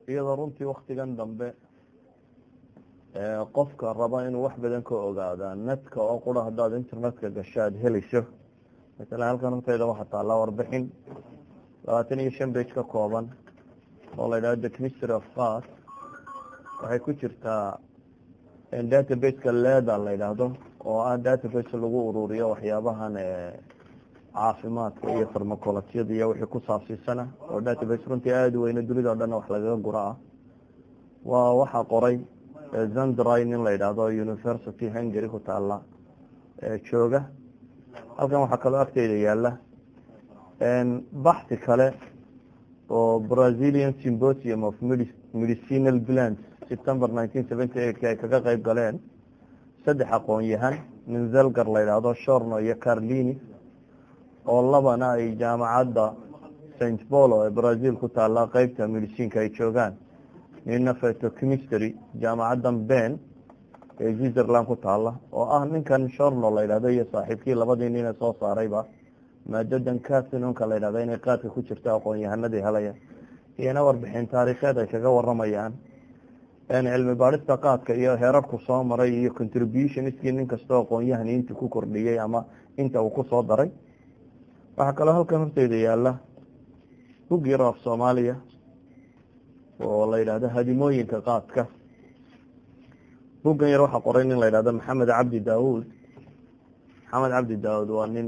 iyadoo runtii waktigan dambe qofka raba inuu wax badan ka ogaada netka oo qura haddaad internetka gasho aada helayso masalan halkan horteyda waxaa taallaa warbixin labaatan iyo shan bage ka kooban oo la yidhahdo the chemistry of fat waxay ku jirtaa databaseka leda la yidhaahdo oo ah database lagu ururiyo waxyaabahan caafimaadka iyo farmacolojyada iyo wixii ku saabsiisana oo database runtii aada u weyne dunida o dhanna wax lagaga gura ah waa waxaa qoray zandry nin la yidhaahdo university hungary ku taala jooga halkan waxaa kaloo agteyda yaala baxsi kale oo brazilian symposium of medicinal plants september nineteen seventy eight ay kaga qeyb galeen saddex aqoon-yahan nin zelgar la yidhaahdo shorno iyo carlini oo labana ay jaamacadda st polo ee brazil ku taala qeybta medicinka ay joogaan nina phytochemistry jaamacaddan ben ee switzerland ku taala oo ah ninkan shorno la yidhahdo iyo saaxiibkii labadii nine soo saarayba maadadan casinonka la yidhahdo inay qaadka ku jirto aqoon-yahanadii helaya iyona warbixin taariikheed ay kaga waramayaan cilmi baadhista qaadka iyo heerarku soo maray iyo contributionskii nin kastoo aqoon-yahan intii ku kordhiyey ama inta uu kusoo daray waxaa kaloo halkan horteyda yaala bug yaro af soomaaliya oo la yidhahdo hadimooyinka qaadka buggan yar waxaa qoray nin la yidhahdo maxamed cabdi daawud maxamed cabdi daawud waa nin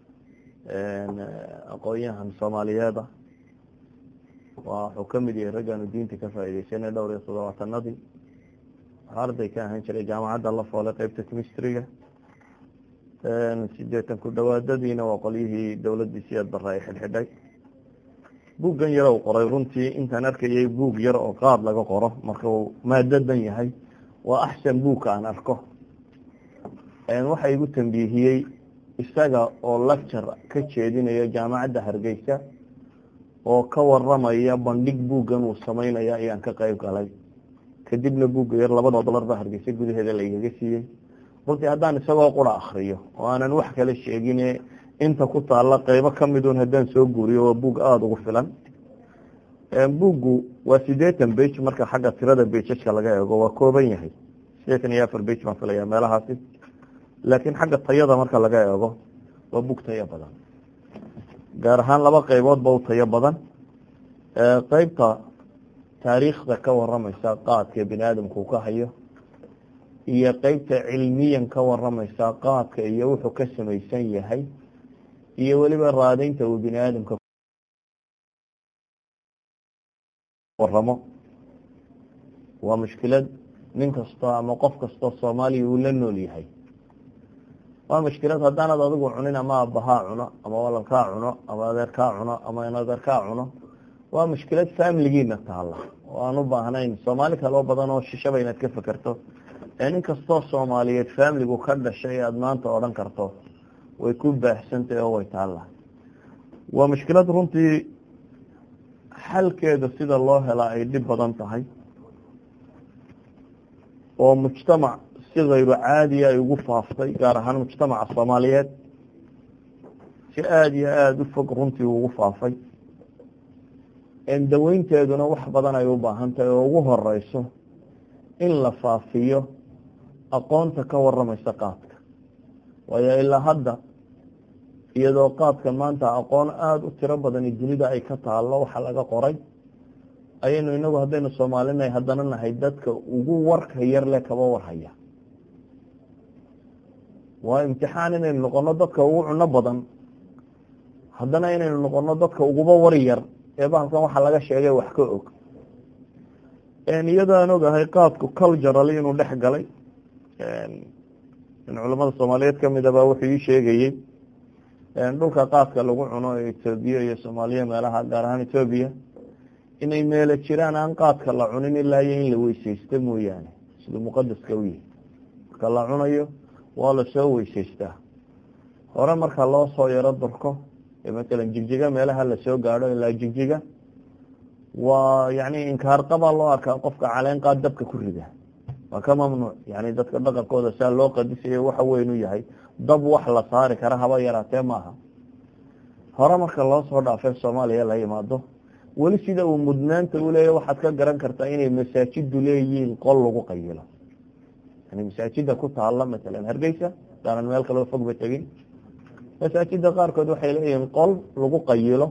aqoon-yahan soomaaliyeeda wuxuu kamid yahay raggaanu diinta ka faaideysanay dhowr iyo toddobaatanadii waxaa arday ka ahaan jiray jaamacadda la foolay qeybta chemistryga sideetan ku dhawaadadiina waa qolyihii dowladii siyaad barre ay xidhxidhay buuggan yar u qoray runtii intaan arkayay buug yar oo qaad laga qoro marka uu maadadan yahay waa axsan buugka aan arko waxa igu tambiihiyey isaga oo lecture ka jeedinaya jaamacadda hargeysa oo ka waramaya bandhig buuggan uu sameynaya ayaan ka qeyb galay kadibna buugga yar labada dolar ba hargeysa gudaheeda la igaga siiyey runtii haddaan isagoo qura akriyo oo aanan wax kale sheegine inta ku taalla qeybo kamidun haddaan soo guuriyo waa buug aada ugu filan buuggu waa sideetan bage marka xagga tirada bejajka laga eego waa kooban yahay sideetan iyo afar bage baan filaya meelahaasi laakiin xagga tayada marka laga eego waa buug tayo badan gaar ahaan laba qeyboodba u tayo badan qeybta taariikhda ka waramaysa qaadka bini aadamku ka hayo iyo qeybta cilmiyan ka waramaysa qaadka iyo wuxuu ka samaysan yahay iyo weliba raadeynta uu bini aadamka waramo waa mushkilad nin kastoo ama qof kastoo soomaaliya uu la nool yahay waa mushkilad haddaanad adigu cunin ama abahaa cuno ama walalkaa cuno ama adeerkaa cuno ama inadeerkaa cuno waa mushkilad familigiina taala oo aan u baahnayn soomaali kaloo badan oo shishaba inaad ka fekerto ee nin kastoo soomaaliyeed familigu ka dhashay aada maanta odhan karto way ku baahsantahy oo way taalla waa mushkilad runtii xalkeeda sida loo helaa ay dhib badan tahay oo mujtamac si kayru caadiya ay ugu faaftay gaar ahaan mujtamaca soomaaliyeed si aada iyo aada u fog runtii ugu faafay daweynteeduna wax badan ay u baahan tahay oo ugu horeyso in la faafiyo aqoonta ka waramaysa qaadka waayo ilaa hadda iyadoo qaadka maanta aqoon aada u tiro badani dunida ay ka taalo waxa laga qoray ayaynu inagu haddaynu soomaalinahay haddana nahay dadka ugu warka yar le kaba warhaya waa imtixaan inaynu noqono dadka ugu cuno badan haddana inaynu noqono dadka uguba war yar ee bahalkan waxa laga sheegay wax ka og iyadaan ogahay qaadku cultural inuu dhex galay in culamada soomaaliyeed kamida baa wuxuu ii sheegayey dhulka qaadka lagu cuno ee etoobiya iyo soomaaliya meelaha gaar ahaan etoobiya inay meelo jiraan aan qaadka la cunin ilaa iyo in la weyseysto mooyaane siduu muqadaska u yahay marka la cunayo waa lasoo weyseystaa hore marka loo soo yaro durko matalan jigjiga meelaha lasoo gaadho ilaa jigjiga waa yani inkaar qabaa loo arkaa qofka caleen qaad dabka ku rida waa ka mamnuuc yani dadka dhaqankooda saa loo qadisayo waxa weyn u yahay dab wax la saari kara haba yaraatee maaha hore marka loo soo dhaafay soomaaliya la yimaado weli sida uu mudnaanta uleeya waxaad ka garan kartaa inay masaajidu leeyihiin qol lagu qayilo yani masaajida ku taala masalan hargeysa daanan meel kaloo fogba tegin masaajida qaarkood waxay leeyihiin qol lagu qayilo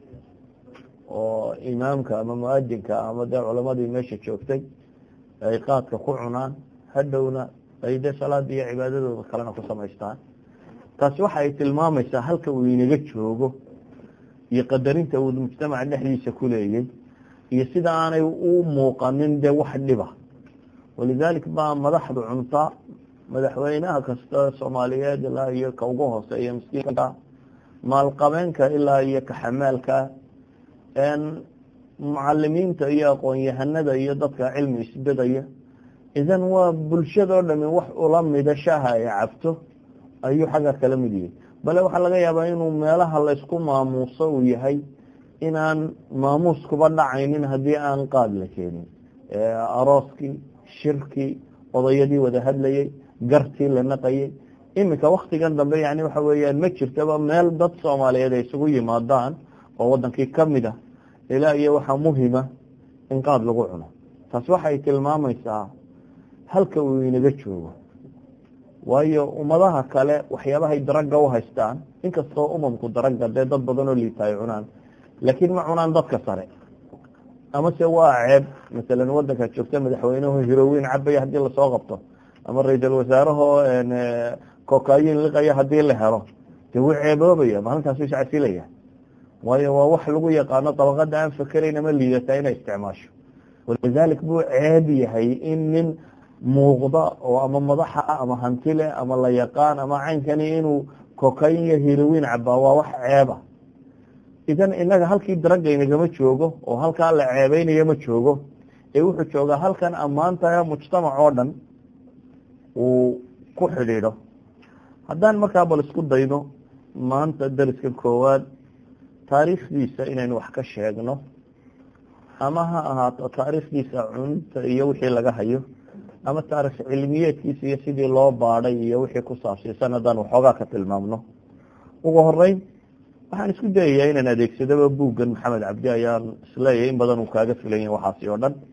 oo imaamka ama muadinka ama dee culamadii meesha joogtay ay qaadka ku cunaan hadhowna ay dee salaada iyo cibaadadooda kalena ku samaystaan taasi waxa ay tilmaamaysaa halka uu inaga joogo iyo qadarinta uu mujtamaca dhexdiisa ku leeyay iyo sida aanay u muuqanin dee wax dhiba walidalik baa madaxdu cunta madaxweynaha kasta soomaaliyeed ilaa iyo ka ugu hooseeya miskiinka maalqabeenka ilaa iyo kaxamaalka mucalimiinta iyo aqoon-yahanada iyo dadka cilmi isbedaya idan waa bulshadoo dhami wax ula mida shaha ay cabto ayuu xagga kala mid yahay bale waxaa laga yaabaa inuu meelaha laysku maamuuso uu yahay inaan maamuus kuba dhacaynin haddii aan qaad la keenin arooskii shirkii odayadii wada hadlayay gartii la naqayay iminka waktigan dambe yani waxa weeyaan ma jirtaba meel dad soomaaliyeed ay isugu yimaadaan oo wadankii kamid ah ilaa iyo waxaa muhima in qaad lagu cuno taas waxay tilmaamaysaa halka uu inaga joogo waayo ummadaha kale waxyaabahay daraga u haystaan inkastoo umamku daraga dee dad badan oo liita ay cunaan laakiin ma cunaan dadka sare amase waa ceeb masalan wadanka joogta madaxweyneho hiroweyn cabaya hadii lasoo qabto ama ra-iisal wasaarahoo kokayin liqaya hadii la helo dee wuu ceeboobaya maalintaas u iscasilaya waayo waa wax lagu yaqaano dabaqada aan fakerayn ama liidataa inay isticmaasho walidalik buu ceeb yahay in nin muuqda oo ama madaxa ah ama hantile ama la yaqaan ama caynkani inuu kokayn iyo hiroweyn cabaa waa wax ceeba idan inaga halkii daraga inagama joogo oo halkaa la ceebeynayo ma joogo ee wuxuu joogaa halkan ammaantaha mujtamac oo dhan uu ku xidhiidho haddaan markaa bal isku dayno maanta dariska koowaad taariikhdiisa inaynu wax ka sheegno ama ha ahaato taariikhdiisa cunta iyo wixii laga hayo ama taarikh cilmiyeedkiisa iyo sidii loo baadhay iyo wixii ku saabsiisan haddaan waxoogaa ka tilmaamno ugu horeyn waxaan isku dayayaa inaan adeegsadaba buuggan maxamed cabdi ayaan isleeyahay in badan uu kaaga filan yahay waxaasi oo dhan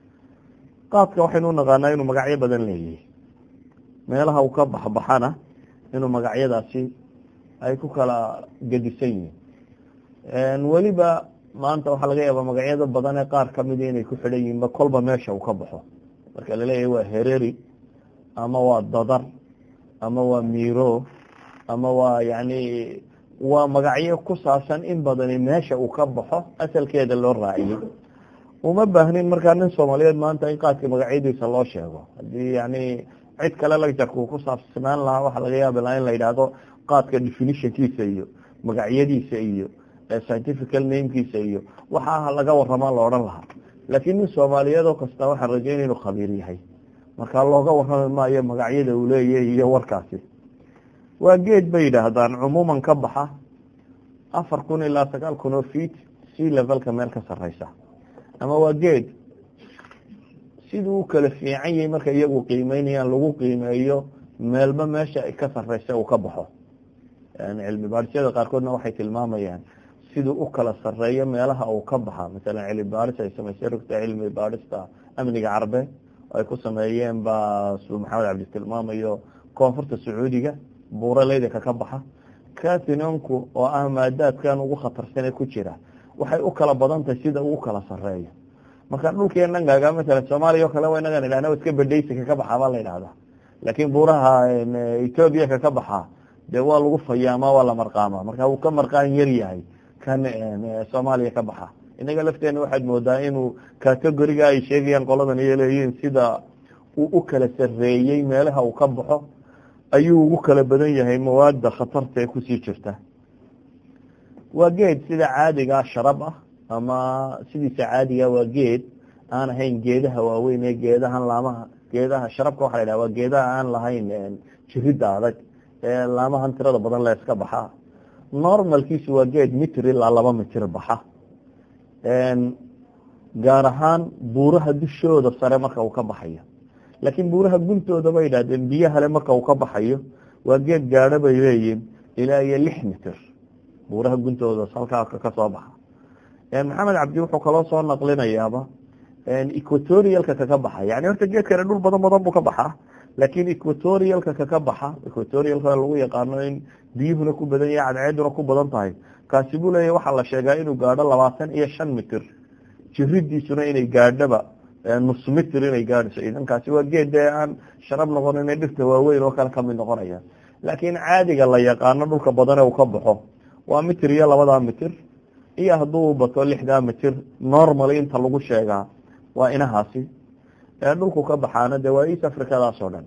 qaadka waxaynu unaqaanaa inuu magacyo badan leeyahay meelaha uu ka baxbaxana inuu magacyadaasi ay ku kala gedisan yihiin weliba maanta waxaa laga yaabaa magacyada badan ee qaar kamida inay ku xidhan yihiinba kolba meesha uu ka baxo marka laleeyahay waa hereri ama waa dadar ama waa miro ama waa yani waa magacyo ku saabsan in badani meesha uu ka baxo asalkeeda loo raaciyey uma baahnin markaa nin soomaaliyeed maanta in qaadka magacyadiisa loo sheego hadii yani cid kale lagjarka uu ku saabsanaan lahaa waxaa laga yaabi lahaa in la yidhaahdo qaadka definitionkiisa iyo magacyadiisa iyo scientifical namekiisa iyo waxaa laga waramaa la odhan lahaa laakiin nin soomaaliyeed oo kasta waxaan rajayn inuu khabiir yahay markaa looga warrami maayo magacyada uu leeyahay iyo warkaasi waa geed bay yidhaahdaan cumuuman ka baxa afar kun ilaa sagaal kun oo feet sea levelka meel ka sareysa ama waa geed siduu u kala fiican yahay marka iyagu qiimeynayaan lagu qiimeeyo meelba meesha ka sareysa uu ka baxo yani cilmi baadhisyada qaarkoodna waxay tilmaamayaan siduu u kala sareeyo meelaha uu ka baxa masalan cilmi baadhis ay samaysay rugta cilmi baadhista amniga carbeed ay ku sameeyeen baa suu maxamed cabdi tilmaamayo koonfurta sacuudiga buuraleydanka ka baxa katinonku oo ah maadaadkan ugu khatarsane ku jira waxay u kala badan tahay sida uu kala sareeyo marka dhulkii dhangaaga masalan soomaaliya o kale inagan idhahna iska bedhaysika ka baxaa baa la yidhahdaa laakiin buuraha ethoobia ka ka baxaa dee waa lagu fayaama waa la marqaama marka uu ka marqaan yar yahay kan soomaaliya ka baxa inaga lafteena waxaad moodaa inuu categoriga ay sheegayaan qoladan iyo leeyihiin sida uu u kala sareeyey meelaha uu ka baxo ayuu ugu kala badan yahay mawaada khatarta ee kusii jirta waa geed sida caadigaa sharab ah ama sidiisa caadiga waa geed aan ahayn geedaha waaweyn ee geedahan laamaha geedaha sharabka waxa la yidhaha waa geedaha aan lahayn jirida adag ee laamahan tirada badan la iska baxaa normalkiisu waa geed mitir ilaa laba mitir baxa gaar ahaan buuraha dushooda sare marka uu ka baxayo laakiin buuraha guntooda bay yidhahdeen biyahale marka uu ka baxayo waa geed gaadho bay leeyihin ilaa iyo lix mitir buuraha guntooda halkaa kasoo baxa maxamed cabdi wuxuu kaloo soo naqlinayaaba equatorialka kaka baxa yani horta geedkani dhul badan badan buu ka baxaa laakiin equatorialka kaka baxa equatorialka lagu yaqaano in biyuhuna ku badan yahay cadceeduna ku badan tahay kaasi buu leeyahy waxaa la sheegaa inuu gaadho labaatan iyo shan mitir jiridiisuna inay gaadhoba nus mitir inay gaadhayso idankaasi waa geed dee aan sharab noqonin dhirta waaweyn oo kale kamid noqonaya laakiin caadiga la yaqaano dhulka badane uu ka baxo waa mitir iyo labadaa mitir iyo hadduu bato lixdaa mitir normal inta lagu sheegaa waa inahaasi dhulku ka baxaana de waa east africadaas oo dhan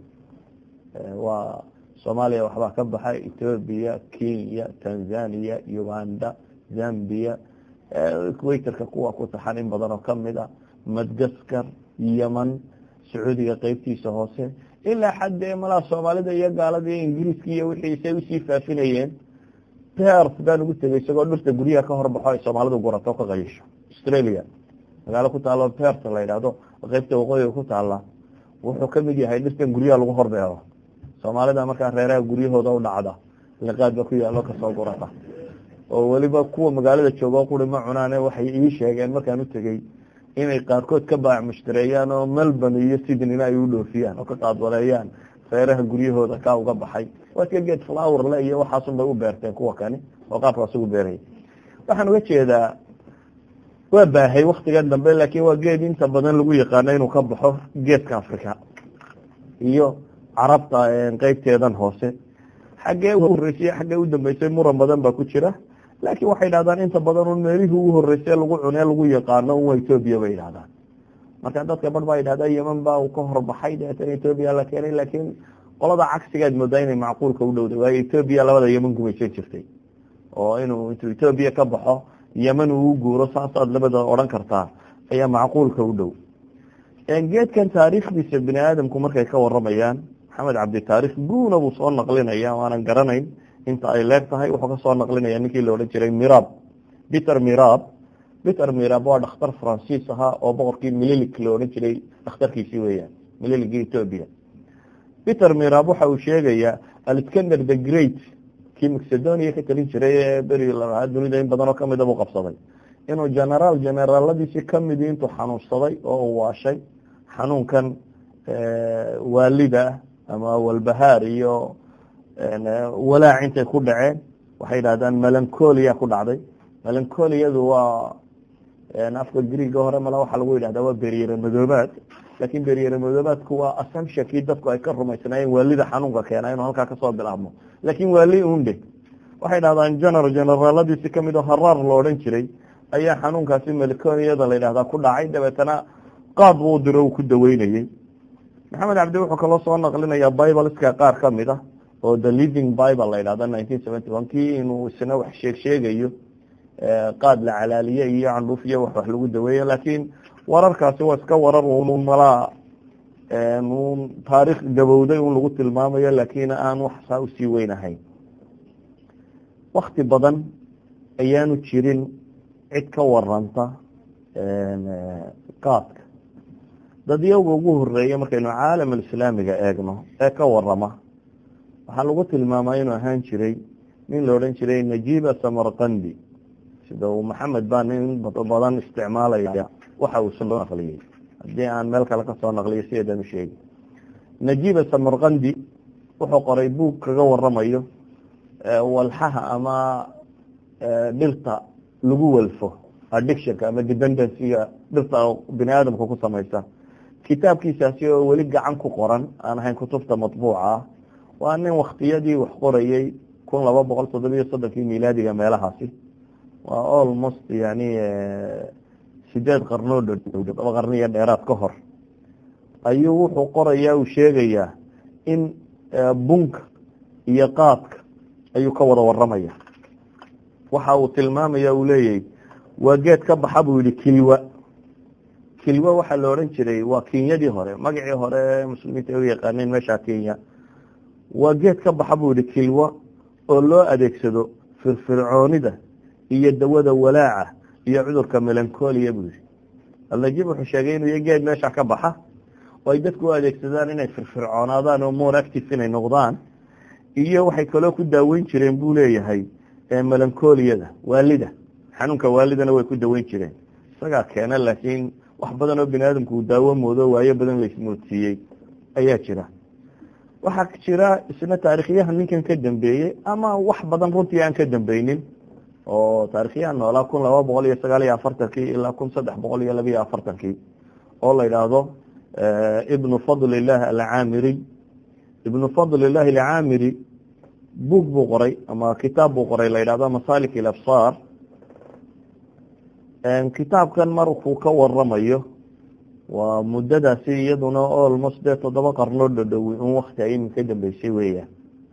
waa soomaaliya waxbaa ka baxa ethoobia kenya tanzania uganda zambia equatorka kuwa ku taxan in badan oo kamid a madgaskar yeman sacuudiga qeybtiisa hoose ilaa xaddee malaa soomaalida iyo gaalada iyo ingiriiska iyo wixiisay usii faafinayeen pers baan ugu tegay isagoo dhirta guryaha ka horbaxo ay soomaalidu gurato ka qayisho australia magaalo ku taalo pers la yidhaahdo qeybta waqooyiga ku taala wuxuu kamid yahay dhirtan guryaha lagu horbeero soomaalida markaa reeraha guryahooda u dhacda liqaad ba ku yaalo kasoo gurata oo weliba kuwa magaalada joogo quri ma cunaane waxay ii sheegeen markaan u tegey inay qaarkood ka baac mushtareeyaan oo melbourne iyo sydneyna ay u dhoofiyaan oo ka qaadwareeyaan reeraha guryahooda ka uga baxay waa iska geed flower le iyo waxaasun bay u beerteen kuwa kani oo qaabkaas ugu beeraya waxaan uga jeedaa waa baahay waktigan dambe laakiin waa geed inta badan lagu yaqaano inuu ka baxo geedka africa iyo carabta qeybteedan hoose xaggee u horeysay xaggee u dambeysay muran badan baa ku jira laakiin waxay dhahdaan inta badan un meelihii ugu horeysay lagu cunee lagu yaqaano un waa ethoobia bay yidhahdaan marka dadka bar baa yidhahda yeman baa uu ka horbaxay deetana ethoobia la keenay laakiin qolada cagsigaad moodaa inay macquulka u dhowday waayo ethoobia labada yeman gumaysan jirtay oo inuu intuu ethoobia ka baxo yeman uu u guuro saasaad labada odhan kartaa ayaa macquulka u dhow geedkan taariikhdiisa bini aadamku markay ka waramayaan maxamed cabdi taarikh guuna buu soo naqlinaya waanan garanayn inta ay leeg tahay wuxuu kasoo naqlinaya ninkii la odhan jiray mirab peter mirab peter mirab waa dhakhtar faransiis ahaa oo boqorkii mililik la odhan jiray dhakhtarkiisii weeyaan mililigii ethoobia peter mirab waxa uu sheegayaa alexander the great kii macedonia ka talin jiray ee beri lalahaa dunida in badan oo kamida buu qabsaday inuu generaal generaaladiisii kamidi intuu xanuunsaday oo uu waashay xanuunkan waalida ama walbahaar iyo walaac intay ku dhaceen waxay yidhahdaan melancolia ku dhacday melancoliyadu waa afka griiga hore mala waxaa lagu yidhahdaa waa beryere madoobaad laakiin beryere madoobaadku waa assumptionkii dadku ay ka rumaysnaayeen waalida xanuunka keena inuu halkaa kasoo bilaabmo laakiin waali unde waxay dhahdaan general generaaladiisi kamid oo haraar lo odhan jiray ayaa xanuunkaasi melancoliyada la yidhahdaa ku dhacay dabeetana qaad buu diro uu ku daweynayey maxamed cabdi wuxuu kaloo soo naqlinayaa bibleska qaar kamid ah oo the living bible la yidhahda nineteen seventy one kii inuu isna wax sheeg sheegayo qaad la calaaliye iyo candhuuf iyo wax wax lagu daweeyo laakiin wararkaasi waa iska warar un malaa un taariikh gabowday un lagu tilmaamayo laakiin aan wax saa usii weynahayn wakti badan ayaanu jirin cid ka waranta qaadka dad iyaga ugu horeeya markaynu caalam alislaamiga eegno ee ka warama waxaa lagu tilmaamaa inuu ahaan jiray nin la odhan jiray najiba samarkandi sida uu maxamed baa nin badan isticmaalaya waxa uu soo naqliyey haddii aan meel kale kasoo naqliyo sideedan u sheegi najiba samarkandi wuxuu qoray buug kaga waramayo walxaha ama dhirta lagu walfo addictionka ama dependencyga dhirta bini aadamka ku samaysa kitaabkiisaasi oo weli gacan ku qoran aan ahayn kutubta matbuuca ah waa nin waktiyadii wax qorayey kun laba boqol toddobiyo soddonkii milaadiga meelahaasi waa almost yani sideed qarnoo dhow laba qarniyo dheeraad ka hor ayuu wuxuu qorayaa uu sheegayaa in bunka iyo qaadka ayuu ka wada waramaya waxa uu tilmaamaya uu leeyahy waa geed ka baxa buu yihi kilwa kilwa waxaa la odhan jiray waa kenyadii hore magacii hore muslimiinta ay u yaqaaneen meesha kenya waa geed ka baxa buu yihi kilwa oo loo adeegsado firfircoonida iyo dawada walaaca iyo cudurka melancolia buu yihi alnajib wuxuu sheegay inuu iyo geed meesha ka baxa oo ay dadku u adeegsadaan inay firfircoonaadaan oo more active inay noqdaan iyo waxay kaloo ku daaweyn jireen buu leeyahay melancoliyada waalida xanuunka waalidana way ku daweyn jireen isagaa keena laakiin wax badan oo bini aadamku uu daawo moodo waayo badan laismoodsiiyey ayaa jira waxaa jira isna taarikhyahan ninkan ka dambeeyey ama wax badan runtii aan ka dambeynin oo taarikhyahan noolaa kun laba boqol iyo sagaal iyo afartankii ilaa kun saddex boqol iyo laba iyo afartankii oo la yidhaahdo ibnu fadlillahi alcaamiri ibnu fadlillahi alcaamiri buug buu qoray ama kitaab buu qoray la yidhahdo masalik ilabsaar kitaabkan markuu ka waramayo waa muddadaasi iyaduna almost dee toddoba qarnoo dhodhowi in wakti ay iminka dambeysay weeyaan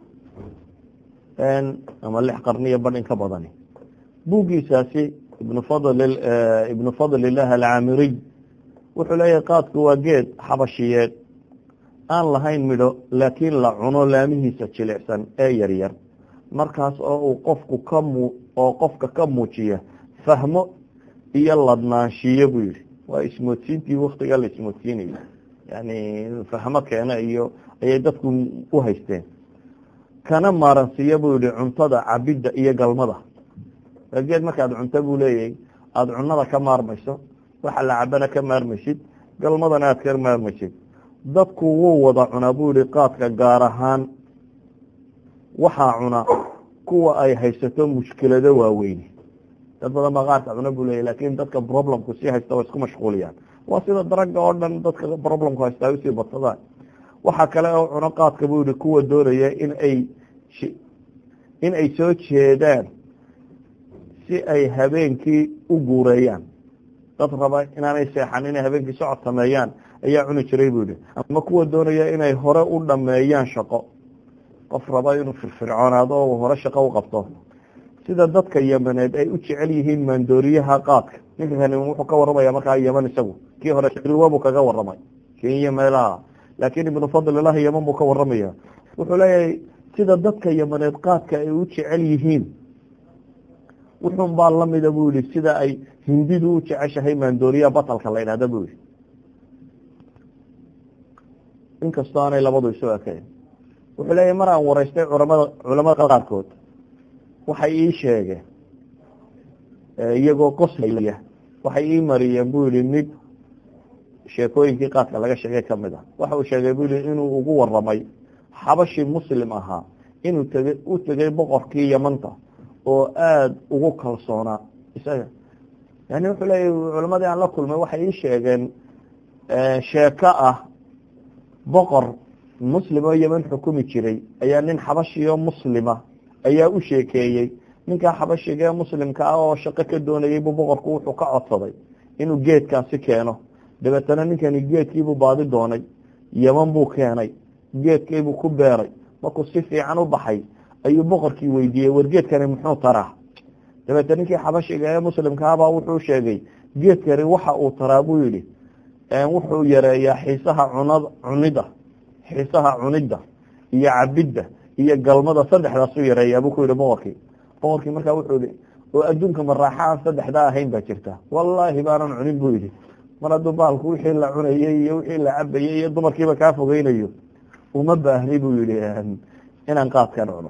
ama lix qarniyo badh in ka badani buuggiisaasi ibnu fadl ibnu fadlillahi alcaamiriy wuxuu leeyahay qaadku waa geed xabashiyeed aan lahayn midho laakiin la cuno laamihiisa jilicsan ee yaryar markaas oo uu qofku ka mu oo qofka ka muujiya fahmo iyo ladnaanshiyo buu yihi waa ismoodsiintii waktigaa la ismoodsiinayo yani fahmo keena iyo ayay dadku u haysteen kana maaransiiya buu yihi cuntada cabidda iyo galmada geed markaad cunto buu leeyahay aada cunada ka maarmayso waxa la cabana ka maarmaysid galmadana aad ka maarmaysid dadku wuu wada cunaa buu yihi qaadka gaar ahaan waxaa cuna kuwa ay haysato mushkilado waaweyne dad badan baa qaarka cuna buu leeyahy lakin dadka problemku sii haysta waa isku mashquuliyaan waa sida daraga oo dhan dadka problemku haysta ay usii badsadaan waxaa kale oo cuno qaadka buu yihi kuwa doonaya in ay in ay soo jeedaan si ay habeenkii u guureeyaan dad raba inaanay seexan inay habeenkii socod sameeyaan ayaa cuni jiray buu yihi ama kuwa doonaya inay hore u dhameeyaan shaqo qof raba inuu firfircoonaado oo hore shaqo u qabto sida dadka yamaneed ay u jecel yihiin maandooriyaha qaadka ninkani wuxuu ka waramaya markaa yaman isagu kii hore riwa buu kaga waramay kenya meelaha laakiin ibnu fadlilahi yaman buu ka waramaya wuxuu leeyahay sida dadka yamaneed qaadka ay u jecel yihiin wuxun baa lamida buu yihi sida ay hindidu u jeceshahay maandooriyaha batalka la idhahda buu yihi inkastoo aanay labadu isu ekayn wuxuu leeyahay mar aan waraystay culamada culamada qaarkood waxay ii sheegeen iyagoo qoslaya waxay ii mariyeen buu yihi mid sheekooyinkii qaadka laga sheegay kamid ah waxa uu sheegay buu yihi inuu ugu waramay xabashi muslim ahaa inuu tegay u tegay boqorkii yamanta oo aada ugu kalsoonaa isaga yani wuxuu leeyahy culamadii aan la kulmay waxay ii sheegeen sheeko ah boqor muslim oo yeman xukumi jiray ayaa nin xabashiyo muslima ayaa u sheekeeyey ninkaa xabashiga ee muslimka ah oo shaqo ka doonayay buu boqorku wuxuu ka codsaday inuu geedkaasi keeno dabeetana ninkani geedkiibuu baadi doonay yeman buu keenay geedkiibuu ku beeray markuu si fiican u baxay ayuu boqorkii weydiiyey war geedkani muxuu taraa dabeete ninkii xabashiga ee muslimka ahbaa wuxuu sheegay geedkani waxa uu taraa buu yihi wuxuu yareeyaa xiisaha cunad cunida xiisaha cunidda iyo cabidda iyo galmada saddexdaasuu yareeyaa buu ku yihi boqorkii boqorkii markaa wuxuu yihi oo adduunka maraaxa aan saddexdaa ahayn baa jirta wallaahi baanan cunin buu yihi mar hadduu baalku wixii la cunayey iyo wixii la cabayey iyo dumarkiiba kaa fogeynayo uma baahni buu yihi inaan qaadkan cuno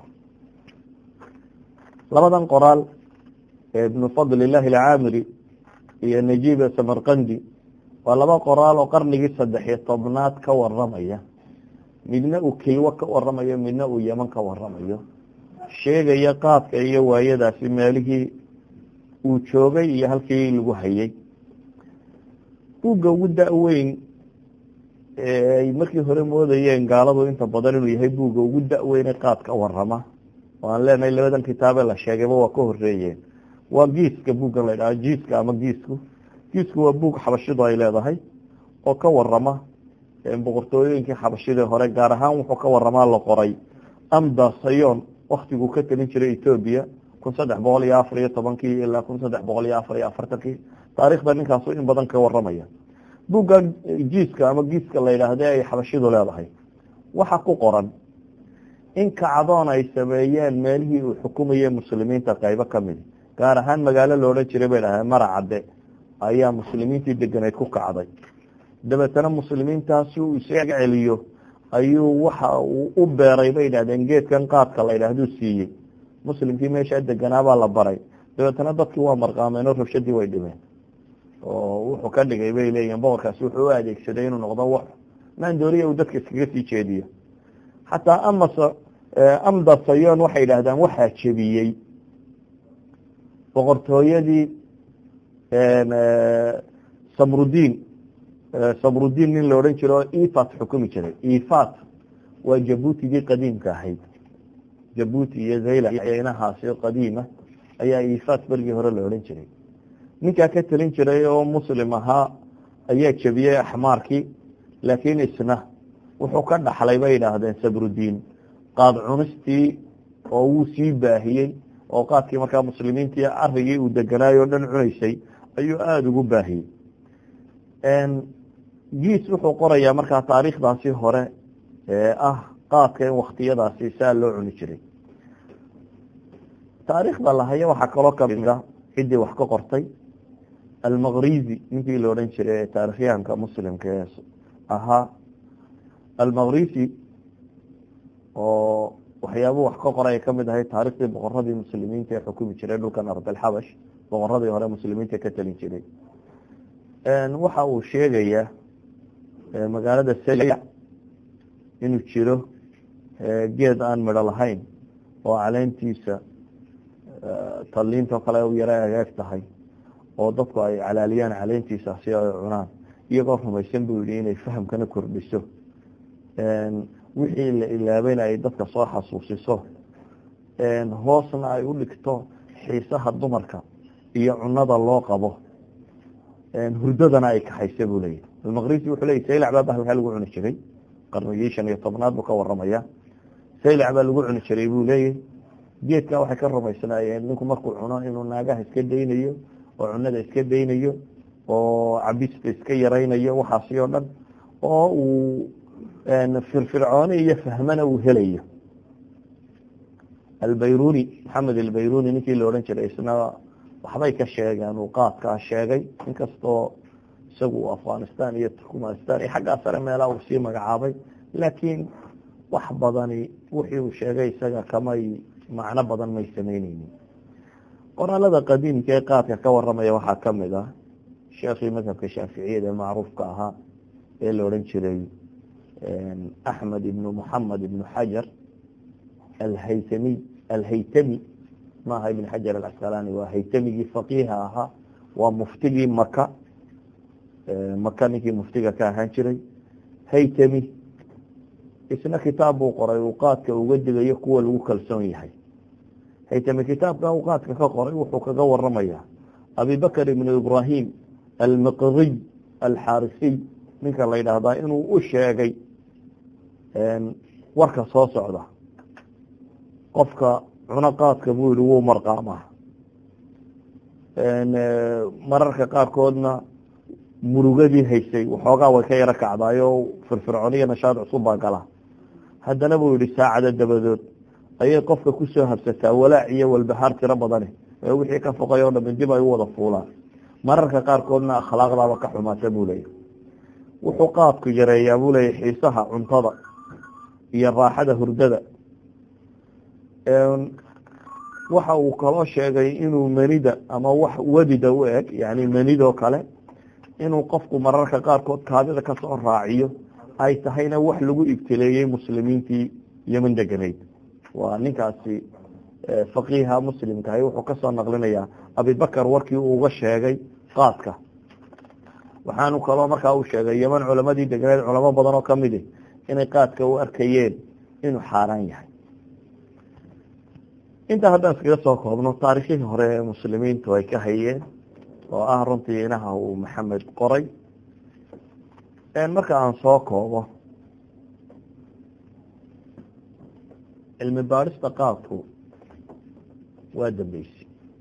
labadan qoraal ee ibnu fadlillahi alcaamiri iyo najiib samarqandi waa laba qoraal oo qarnigii saddexiyo tobnaad ka waramaya midna uu kilwo ka waramayo midna uu yeman ka waramayo sheegaya qaadka iyo waayadaasi meelihii uu joogay iyo halkii lagu hayay buugga ugu da-weyn ay markii hore moodayeen gaaladu inta badan inuu yahay buugga ugu da-weyne qaadka warama oo aan leenahay labadan kitaabe la sheegayba waa ka horeeyeen waa giiska buuggan la ydhaha jiiska ama giisku giisku waa buug xabashidu ay leedahay oo ka warama boqortooyooyinkii xabashidii hore gaar ahaan wuxuu ka waramaa la qoray amda sayon waktiguu ka telin jiray etoobiya kun saddex boqol iyo afar iyo tobankii ilaa kun saddex boqol iyo afar iyo afartankii taarikhda ninkaasu in badan ka waramaya buugga jiiska ama giiska la yidhaahde ay xabashidu leedahay waxa ku qoran in kacdoon ay sameeyeen meelihii uu xukumayay muslimiinta qaybo kamidi gaar ahaan magaalo la odhan jiray bay dhahdeen maracadde ayaa muslimiintii deganeyd ku kacday dabeetana muslimiintaasi uu isaga celiyo ayuu waxa uu u beeray bay yidhahdeen geedkan qaadka la yidhaahduu siiyey muslimkii meeshaa deganaabaa la baray dabeetana dadkii waa marqaameen oo rabshadii way dhimeen oo wuxuu ka dhigay bay leeyihin boqorkaasi wuxuu u adeegsaday inuu noqdo wax maandooriya uu dadka iskaga sii jeediyo xataa amas amda sayon waxay yidhaahdaan waxaa jebiyey boqortooyadii samrudiin samrudiin nin la odhan jiro oo ifat xukumi jiray ifat waa jabuutigii qadiimka ahayd jabuuti iyo zayla inahaasi qadiima ayaa ifat bergii hore la odhan jiray ninkaa ka telin jiray oo muslim ahaa ayaa jebiyey axmaarkii laakiin isna wuxuu ka dhaxlay bay yidhaahdeen sabrudiin qaad cunistii oo wuu sii baahiyey oo qaadkii markaa muslimiintii arigii uu deganaayoo dhan cunaysay ayuu aada ugu baahiyey giis wuxuu qorayaa markaa taariikhdaasi hore ee ah qaadka in waktiyadaasi saa loo cuni jiray taariikhda lahaya waxaa kaloo kamid a ciddii wax ka qortay almaqrizi ninkii la odhan jiray ee taarikhyahanka muslimka ee ahaa almaqrisi oo waxyaabuu wax ka qoray ay kamid ahay taariikhdii boqoradii muslimiinta ee xukumi jiray dhulkan ardalxabash boqoradii hore muslimiinta ka talin jiray waxa uu sheegayaa magaalada sela inuu jiro geed aan midho lahayn oo caleentiisa talliintoo kale u yara agaag tahay oo dadku ay calaaliyaan caleentiisa si ay cunaan iyagoo rumaysan buu yihi inay fahamkana kordhiso wixii la ilaabayna ay dadka soo xasuusiso hoosna ay u dhigto xiisaha dumarka iyo cunada loo qabo hurdadana ay kaxaysa buu leeyahy almaqrisi wuxuu leeyay saylac baa bahalkaa lagu cuni jiray qarnigii shan iyo tobnaad buu ka waramaya saylac baa lagu cuni jiray buu leeyahy geedka waxay ka rumaysnaayeen ninku markuu cuno inuu naagaha iska daynayo oo cunada iska daynayo oo cabista iska yaraynayo waxaasi oo dhan oo uu firfircooni iyo fahmana uu helayo albayruni maxamed albayruni ninkii la odhan jiray isna waxbay ka sheegeen uu qaadkaa sheegay inkastoo isagu afghanistan iyo turkmanistan iyo xaggaa sare meelaha uu sii magacaabay laakiin wax badani wixii uu sheegay isaga kamay macno badan may samayneynin qoraalada qadiimka ee qaadka ka waramaya waxaa kamid ah sheekhii madhabka shaaficiyada ee macruufka ahaa ee la odhan jiray axmed ibnu muxamed ibnu xajar alhaytami alhaytami maaha ibn xajar alcasqalani waa haytamigii faqiiha ahaa waa muftigii maka maka ninkii muftiga ka ahaan jiray haytami isna kitaab buu qoray uu qaadka uga digayo kuwa lagu kalsoon yahay haytami kitaabka uu qaadka ka qoray wuxuu kaga waramaya abibakr ibnu ibrahim almiqriy alxaarisiy ninka la yidhaahdaa inuu u sheegay warka soo socda qofka cuno qaadka buu yihi wuu marqaamaa mararka qaarkoodna murugadii haysay waxoogaa way ka yaro kacdaayo firfircooniyo nashaad cusub baa gala haddana buu yihi saacada dabadood ayay qofka kusoo habsataa walaac iyo walbahaar tiro badani ee wixii ka foqay oo dhamin dib ay u wada fuulaan mararka qaarkoodna akhlaaqdaaba ka xumaata buu leeyahy wuxuu qaadku yareeyaa buu leeyahy xiisaha cuntada iyo raaxada hurdada waxa uu kaloo sheegay inuu manida ama wax wadida u eg yani manidoo kale inuu qofku mararka qaarkood kaadida kasoo raaciyo ay tahayna wax lagu ibtileeyey muslimiintii yeman deganayd waa ninkaasi faqiiha muslimkahay wuxuu kasoo naqlinayaa abibakar warkii uu uga sheegay qaadka waxaanu kaloo markaa uu sheegay yeman culamadii deganayd culamo badan oo kamidi inay qaadka u arkayeen inuu xaaraan yahay intaa haddaan iskaga soo koobno taarikhihii hore ee muslimiintu ay ka hayeen oo ah runtii inaha uu maxamed qoray marka aan soo koobo cilmi baadhista qaadku waa dambeysi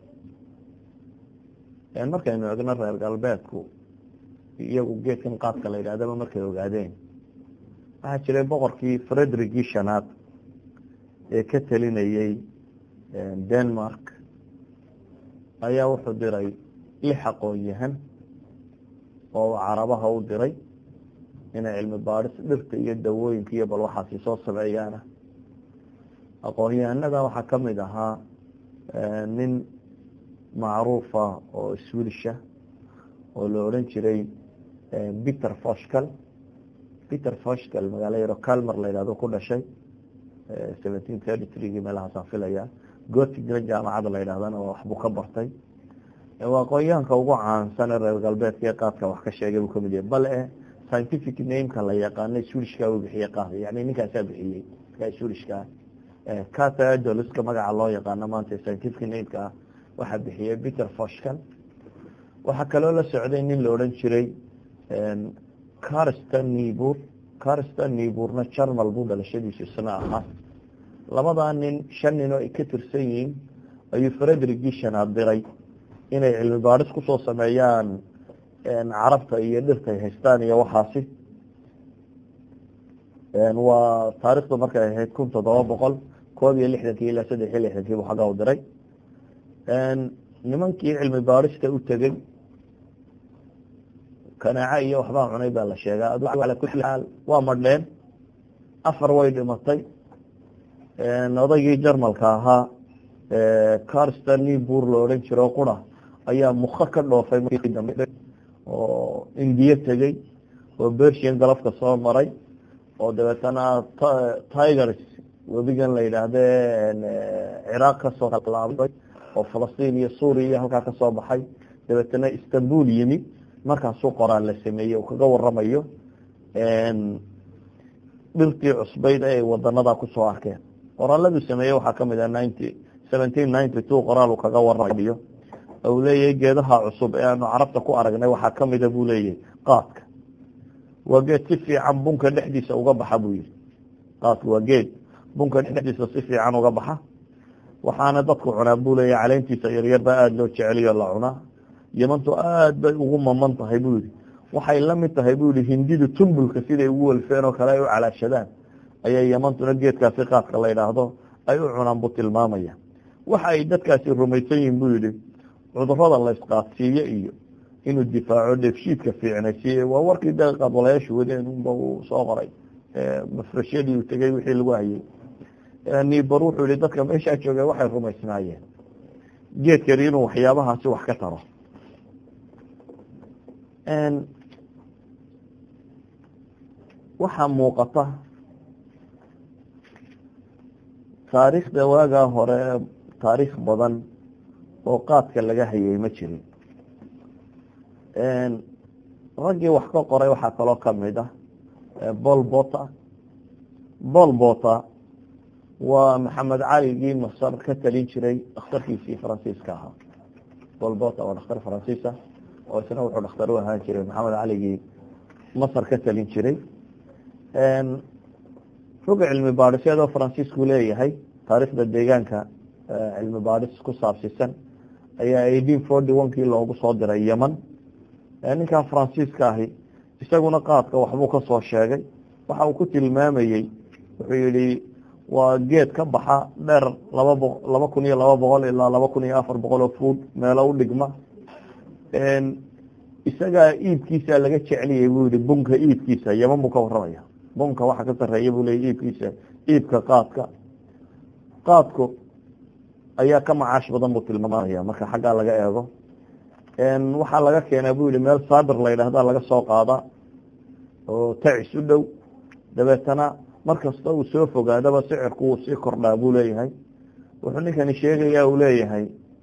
markaynu egno reer galbeedku iyagu geedkan qaadka la yidhahdaba markay ogaadeen waxaa jiray boqorkii fredericii shanaad ee ka telinayey denmark ayaa wuxuu diray lix aqoon-yahan oo carabaha u diray inay cilmi baadhis dhirta iyo dawooyinka iyo bal waxaasi soo sameeyaana aqoon-yahanada waxaa kamid ahaa nin macruufa oo swilisha oo la odhan jiray peter foshcal peter foshcal magaalo yaro calmer la yidhahdo ku dhashay seventeen thirty threegii meelahaasaan filaya gotigna jaamacadda la yidhahdana waxbuu ka bartay waa aqoonyahanka ugu caansan ee reer galbeedka ee qaadka wax ka sheegay buu kamid yahay bale scientific nameka la yaqaana swilishka uu bixiyey qaad yani ninkaasaa bixiyey ka swilishka catadoliska magaca loo yaqaano maanta scientific nameka ah waxaa bixiyey peter foshcal waxaa kaloo la socday nin la odhan jiray carston nibur carston niburna jarmal buu dhalashadiisu isna ahaa labadaa nin shan nin oo ay ka tirsan yihiin ayuu frederick gishanaad diray inay cilmi baadhis kusoo sameeyaan carabta iyo dhirta ay haystaan iyo waxaasi waa taarikhdu markay ahayd kun toddoba boqol koob iyo lixdankii ilaa saddex iyo lixdankii buu xagga u diray nimankii cilmi baadhista u tegey kanaaco iyo waxbaa cunay baa la sheegaa ala kuli xaal waa madheen afar way dhimatay odaygii jarmalka ahaa carston nibur la odhan jiro qura ayaa muka ka dhoofay markii dambe oo indiya tegey oo bersian galafka soo maray oo dabeetana tigers webigan la yidhaahde ciraaq kasoo laabay oo falastiin iyo suuriya iyo halkaa kasoo baxay dabeetana istanbul yimi markaasuu qoraal la sameeyey uu kaga waramayo dhirtii cusbayd ee ay wadanada kusoo arkeen qoraaladuu sameeyey waxaa kamid ah ninety seventeen ninety two qoraal uu kaga waramayo u leeyahay geedaha cusub ee aanu carabta ku aragnay waxaa kamida buu leeyahay qaadka waa geed si fiican bunka dhexdiisa uga baxa buu yihi qaadka waa geed bunka dhexdiisa si fiican uga baxa waxaana dadku cunaa buu leeyahay caleentiisa yaryar baa aada loo jeceliyo la cunaa yamantu aada bay ugu maman tahay buu yihi waxay la mid tahay buu yihi hindidu tumbulka siday ugu welfeen oo kale ay u calaashadaan ayay yamantuna geedkaasi qaadka la yidhaahdo ay u cunaan buu tilmaamaya waxa ay dadkaasi rumaysan yihin buu yihi cudurada la isqaadsiiyo iyo inuu difaaco dheefshiidka fiicnaysiiye waa warkii de qaadwalayaashu wadeen unba uu soo qoray mafrashadii uu tegey wixii lagu hayay nibar wuxuu yihi dadka meeshaa jooga waxay rumaysnaayeen geedkani inuu waxyaabahaasi wax ka taro waxaa muuqata taariikhda waagaa hore taariikh badan oo qaadka laga hayay ma jirin raggii wax ka qoray waxaa kaloo kamid ah bol bota bol bota waa maxamed caligii masar ka talin jiray dhakhtarkiisii faransiiska ahaa bol bota waa dhakhtar faransiisa oo isna wuxuu dhakhtar u ahaan jiray maxamed caligii masar ka talin jiray roga cilmi baadhisyadoo faransiisku leeyahay taariikhda deegaanka cilmi baadhis ku saabsisan ayaa eighteen forty one kii loogu soo diray yeman ninkaa faransiiska ahi isaguna qaadka waxbuu kasoo sheegay waxa uu ku tilmaamayey wuxuu yihi waa geed ka baxa dheer laba bo laba kun iyo laba boqol ilaa laba kun iyo afar boqol oo fuud meelo u dhigma isagaa iibkiisa laga jecliyay buu yihi bunka iibkiisa yeman buu ka waramaya bunka waxa ka sareeya buu leya iibkiisa iibka qaadka qaadku ayaa ka macaash badan buu tilmaamaya marka xaggaa laga eego waxaa laga keenaa buu yihi meel saabir la yidhahda laga soo qaada oo tacis u dhow dabeetana markasta uu soo fogaadaba sicirku wuu sii kordhaa buu leeyahay wuxuu ninkani sheegaya uu leeyahay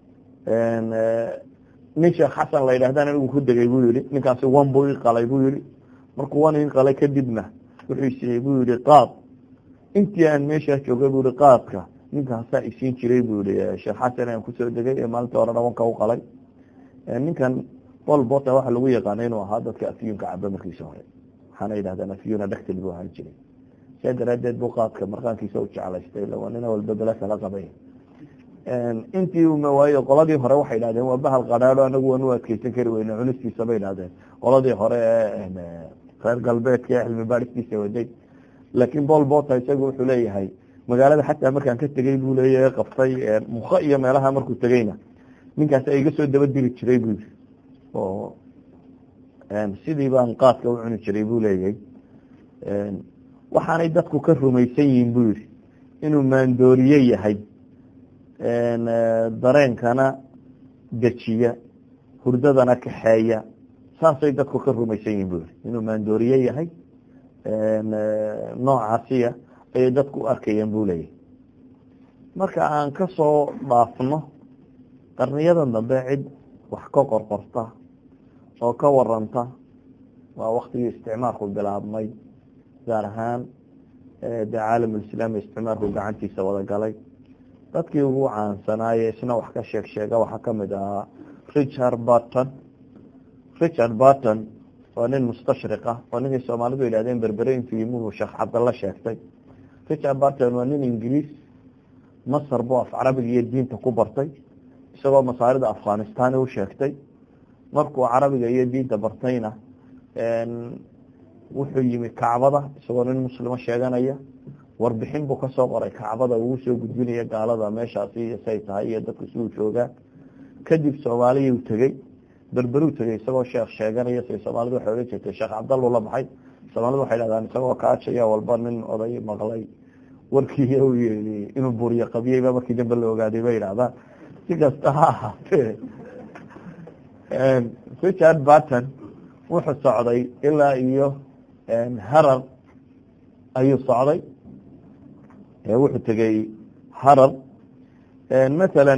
nin sheekh xasan la yidhahdan anigu ku degay buu yihi ninkaasi wan buu ii qalay buu yihi markuu wan ii qalay kadibna wuxuu siiyey buu yihi qaad intii aan meeshaa joogay buu yihi qaadka ninkaasaa isiin jiray buu yihi sheekh xasan aan kusoo degay ee maalintii hore dhawanka u qalay ninkan bol bota waxa lagu yaqaana inuu ahaa dadka afyuunka caba markiisa hore waxaana yidhahdaan afyuuna dhextil buu ahaan jiray saa daraadeed buu qaadka markaankiisa u jeclaystay waa nina walba bela kala qabay intii waayo qoladii hore waxay idhahdeen waa bahal qadhaado anagu waan u adkeysan kari weyne cunistiisa bay idhahdeen qoladii hore ee reer galbeedka ee cilmi baadhistiisa waday laakiin bol bota isagu wuxuu leeyahay magaalada xataa markaan ka tegey buu leeyahay qabtay muka iyo meelaha markuu tegeyna ninkaas iga soo daba diri jiray buu yiri oo sidii baan qaadka u cuni jiray buu leeyahay waxaanay dadku ka rumaysan yihiin buu yihi inuu maandooriye yahay dareenkana dejiya hurdadana kaxeeya saasay dadku ka rumaysan yihin buri inuu maandooriye yahay noocaasiya ayay dadku u arkayeen buu leeyahy marka aan ka soo dhaafno qarniyadan dambe cid wax ka qorqorta oo ka waranta waa waktigii isticmaalku bilaabmay gaar ahaan dee caalamulislaami isticmaalku gacantiisa wada galay dadkii ugu caansanaaye isna wax ka sheeg sheega waxaa kamid ahaa richard barton richard barton waa nin mustashriq ah oo ninkay soomaalidu yidhahdeen berbere intuu yimuhu sheekh cabdalla sheegtay richard barton waa nin ingiriis masar buu af carabiga iyo diinta ku bartay isagoo masaarida afghanistan u sheegtay markuu carabiga iyo diinta bartayna wuxuu yimi kacbada isagoo nin muslimo sheeganaya warbixin buu kasoo qoray kacbada uu soo gudbinaya gaalada meeshaasi say tahay iyo dadku siduu joogaa kadib soomaaliyuu tegey berberuu tegey isagoo sheekh sheeganaya say soomaalidu waxay odhan jirtay sheekh cabdallu la baxay soomaalidu waxay dhahdaan isagoo kaajaya walba nin oday maqlay warkii u yii inuu buriyo qabiyeyba markii dambe la ogaaday bay yidhahdaan si kasta ha ahaatee richard barton wuxuu socday ilaa iyo harar ayuu socday wuxuu tegey harar masalan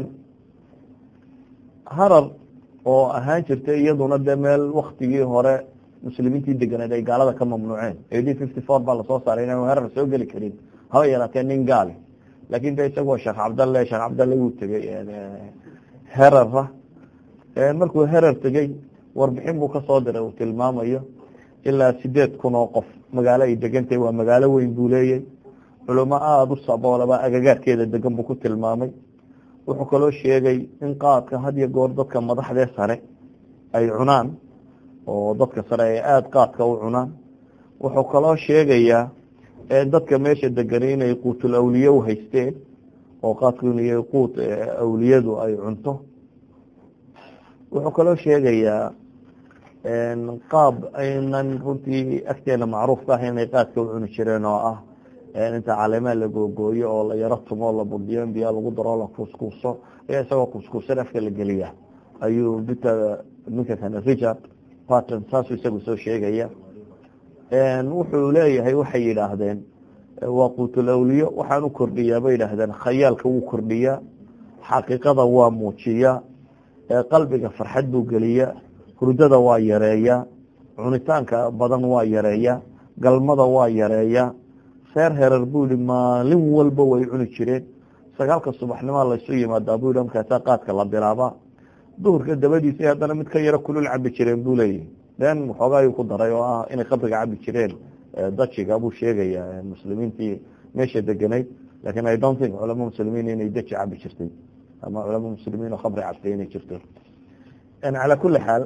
harar oo ahaan jirtay iyaduna dee meel waktigii hore muslimiintii deganeed ay gaalada ka mamnuuceen eighteen fifty four baa lasoo saaray inaan harar soo geli karin haba yaraatee nin gaali laakin de isagoo sheekh cabdalle sheekh cabdalle wuu tegey herara markuu herar tegey warbixin buu kasoo diray uu tilmaamayo ilaa sideed kun oo qof magaalo ay degantahay waa magaalo weyn buu leeyay culamo aada u saboolaba agagaarkeeda degan buu ku tilmaamay wuxuu kaloo sheegay in qaadka had iyo goor dadka madaxdee sare ay cunaan oo dadka sare ay aada qaadka u cunaan wuxuu kaloo sheegayaa dadka meesha degani inay quutul awliye u haysteen oo qaadku inay quut awliyadu ay cunto wuxuu kaloo sheegayaa qaab aynan runtii agteena macruufka ah inay qaadka u cuni jireen oo ah inta caleemaha la googooyo oo la yaro tumo la budhiyo in biyaa lagu daro la kuuskuuso ayaa isagoo kuuskuusan afka la geliya ayuu bita ninka kane richard barton saasuu isagu soo sheegaya wuxuu leeyahay waxay yidhaahdeen waa quutul awliyo waxaan u kordhiyaa bay yidhaahdeen khayaalka wuu kordhiyaa xaqiiqada waa muujiyaa qalbiga farxad buu geliyaa hurdada waa yareeyaa cunitaanka badan waa yareeyaa galmada waa yareeyaa reer herer buu yihi maalin walba way cuni jireen sagaalka subaxnimaa laysu yimaadaa buu yihi markaasaa qaadka la bilaabaa duhurka dabadiisa haddana mid ka yaro kulul cabi jireen buu leeyahy den waxoogaa ayuu ku daray oo ah inay khamriga cabi jireen dajiga buu sheegaya muslimiintii meesha deganayd lakin i don't think culamo muslimiin inay daji cabi jirtay ama culamo muslimiin oo khamri cabtay inay jirto calaa kuli xaal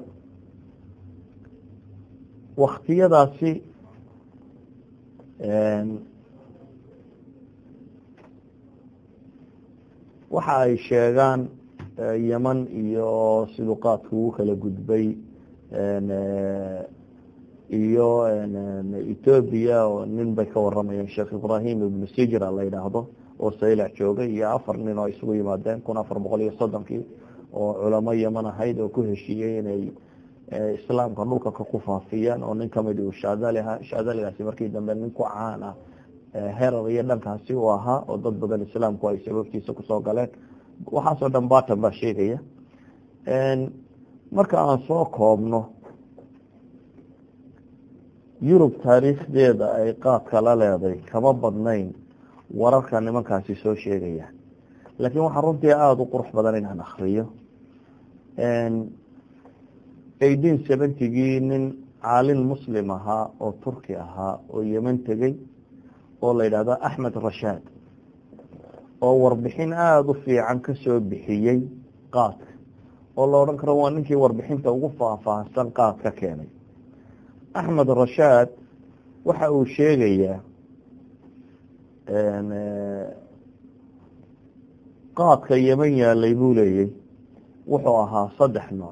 waktiyadaasi waxa ay sheegaan yeman iyo siduu qaadku ugu kala gudbay iyo ethoobia oo nin bay ka waramayeen sheekh ibrahim ibnu sijra la yidhaahdo oo saylac joogay iyo afar nin oo isugu yimaadeen kun afar boqol iyo soddonkii oo culamo yeman ahayd oo ku heshiiyey inay islaamka dhulka ka ku faafiyaan oo nin kamid uu shaadali ahaa shaadaligaasi markii dambe nin ku caan ah herar iyo dhankaasi uu ahaa oo dad badan islaamku ay sababtiisa kusoo galeen waxaasoo dhan barton baa sheegaya marka aan soo koobno yurub taariikhdeeda ay qaadka la leeday kama badnayn wararka nimankaasi soo sheegaya laakiin waxaa runtii aada u qurux badan inaan akriyo eighteen seventygii nin caalin muslim ahaa oo turki ahaa oo yeman tegey oo la yidhahdo axmed rashaad oo warbixin aada u fiican kasoo bixiyey qaadka oo la odhan karo waa ninkii warbixinta ugu faahfaahsan qaad ka keenay axmed rashaad waxa uu sheegayaa qaadka yeman yaalay buu leeyay wuxuu ahaa saddex nooc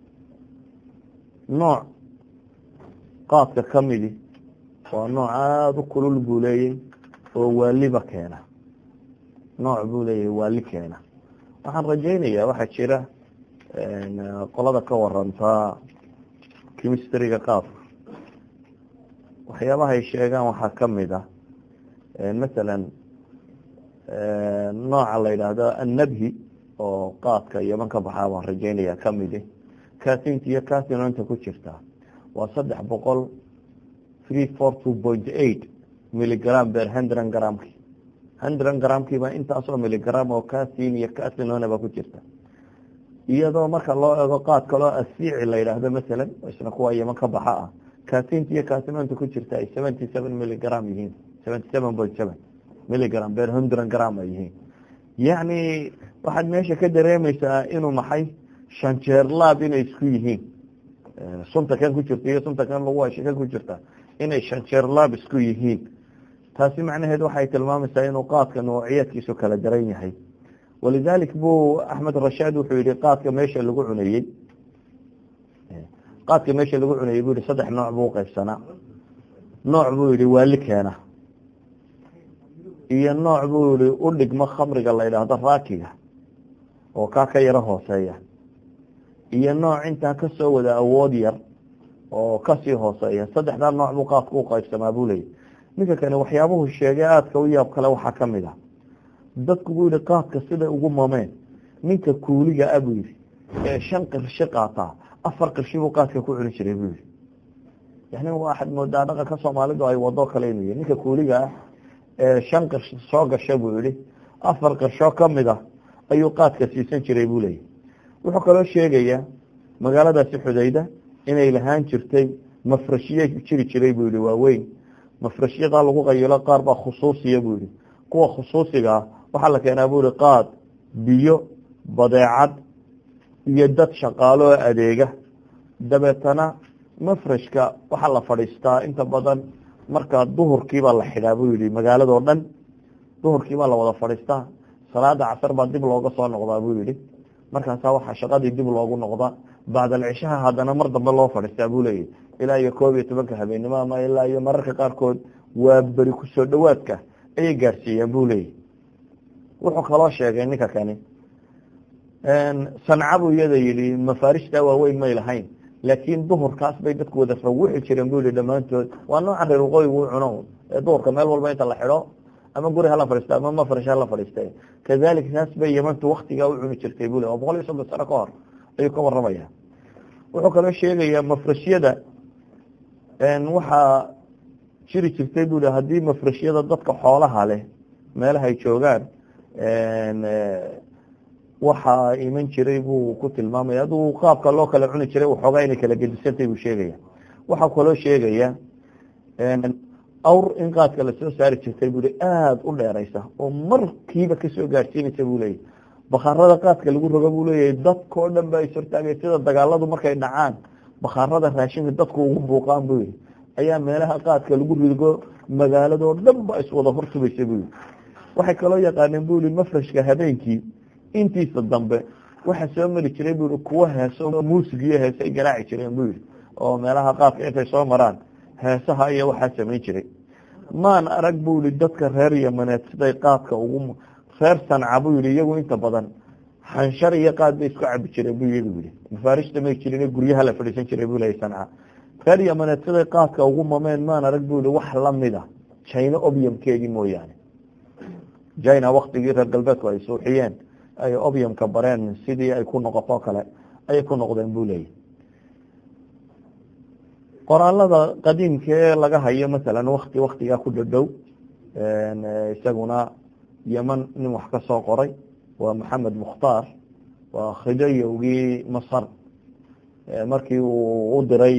nooc qaadka ka midi waa nooc aada u kulul buu leeyay oo waaliba keena nooc buu leeyahay waali keena waxaan rajaynayaa waxaa jira qolada ka warantaa chemistryga qaabka waxyaabaha ay sheegaan waxaa kamid ah masalan nooca la yidhaahdo annabhi oo qaadka yaman ka baxaa baan rajeynaya kamidi casinta iyo casinonta ku jirta waa saddex boqol three four two point eight milligram ber hundred gramki hundred gramkiiba intaasoo milligram oo casin iyo casinonaba ku jirta iyadoo marka loo ego qaad kaloo asiici la yidhaahdo masalan isna kuwa yaman ka baxa ah casinta iyo casinonta ku jirta ay seventy seven milligram yihiin seventy seven point seven milligram ber hundred gram ay yihiin yacni waxaad meesha ka dareemaysaa inuu maxay shanjeer laab inay isku yihiin sunta kan ku jirta iyo sunta kan lagu hasha kan ku jirta inay shanjeer laab isku yihiin taasi macnaheed waxay tilmaamaysaa inuu qaadka noociyadkiisu kala daran yahay walidalik buu axmed rashaad wuxuu yihi qaadka meesha lagu cunayey qaadka meesha lagu cunayey buu yihi saddex nooc buu uqaybsanaa nooc buu yihi waali keena iyo nooc buu yihi u dhigmo khamriga la yidhaahdo raakiga oo kaa ka yaro hooseeya iyo nooc intaa kasoo wada awood yar oo kasii hooseeya saddexdaa nooc buu qaadku uqaybsamaa buu leeyay ninka kane waxyaabuhu sheegay aadka u yaab kale waxaa kamid ah dadku buu yihi qaadka siday ugu mameen ninka kuuliga a buu yihi ee shan qirshi qaataa afar qirshi buu qaadka ku cuni jiray buu yihi yani waxaad moodaa dhaqanka soomaalidu ay wado kale inuu yahy ninka kuuliga ah ee shan qirsh soo gasha buu yihi afar qirshoo kamid ah ayuu qaadka siisan jiray buu leeyahy wuxuu kaloo sheegayaa magaaladaasi xudayda inay lahaan jirtay mafrashiye jiri jiray buu yihi waaweyn mafrashyadaa lagu qayilo qaar baa khusuusiya buu yihi kuwa khusuusigaa waxaa la keenaa buu yihi qaad biyo badeecad iyo dad shaqaalo oo adeega dabeetana mafrashka waxaa la fadhiistaa inta badan markaa duhurkiibaa la xidhaa buu yihi magaaladoo dhan duhurkiibaa la wada fadhiistaa salaada casar baa dib looga soo noqdaa buu yihi markaasaa waxaa shaqadii dib loogu noqdaa bacdalcishaha haddana mar dambe loo fadhiistaa buu leeyahy ilaa iyo koob iyo tobanka habeenimo ama ilaa iyo mararka qaarkood waa beri kusoo dhowaadka ayay gaarsiiyeen buu leeyahy wuxuu kaloo sheegay ninka kani sanca buu iyada yihi mafaarishtaa waaweyn may lahayn laakiin duhurkaas bay dadku wada rawixi jireen buu yihi dhammaantood waa nooca reer waqooyigu u cuno ee duhurka meel walba inta la xidho ama guri hala fadhiista ama mafrash hala fadhiista kadalik saas bay yamantu waktigaa u cuni jirtay buu le waa boqol iyo soddon sano ka hor ayuu ka waramaya wuxuu kaloo sheegayaa mafrashyada waxaa jiri jirtay buu haddii mafrashyada dadka xoolaha leh meelaha ay joogaan waxaa iman jiray buu ku tilmaamaya aduu qaabka loo kala cuni jiray waxoogaa inay kala gedisantay buu sheegaya waxaa kaloo sheegaya awr in qaadka lasoo saari jirtay buu aada u dheeraysa oo markiiba kasoo gaadhsiinaysa buu leeyahy bakhaarada qaadka lagu rogo buu leeyahay dadkao dhan ba is hortaagay sida dagaaladu markay dhacaan bakhaarada raashinka dadku ugu buuqaan buu yihi ayaa meelaha qaadka lagu rigo magaaladoo dhan ba iswada hortubaysa buu yihi waxay kaloo yaqaaneen buu yihi mafrashka habeenkii intiisa dambe waxaa soo mari jiray buu yihi kuwo heeso muusig iyo heese ay garaaci jireen buu yihi oo meelaha qaadka intay soo maraan heesaha iyo waxaa samayn jiray maan arag buu yihi dadka reer yamaneed siday qaadka ugu reer sanca buu yihi iyagu inta badan xanshar iyo qaad bay isku cabi jireen buu iyagu yihi mafaarishta may jirin guryaha la fadhiisan jiray buu leeyahy sanca reer yamaneed siday qaadka ugu mameen maan arag buu yihi wax lamid a china obiumkeedii mooyaane china waktigii reer galbeedku ay suuxiyeen ay obiumka bareen sidii ay ku noqoto kale ayay ku noqdeen buu leeyahy qoraalada qadiimka ee laga hayo masalan wakti waktigaa ku dhadhow isaguna yeman nin wax ka soo qoray waa maxamed mukhtaar waa khidayowgii masar markii uu u diray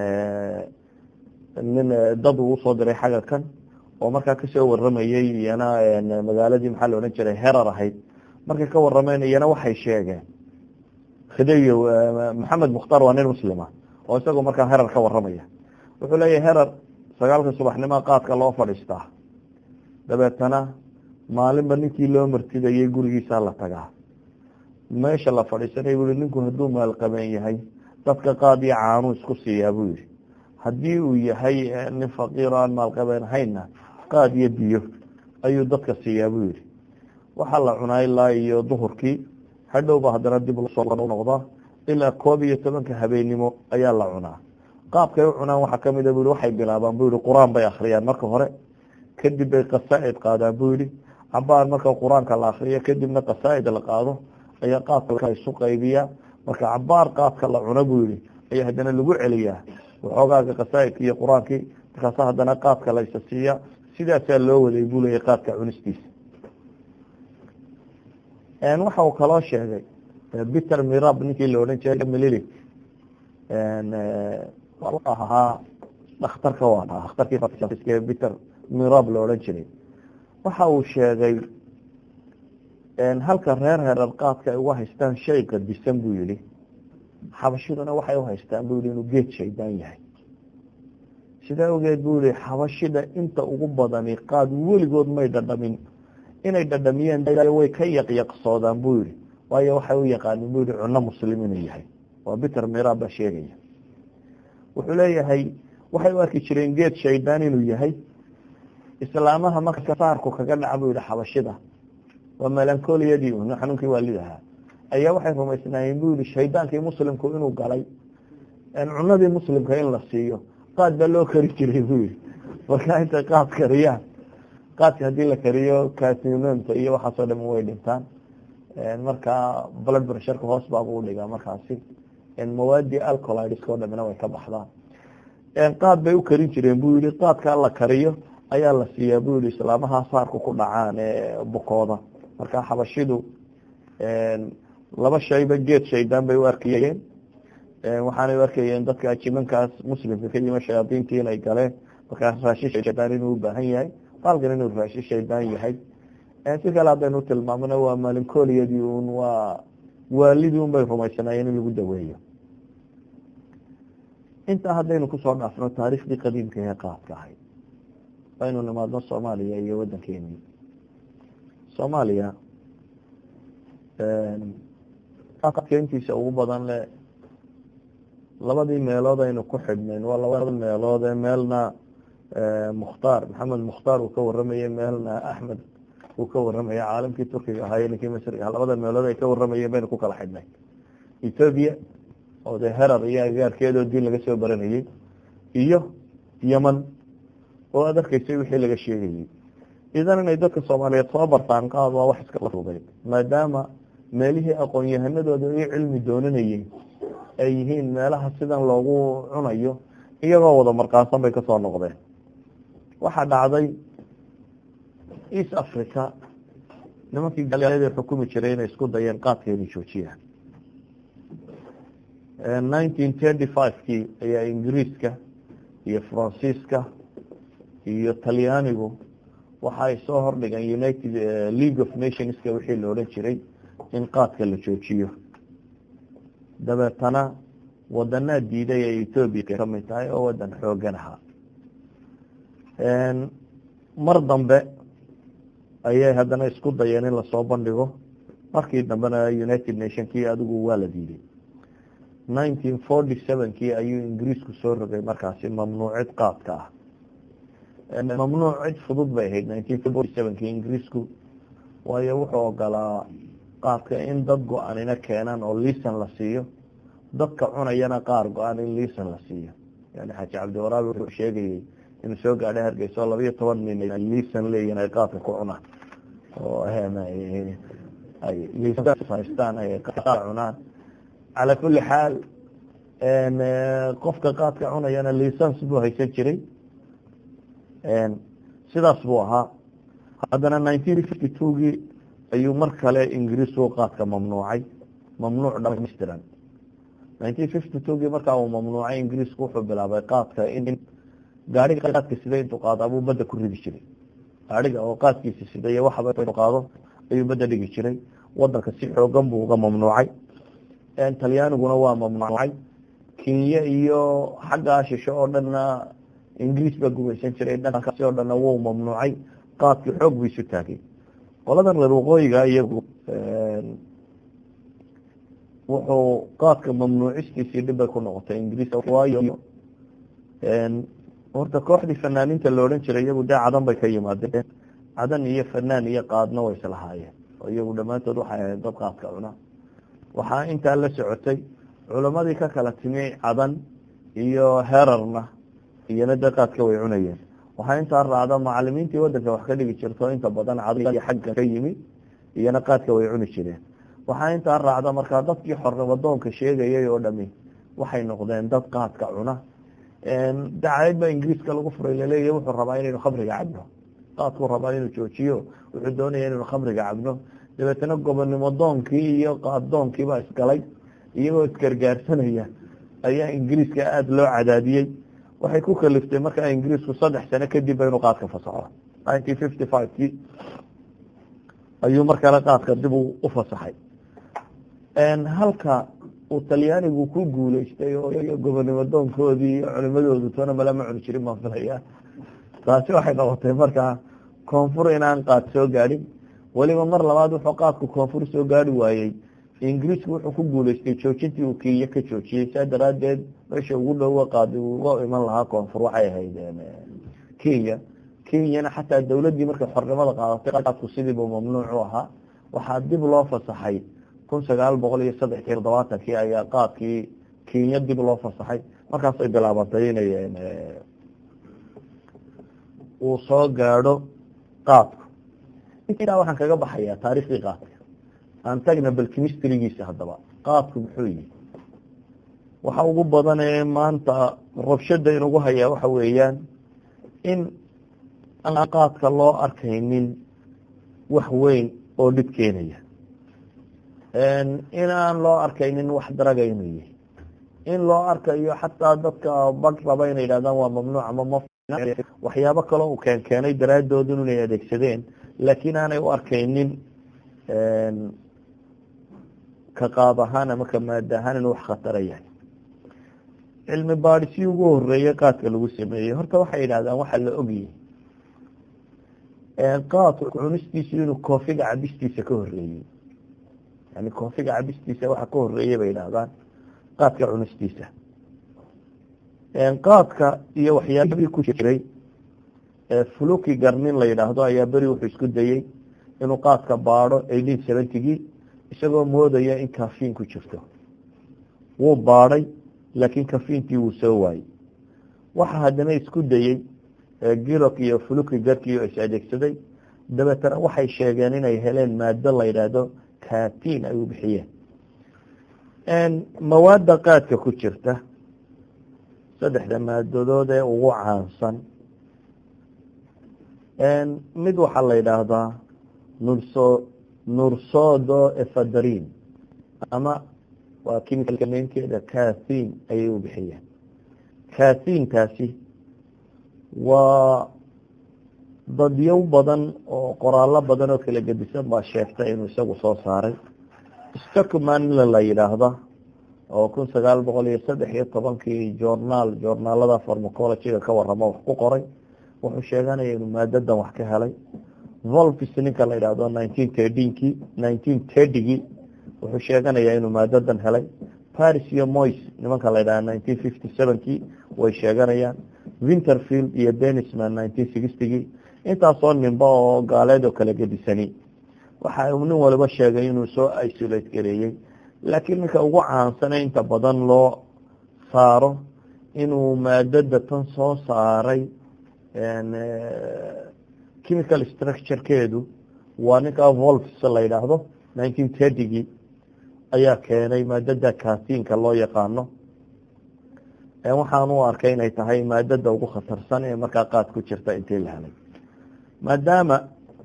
nin dad uu usoo diray xagga kan oo markaa kasoo waramayey iyana magaaladii maxaa la odhan jiray herar ahayd markay ka warameen iyana waxay sheegeen khidayow maxamed mukhtaar waa nin muslima oo isagoo markaa herar ka waramaya wuxuu leeyahay herar sagaalka subaxnimoa qaadka loo fadhiistaa dabeetana maalinba ninkii loo martidayay gurigiisa la tagaa meesha la fadhiisanay bui ninku hadduu maalqabeen yahay dadka qaad iyo caanuu isku siiyaa buu yihi haddii uu yahay nin faqiiro aan maalqabeen hayna qaad iyo biyo ayuu dadka siiyaa buu yihi waxaa la cunaa ilaa iyo duhurkii hadhowba haddana dib soo noqdaa ilaa koob iyo tobanka habeennimo ayaa la cunaa qaabkay u cunaan waxaa kamida bu yihi waxay bilaabaan bu yihi qur-aan bay akhriyaan marka hore kadib bay qasaa-id qaadaan bu yihi cabaar marka qur-aanka la akriyo kadibna qasaa-id la qaado ayaa qaadka isu qaybiyaa marka cabaar qaadka la cuno buu yihi ayaa haddana lagu celiyaa waxoogaaga qasaa-idki iyo qur-aankii markaasa haddana qaadka la isa siiya sidaasaa loo waday buu leeyahy qaadka cunistiisa waxa uu kaloo sheegay peter mirab ninkii la odhan jiray mililik ahaa dhakhtarka waa dhakhtarkii peter mirab la odhan jiray waxa uu sheegay halka reer hereer qaadka ay uga haystaan shay qadisan buu yihi xabashiduna waxay uhaystaan bu yihi inuu geed shaydaan yahay sidaa ogeed buu yihi xabashida inta ugu badani qaad weligood may dhadhamin inay dhadhamiyeen way ka yaqyaqsoodaan buu yihi waayo waxay u yaqaanin bu yihi cuno muslim inuu yahay waa peter mirab baa sheegaya wuxuu leeyahay waxay u arki jireen geed shaydaan inuu yahay islaamaha marka saarku kaga dhaca buu yihi xabashida waa melancoliyadii un xanuunkii waalidahaa ayaa waxay rumaysnaayeen bu yihi shaydaankii muslimku inuu galay cunadii muslimka in la siiyo qaad baa loo kari jiray buu yihi marka intay qaad kariyaan qaadka haddii la kariyo kasinonta iyo waxaasoo dham way dhintaan marka blood pressureka hoos baabuu dhigaa markaasi mawaadii alcolidsk o dhamina way ka baxdaan qaad bay u karin jireen buu yihi qaadkaa la kariyo ayaa la siiyaa bu yihi islaamaha saarku ku dhacaan ee bukooda marka xabashidu laba shayba geed shaydaan bay u arkayeen waxaanay u arkayeen dadka jimankaas muslimka ka yima shayaadiintii inay galeen markaa raashin shaydaan inuu ubaahan yahay baalkan inuu raashin shaydaan yahay si kale haddaynu tilmaamno waa malincoliyadii un waa waalidii un bay rumaysanaayeen in lagu daweeyo intaa haddaynu kusoo dhaafno taariikhdii qadiimka ee qaadka ahayd aynu nimaadno soomaaliya iyo waddankeeni soomaaliya adkeyntiisa ugu badan le labadii meelood aynu ku xidhnayn waa labada meelood ee meelna mukhtaar maxamed mukhtaar uu ka waramayey meelna axmed uu ka waramaya caalamkii turkiga ahaa ninkii masriga labada meelood ay ka waramayeen baynu ku kala xidhnay ethoobia oo dee herar iyo agaarkeedoo diin laga soo baranayey iyo yeman oo aad arkaysay wixii laga sheegayey idan inay dadka soomaaliyeed soo bartaan qaad waa wax iska fugay maadaama meelihii aqoon-yahanadooda i cilmi doonanayey ay yihiin meelaha sidan loogu cunayo iyagoo wada markaansan bay kasoo noqdeen waxaa dhacday east africa nimankii gaalada xukumi jiray inay isku dayeen qaadka inay joojiyaan nineteen thirty five kii ayaa ingiriiska iyo faransiiska iyo talyaanigu waxa ay soo hordhigeen united league of nationska wixii la odhan jiray in qaadka la joojiyo dabeetana wadanaa diiday ay ethoobia kamid tahay oo wadan xoogan ahaa mar dambe ayay haddana isku dayeen in lasoo bandhigo markii dambena united nation kii adigu waa la diiday nineteen forty seven kii ayuu ingiriisku soo rogay markaasi mamnuucid qaadka ah mamnuuc cid fudud bay ahayd nineteen forty seven kii ingiriisku waayo wuxuu ogolaa qaadka in dad go-anina keenaan oo liisan la siiyo dadka cunayana qaar go-aan in liisan la siiyo yani xaaji cabdiwaraabi wuxuu sheegayey inuu soo gaadhay hargeysa oo labayo toban nin ay liisan leeyihin ay qaadka ku cunaan oo ay liisan haystaan ay qaad cunaan calaa kuli xaal qofka qaadka cunayana liisans buu haysan jiray sidaas buu ahaa haddana nineteen fifty two gii ayuu mar kale ingiriisku qaadka mamnuucay mamnuuc dhamaystiran nineteen fifty two gii markaa uu mamnuucay ingiriisku wuxuu bilaabay qaadka in gaariga qaadka sida intuu qaado abuu badda ku ridi jiray gaariga oo qaadkiisa sida iyo waxaba inuu qaado ayuu badda dhigi jiray wadanka si xoogan buu uga mamnuucay talyaaniguna waa mamnuucay kenya iyo xaggaa shisho oo dhanna ingiriis baa gumaysan jiray dhankaasi oo dhanna wuu mamnuucay qaadkii xoog buu isu taagay qoladan reer waqooyiga iyagu wuxuu qaadka mamnuucistiisii dhibbay ku noqotay ingiriis waayo horta kooxdii fanaaniinta la odhan jiray iyagu dee cadan bay ka yimaadeen cadan iyo fanaan iyo qaadna way islahaayeen oo iyagu dhammaantood waxay ahayd dad qaadka cuna waxaa intaa la socotay culammadii ka kala timi cadan iyo herarna iyona dee qaadka way cunayeen waxaa intaa raacda macalimiintii wadanka wax ka dhigi jirto inta badan cadan iyo xagga ka yimi iyona qaadka way cuni jireen waxaa intaa raacda markaa dadkii xornimadoonka sheegayay oo dhami waxay noqdeen dad qaadka cuna dacayd baa ingiriiska lagu furay laleeyahy wuxuu rabaa inaynu khamriga cabno qaadkuu rabaa inuu joojiyo wuxuu doonaya inaynu khamriga cabno dabeetana gobonnimo doonkii iyo qaaddoonkii baa isgalay iyagoo isgargaarsanaya ayaa ingiriiska aada loo cadaadiyey waxay ku kaliftay markaa ingiriisku saddex sano kadib ba inuu qaadka fasaxo nineteen fifty five kii ayuu markale qaadka dib u fasaxay halka uu talyaanigu ku guuleystay oo gobonnimo doonkoodii iyo culimadoodu toona malama cuni jirin baan filaya taasi waxay noqotay markaa koonfur inaan qaad soo gaadhin weliba mar labaad wuxuu qaadku koonfur soo gaari waayey ingiriisku wuxuu ku guuleystay joojintii uu kenya ka joojiyey saa daraadeed meesha ugu dhowa qaadi uga iman lahaa koonfur waxay ahayd kenya kenyana xataa dowladdii markay xornimada qaadatay qaadku sidiiba mamnuuc u ahaa waxaa dib loo fasaxay kun sagaal boqol iyo saddex iyo todobaatankii ayaa qaadkii kenya dib loo fasaxay markaasay bilaabantay inay uu soo gaadho qaadku intaa waxaan kaga baxayaa taariikhdii qaadka aan tagna bal chemistrigiisa haddaba qaadku muxuu yihi waxa ugu badan ee maanta rabshada inugu hayaa waxa weeyaan in aan qaadka loo arkaynin wax weyn oo dhib keenaya in aan loo arkaynin wax daraga inuu yahay in loo arkayo xataa dadka bag raba inay yidhahdaan waa mamnuuc ama ma waxyaabo kaloo uu keen keenay daraadoodu inay adeegsadeen laakiin aanay u arkaynin ka qaab ahaan ama ka maada ahaan inuu wax khatara yahay cilmi baadhisii ugu horeeyey qaadka lagu sameeyey horta waxay yidhahdaan waxaa la ogyahay qaadku cunistiisu inuu koofiga cabistiisa ka horeeyey yani koofiga cabistiisa waxa ka horeeyey bay yidhahdaan qaadka cunistiisa qaadka iyo waxyaabihii ku jiray fuluki garnin la yidhaahdo ayaa beri wuxuu isku dayey inuu qaadka baadho eighteen seventygii isagoo moodaya in kafiin ku jirto wuu baadhay laakiin kafiinkii wuu soo waayey waxa haddana isku dayey girok iyo fuluki garkiio is adeegsaday dabeetana waxay sheegeen inay heleen maado la yidhaahdo katiin ay u bixiyeen mawaadda qaadka ku jirta saddexda maadadood ee ugu caansan mid waxaa la yidhaahdaa nurso nursodo efadrin ama waa kimika neenkeeda kathin ayay u bixiyeen kathinkaasi waa dadyow badan oo qoraallo badan oo kala gedisan baa sheegtay inuu isagu soo saaray stockmanla la yidhaahda oo kun sagaal boqol iyo saddex iyo tobankii journaal journaalada farmacologyga ka waramo wax ku qoray wuxuu sheeganaya inuu maadadan wax ka helay volvis ninka la yidhaahdo nineteen tirdnkii nineteen tirdigii wuxuu sheeganayaa inuu maadadan helay paris iyo mois nimanka la yidhahda nineteen fifty sevenkii way sheeganayaan winterfield iyo denisman nineteen sixtygii intaasoo ninba oo gaaleed oo kala gedisani waxa uu nin waliba sheegay inuu soo isolate gareeyey laakiin ninka ugu caansane inta badan loo saaro inuu maadada tan soo saaray chemical structurekeedu waa ninka volves la yidhaahdo nineteen tirtygii ayaa keenay maadada katinka loo yaqaano waxaan u arkay inay tahay maadada ugu khatarsan ee markaa qaad ku jirta intii la helay maadaama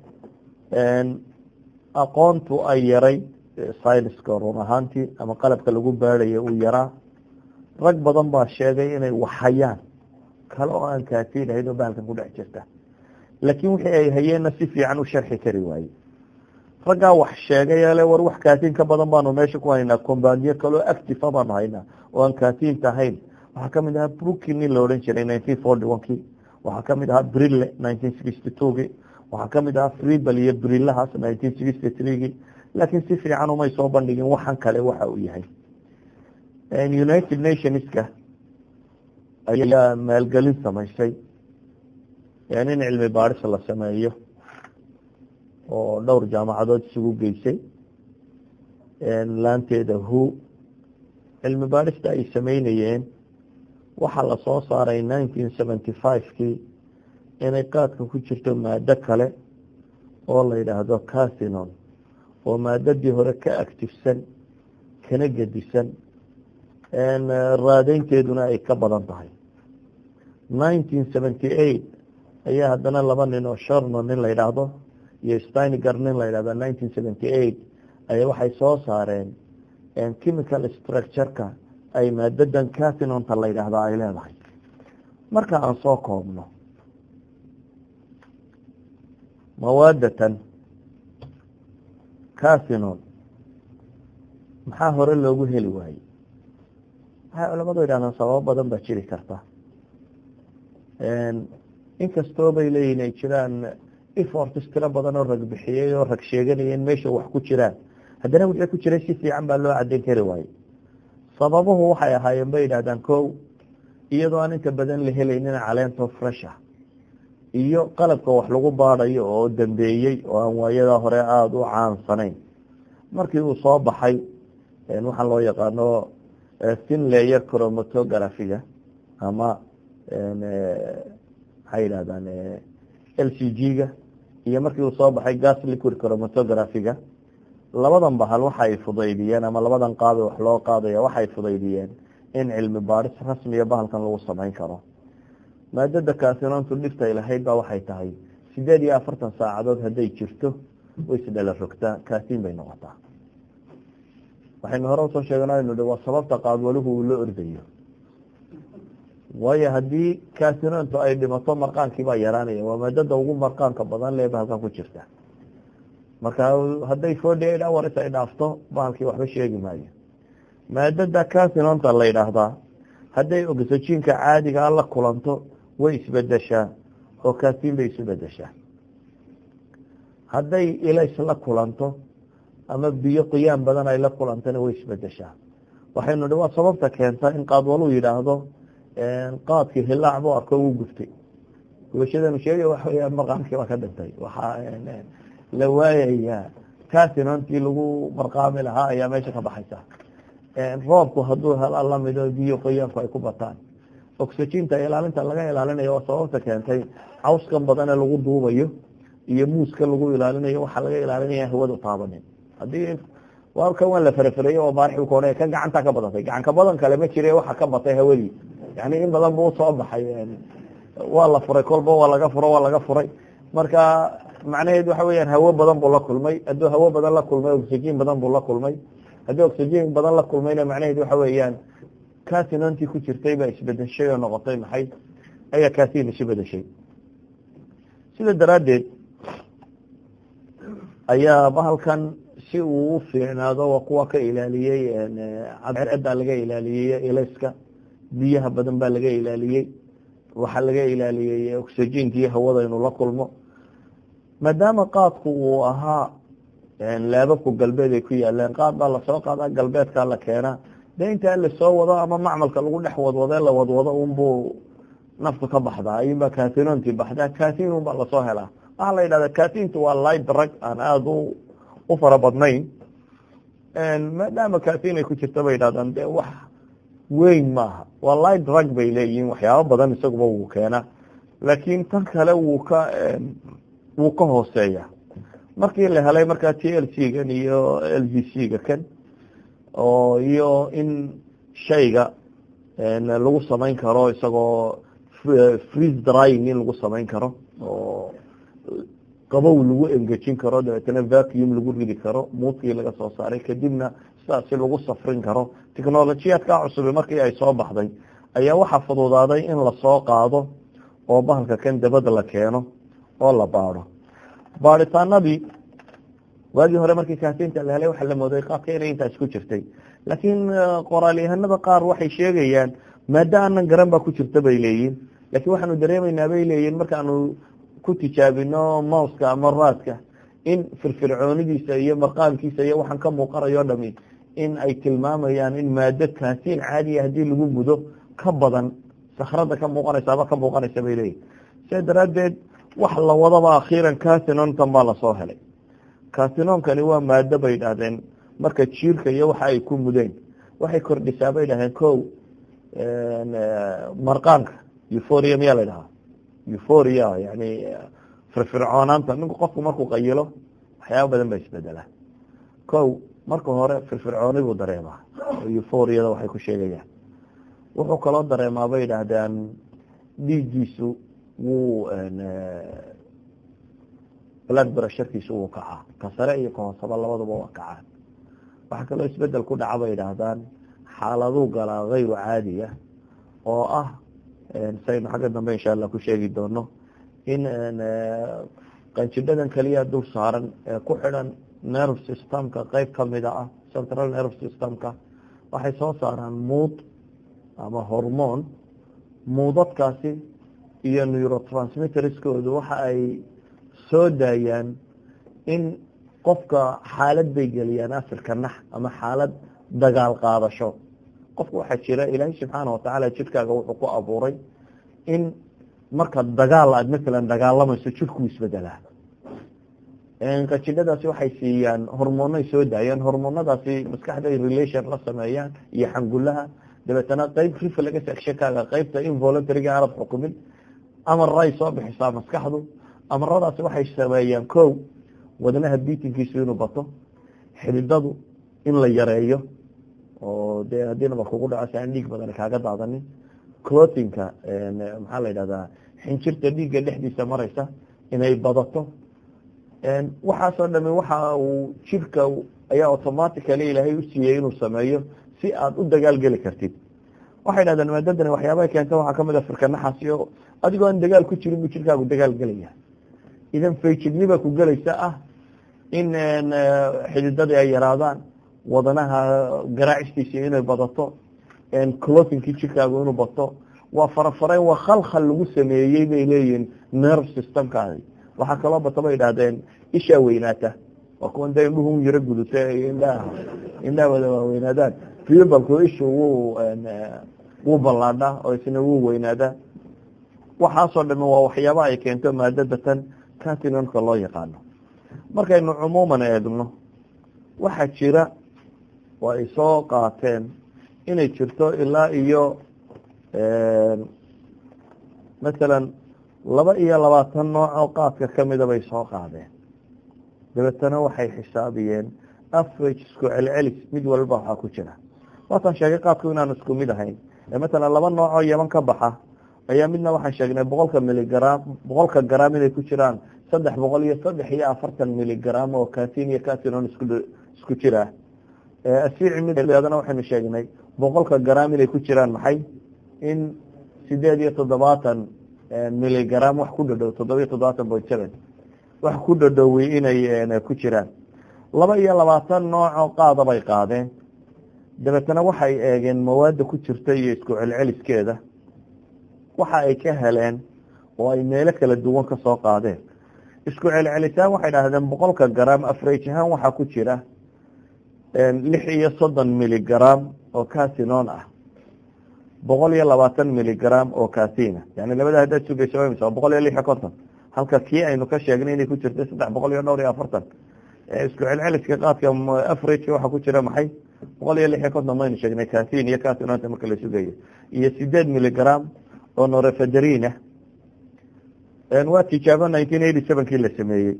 aqoontu ay yaray syniska run ahaantii ama qalabka lagu baadhaya uu yaraa rag badan baa sheegay inay waxhayaan kale oo aan kaatiin ahayn oo bahalkan ku dhex jirta laakiin wixii ay hayeenna si fiican u sharxi kari waaye raggaa wax sheegay ale war wax kaatiin ka badan baanu meesha ku haynaa combaaniyo kaleo activa baanu haynaa oo aan kaatiin tahayn waxaa kamid ahaa brookin nin la odhan jiray nineteen forty one kii waxaa kamid ahaa brille nineteen sixty two kii waxaa kamid ahaa freebel iyo brillahaas nineteen sixty three kii laakiin si fiican umay soo bandhigin waxan kale waxa uu yahay united nationska ayaa maalgelin samaysay in cilmi baadhis la sameeyo oo dhowr jaamacadood isugu geysay laanteeda who cilmi baadhista ay sameynayeen waxaa lasoo saaray nineteen seventy five-kii inay qaadka ku jirto maado kale oo la yidhaahdo casinon oo maadadii hore ka actifsan kana gedisan raadeynteeduna ay ka badan tahay nineteen seventy eight ayaa haddana laba nin oo sharno nin la yidhaahdo iyo steinegar nin la yidhahdo nineteen seventy eight ayaa waxay soo saareen chemical structureka ay maadadan casinonta la yidhaahdo ay leedahay marka aan soo koobno mawaadatan casinon maxaa hore loogu heli waayey waxay culamadu yidhahdaan sababo badan baa jiri karta inkastoo bay leeyihin ay jiraan eforts tiro badan oo rag bixiyey oo rag sheeganayeen meesha wax ku jiraan haddana wixii ku jiray si fiican baa loo caddayn kari waayey sababuhu waxay ahaayeen bay yidhahdaan kow iyadoo aan inta badan la helaynin caleento fresha iyo qalabka wax lagu baadayo oo dambeeyey oo aan waayadaa hore aada u caansanayn markii uu soo baxay waxaa loo yaqaano thin layer chromatographiga ama maxay yidhahdaan l c g-ga iyo markii uu soo baxay gas liquid chromatographiga labadan bahal waxay fudaydiyeen ama labadan qaado wax loo qaadaya waxay fudaydiyeen in cilmi baadhis rasmiya bahalkan lagu samayn karo maadada kasinontu dhiftay lahayd baa waxay tahay sideed iyo afartan saacadood hadday jirto way isdhala rogtaa kaasin bay noqotaa waxaynu hore usoo sheeganaynu hi waa sababta qaadwaluhu uu la ordayo waayo haddii kasinontu ay dhimato marqaankii baa yaraanaya waa maadada ugu marqaanka badan lee bahalkan ku jirta marka hadday forty eight hours ay dhaafto bahalkii waxba sheegi maayo maadada casinonta la yidhaahdaa hadday oxygenka caadigaa la kulanto way isbedeshaa oo kasin bay isu bedeshaa hadday ilays la kulanto ama biyo qoyaan badan ay la kulantana way isbedeshaa waxaynu hi waa sababta keenta in qaadwaluu yidhaahdo qaadkii hilaac buu arko wuu guftay gubashadanu sheegay waxaweya marqaamkii baa ka dhintay waxaa la waayayaa casinontii lagu marqaami lahaa ayaa meesha ka baxaysa roobku hadduu hela lamido biyo qoyaanku ay ku bataan oxyginta ilaalinta laga ilaalinayo waa sababta keentay cawskan badane lagu duubayo iyo muuska lagu ilaalinayo waxaa laga ilaalinaya hawadu taabanin hadii kan waa la farafareeye oo baarixu koone kan gacanta ka badatay gacanka badan kale ma jire waxa ka batay hawadii yani in badan buu usoo baxay waa la furay kolba waa laga furo waa laga furay marka macnaheed waxa weyaan hawo badan buu la kulmay hadduu hawo badan la kulmay oxygen badan buu la kulmay haddii oxygen badan la kulmayna macnaheed waxa weeyaan casinontii ku jirtay baa isbedeshay oo noqotay maxay ayaa casin isu bedeshay sida daraaddeed ayaa bahalkan si uu u fiicnaado waa kuwa ka ilaaliyey cadceeda laga ilaaliyey ilayska biyaha badan baa laga ilaaliyey waxaa laga ilaaliyey oxygenkii hawada inuu la kulmo maadaama qaadku uu ahaa laababku galbeed ay ku yaaleen qaad baa lasoo qaadaa galbeedkaa la keenaa de intaa lasoo wado ama macmalka lagu dhex wadwade la wadwado unbuu naftu ka baxdaa ayunbaa kasinontii baxdaa kasin unbaa lasoo helaa waxaa la yidhahda kasintu waa light drug aan aada u u fara badnayn maadaama kasin ay ku jirta bay yidhahdaan de wax weyn maaha waa light drug bay leeyihiin waxyaabo badan isaguba wuu keenaa laakiin tan kale wuu ka wuu ka hooseeya markii la helay markaa t l c gan iyo l v c ga kan oo iyo in shayga lagu samayn karo isagoo freeze drying in lagu samayn karo oo qabow lagu engejin karo dabeetana vacuum lagu ridi karo muuskii laga soo saaray kadibna sidaasi lagu safrin karo technolojiyaadkaa cusubi markii ay soo baxday ayaa waxaa fududaaday in lasoo qaado oo bahalka kan dabada la keeno oo la baado baadhitaanadii waagii hore markii kaasinta la helay waxaa la mooday qaadka inay intaas ku jirtay laakiin qoraalyahanada qaar waxay sheegayaan maado aanan garan baa ku jirta bay leeyihin laakiin waxaanu dareemaynaa bay leeyihin markaanu ku tijaabino mouska ama raadka in firfircoonidiisa iyo marqaamkiisa iyo waxaan ka muuqanayo dhami in ay tilmaamayaan in maado kaasin caadiya haddii lagu mudo ka badan sakrada ka muuqanaysaaba ka muuqanaysa bay leeyihin sidaa daraaddeed wax la wadaba akhiiran casinontan baa lasoo helay casinonkani waa maado bay idhaahdeen marka jiirka iyo waxa ay ku mudeen waxay kordhisaa bay dhaheen ko marqaanka euphoria miyaa la dhahaa euphoria yani firfircoonaanta ninku qofku markuu qayilo waxyaaba badan baa isbedelaa ko marka hore firfircooni buu dareemaa euphoriada waxay ku sheegayaan wuxuu kaloo dareemaa bay idhaahdaan dhiiggiisu wuu blood brasharkiisu wuu kacaa ka sare iyo ka hoosaba labaduba waa kacaan waxaa kaloo isbedel ku dhaca bay idhaahdaan xaaladuu galaa hayru caadiya oo ah saynu xagga dambe insha allah ku sheegi doono in qanjidhadan keliya dul saaran ee ku xidhan nerve systemka qeyb kamida ah central nerve systemka waxay soo saaraan muud ama hormone muudadkaasi iyo neurotransmitterskoodu waxa ay soo daayaan in qofka xaalad bay geliyaan asirka nax ama xaalad dagaal qaadasho qofka waxaa jira ilaahay subxaana watacaala jidhkaaga wuxuu ku abuuray in marka dagaal aad masalan dagaalamayso jidhkuu isbedelaa qajidhadaasi waxay siiyaan hormoonay soo daayaan hormoonadaasi maskaxday relation la sameeyaan iyo xangulaha dabeetana qeyb reflex actionkaaga qeybta involuntaryga aanad xukumin amaray soo bixisaa maskaxdu amaradaasi waxay sameeyaan ko wadnaha biitinkiisu inuu bato xididadu in la yareeyo oo dee haddiinaba kugu dhaco si aan dhiig badan kaaga daadanin clotinka maxaa la yidhahdaa xinjirta dhiigga dhexdiisa maraysa inay badato waxaasoo dhami waxa uu jirka ayaa automatically ilaahay u siiyey inuu sameeyo si aad u dagaal geli kartid waxay dhahdeen maadadani waxyaabaha keenta waxaa kamid a firkanaxaasi oo adigoo aan dagaal ku jirin buu jirkaagu dagaal gelaya idan faijidniba ku gelaysa ah in xididadii ay yaraadaan wadanaha garaacistiisi inay badato clotinkii jirkaagu inuu bato waa farafareen waa khalkhal lagu sameeyey bay leeyihin nerve systemkaadi waxaa kaloo bata bay idhahdeen ishaa weynaata waa kuwan dee indhuhu yaro guduta indhaha indhaha wada waaweynaadaan fibalku ishu wuu wuu ballaadhaa oo isna wuu weynaadaa waxaasoo dhami waa waxyaabaha ay keento maadadatan catinonka loo yaqaano markaynu cumuuman eegno waxaa jira oo ay soo qaateen inay jirto ilaa iyo masalan laba iyo labaatan nooc oo qaadka kamida bay soo qaadeen dabeetana waxay xisaabiyeen average isku celcelis mid walba waxaa ku jira waataan sheegay qaadku inaan isku mid ahayn matalan laba nooc oo yaman ka baxa ayaa midna waxaan sheegnay boqolka miligram boqolka gram inay ku jiraan saddex boqol iyo saddex iyo afartan miligram oo catin iyo catinon isku isku jira asiici midadana waxaynu sheegnay boqolka gram inay ku jiraan maxay in sideed iyo toddobaatan miligram wax ku dhadhow toddoba iyo toddobaatan point seven wax ku dhadhowey inay ku jiraan laba iyo labaatan noocoo qaada bay qaadeen dabeetana waxay eegeen mawaadda ku jirta iyo isku celceliskeeda waxa ay ka heleen oo ay meelo kala duwan ka soo qaadeen isku celcelisaan waxay dhahdeen boqolka gram afrage ahaan waxaa ku jira lix iyo soddon miligram oo catinon ah boqol iyo labaatan miligram oo catina yani labada haddaad sugayso waa boqol iyo lix iyo konton halka kii aynu ka sheegnay inay ku jirta saddex boqol iyo dhowr iyo afartan isku celceliska qaadka average waxaa ku jira maxay boqol iyo lix iyo konton maynu sheegnay catin iyo catinonta marka la sugayo iyo sideed miligram oo norefederina waa tijaabo nineteen eighty sevenkii la sameeyey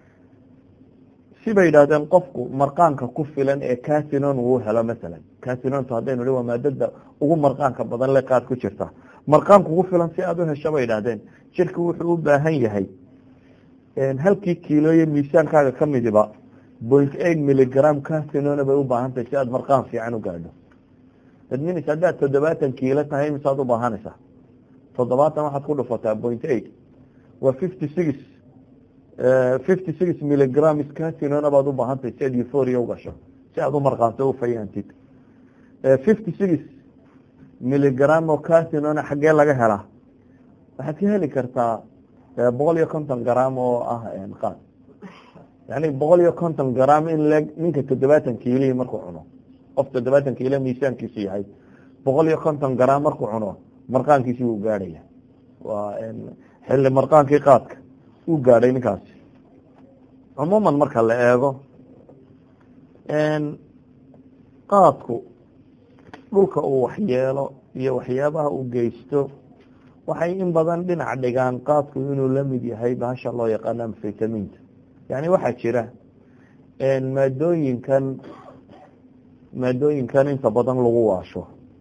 sibay yidhahdeen qofku marqaanka ku filan ee catinon uu helo masalan catinontu haddaynu hi waa maadada ugu marqaanka badan le qaad ku jirta marqaanka ugu filan si aada u hesho bay idhahdeen jirka wuxuu u baahan yahay halkii kiilooyo miisaankaaga ka midiba point eight miligram catinona bay u baahan tahay si aad marqaan fiican u gaadho adminis haddaad toddobaatan kiilo tahay misaad u baahanaysaa toddobaatan waxaad ku dhufataa point eight waa fifty six fifty six miligram catinona baad u baahantahay si aad euphoria ugasho si aad u marqaanto u fayaantid fifty six miligram oo catinona xaggee laga helaa waxaad ka heli kartaa boqol iyo konton gram oo ah qaad yani boqol iyo konton gram in le ninka toddobaatan kiilihii markuu cuno qof toddobaatan kiilo miisaankiisu yahay boqol iyo konton gram markuu cuno marqaankiisi wuu gaadhaya waa xilli marqaankii qaadka uu gaadhay ninkaasi cumuuman marka la eego qaadku dhulka uu waxyeelo iyo waxyaabaha uu geysto waxay in badan dhinac dhigaan qaadku inuu la mid yahay bahasha loo yaqaano amfetaminta yani waxaa jira maadooyinkan maadooyinkan inta badan lagu waasho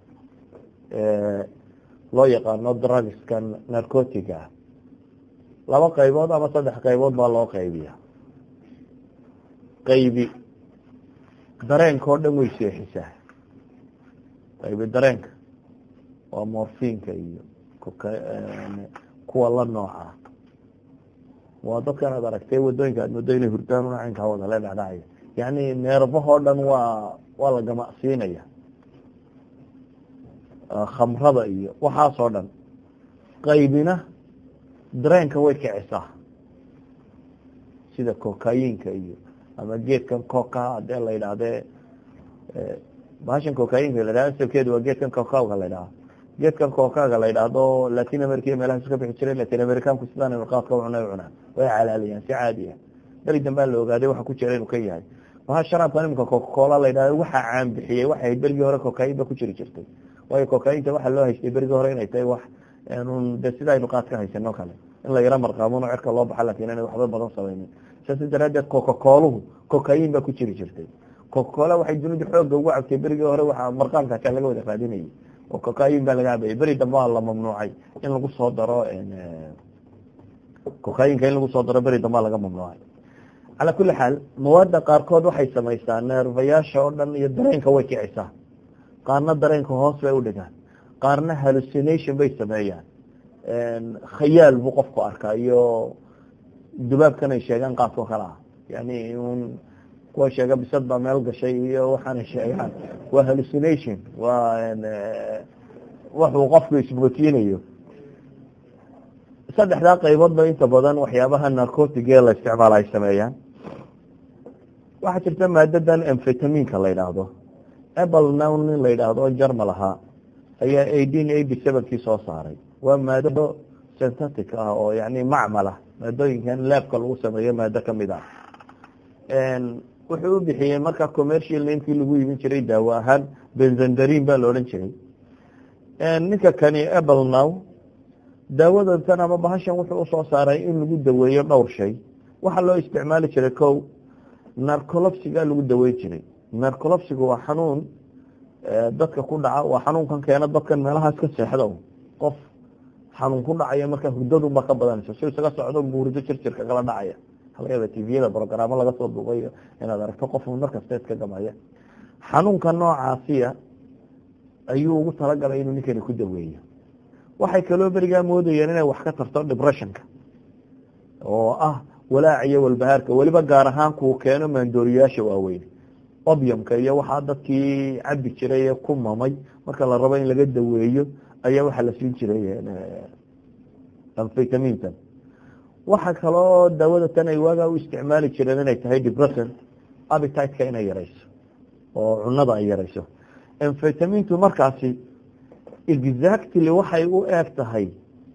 loo yaqaano drugskan narcotiga ah laba qaybood ama saddex qaybood baa loo qaybiya qaybi dareenka oo dhan way seexisaa qaybi dareenka waa morfinka iyo kuwa la nooca waa dadkan aad aragtay wadooyinka aad moodo inay hurdaan una caynkaa wada le dhacdhacaya yani neerbahoo dhan waa waa la gamacsiinaya khamrada iyo waxaasoo dhan qaybina dareenka way kicisaa sida cocainka iyo ama geedkan coca hadee la yidhaahdee bahashan cocainka la yidhahda asalkeedu waa geedkan cocawga la yidhaha geedkan cocaga la yidhaahdo latin america iyo meelahaas ka bixi jiray latin americanku sidaan qaadka cuna cunaan way calaaliyaan si caadi ah beri dambaa la ogaaday waxa ku jira inuu ka yahay waxa sharaabkan imika cocacola la yidhahdo waxa caan bixiyey waxay ahayd berigii hore cocain ba ku jiri jirtay waayo cocainta waxaa loo haystay berigii hore inay tahay wax de sida aynu qaad ka haysano kale in la yaro marqaamuno cerka loo baxa lakin inay waxba badan samaynin saas daraadeed cocacoluhu cocain baa ku jiri jirtay cocacola waxay dunidu xooga ugu cabtay berigii hore waxa marqaamkaasaa laga wada raadinayay oo cocain baa laga cabayay beri dambe waa la mamnuucay in lagu soo daro cocainka in lagu soo daro beri dambea laga mamnuucay calaa kuli xaal mawaada qaarkood waxay samaysaa neerfayaasha oo dhan iyo dareenka way kicisaa qaarna dareenka hoos bay udhigaan qaarna hallucination bay sameeyaan khayaal buu qofku arkaa iyo dubaabkan ay sheegaan qaadko kale ah yani un kuwa sheega bisad baa meel gashay iyo waxaanay sheegaan waa hallucination waa waxuu qofku isbootiinayo saddexdaa qayboodba inta badan waxyaabaha narcotige la isticmaala ay sameeyaan waxaa jirta maadadan amfetaminka la yidhaahdo apple nown nin la yidhaahdo jarmal ahaa ayaa eighteen eighty sevenkii soo saaray waa maado synthetic ah oo yani macmal ah maadooyinkan laabka lagu sameeyo maado kamid ah wuxuu u bixiyey marka commercial namekii lagu iibin jiray daawo ahaan benzandarin baa la odhan jiray ninka kani apple now daawadantan ama bahashan wuxuu usoo saaray in lagu daweeyo dhowr shay waxaa loo isticmaali jiray ko narcolopsiga lagu daweyn jiray narcolopsiga waa xanuun dadka ku dhaca waa xanuunkan keena dadkan meelahaas ka seexda qof xanuun ku dhacaya markaa hurdadunba ka badanayso si isaga socdo buurido jirjirka kala dhacaya halagayaba tviyada brogaraamo laga soo duubayo inaad aragto qof markasta iska gamaya xanuunka noocaasiya ayuu ugu talagalay inuu ninkani ku daweeyo waxay kaloo berigaa moodayeen inay wax ka tarto depressionka oo ah walaac iyo walbahaarka weliba gaar ahaan kuu keeno maandooriyaasha waaweyn obyamka iyo waxaa dadkii cabi jiray ee ku mamay marka la rabo in laga daweeyo ayaa waxaa la siin jiray amfetamintan waxa kaloo daawada tan ay waagaa u isticmaali jireen inay tahay depression appetiteka inay yarayso oo cunada ay yarayso amfetamintu markaasi exactly waxay u eeg tahay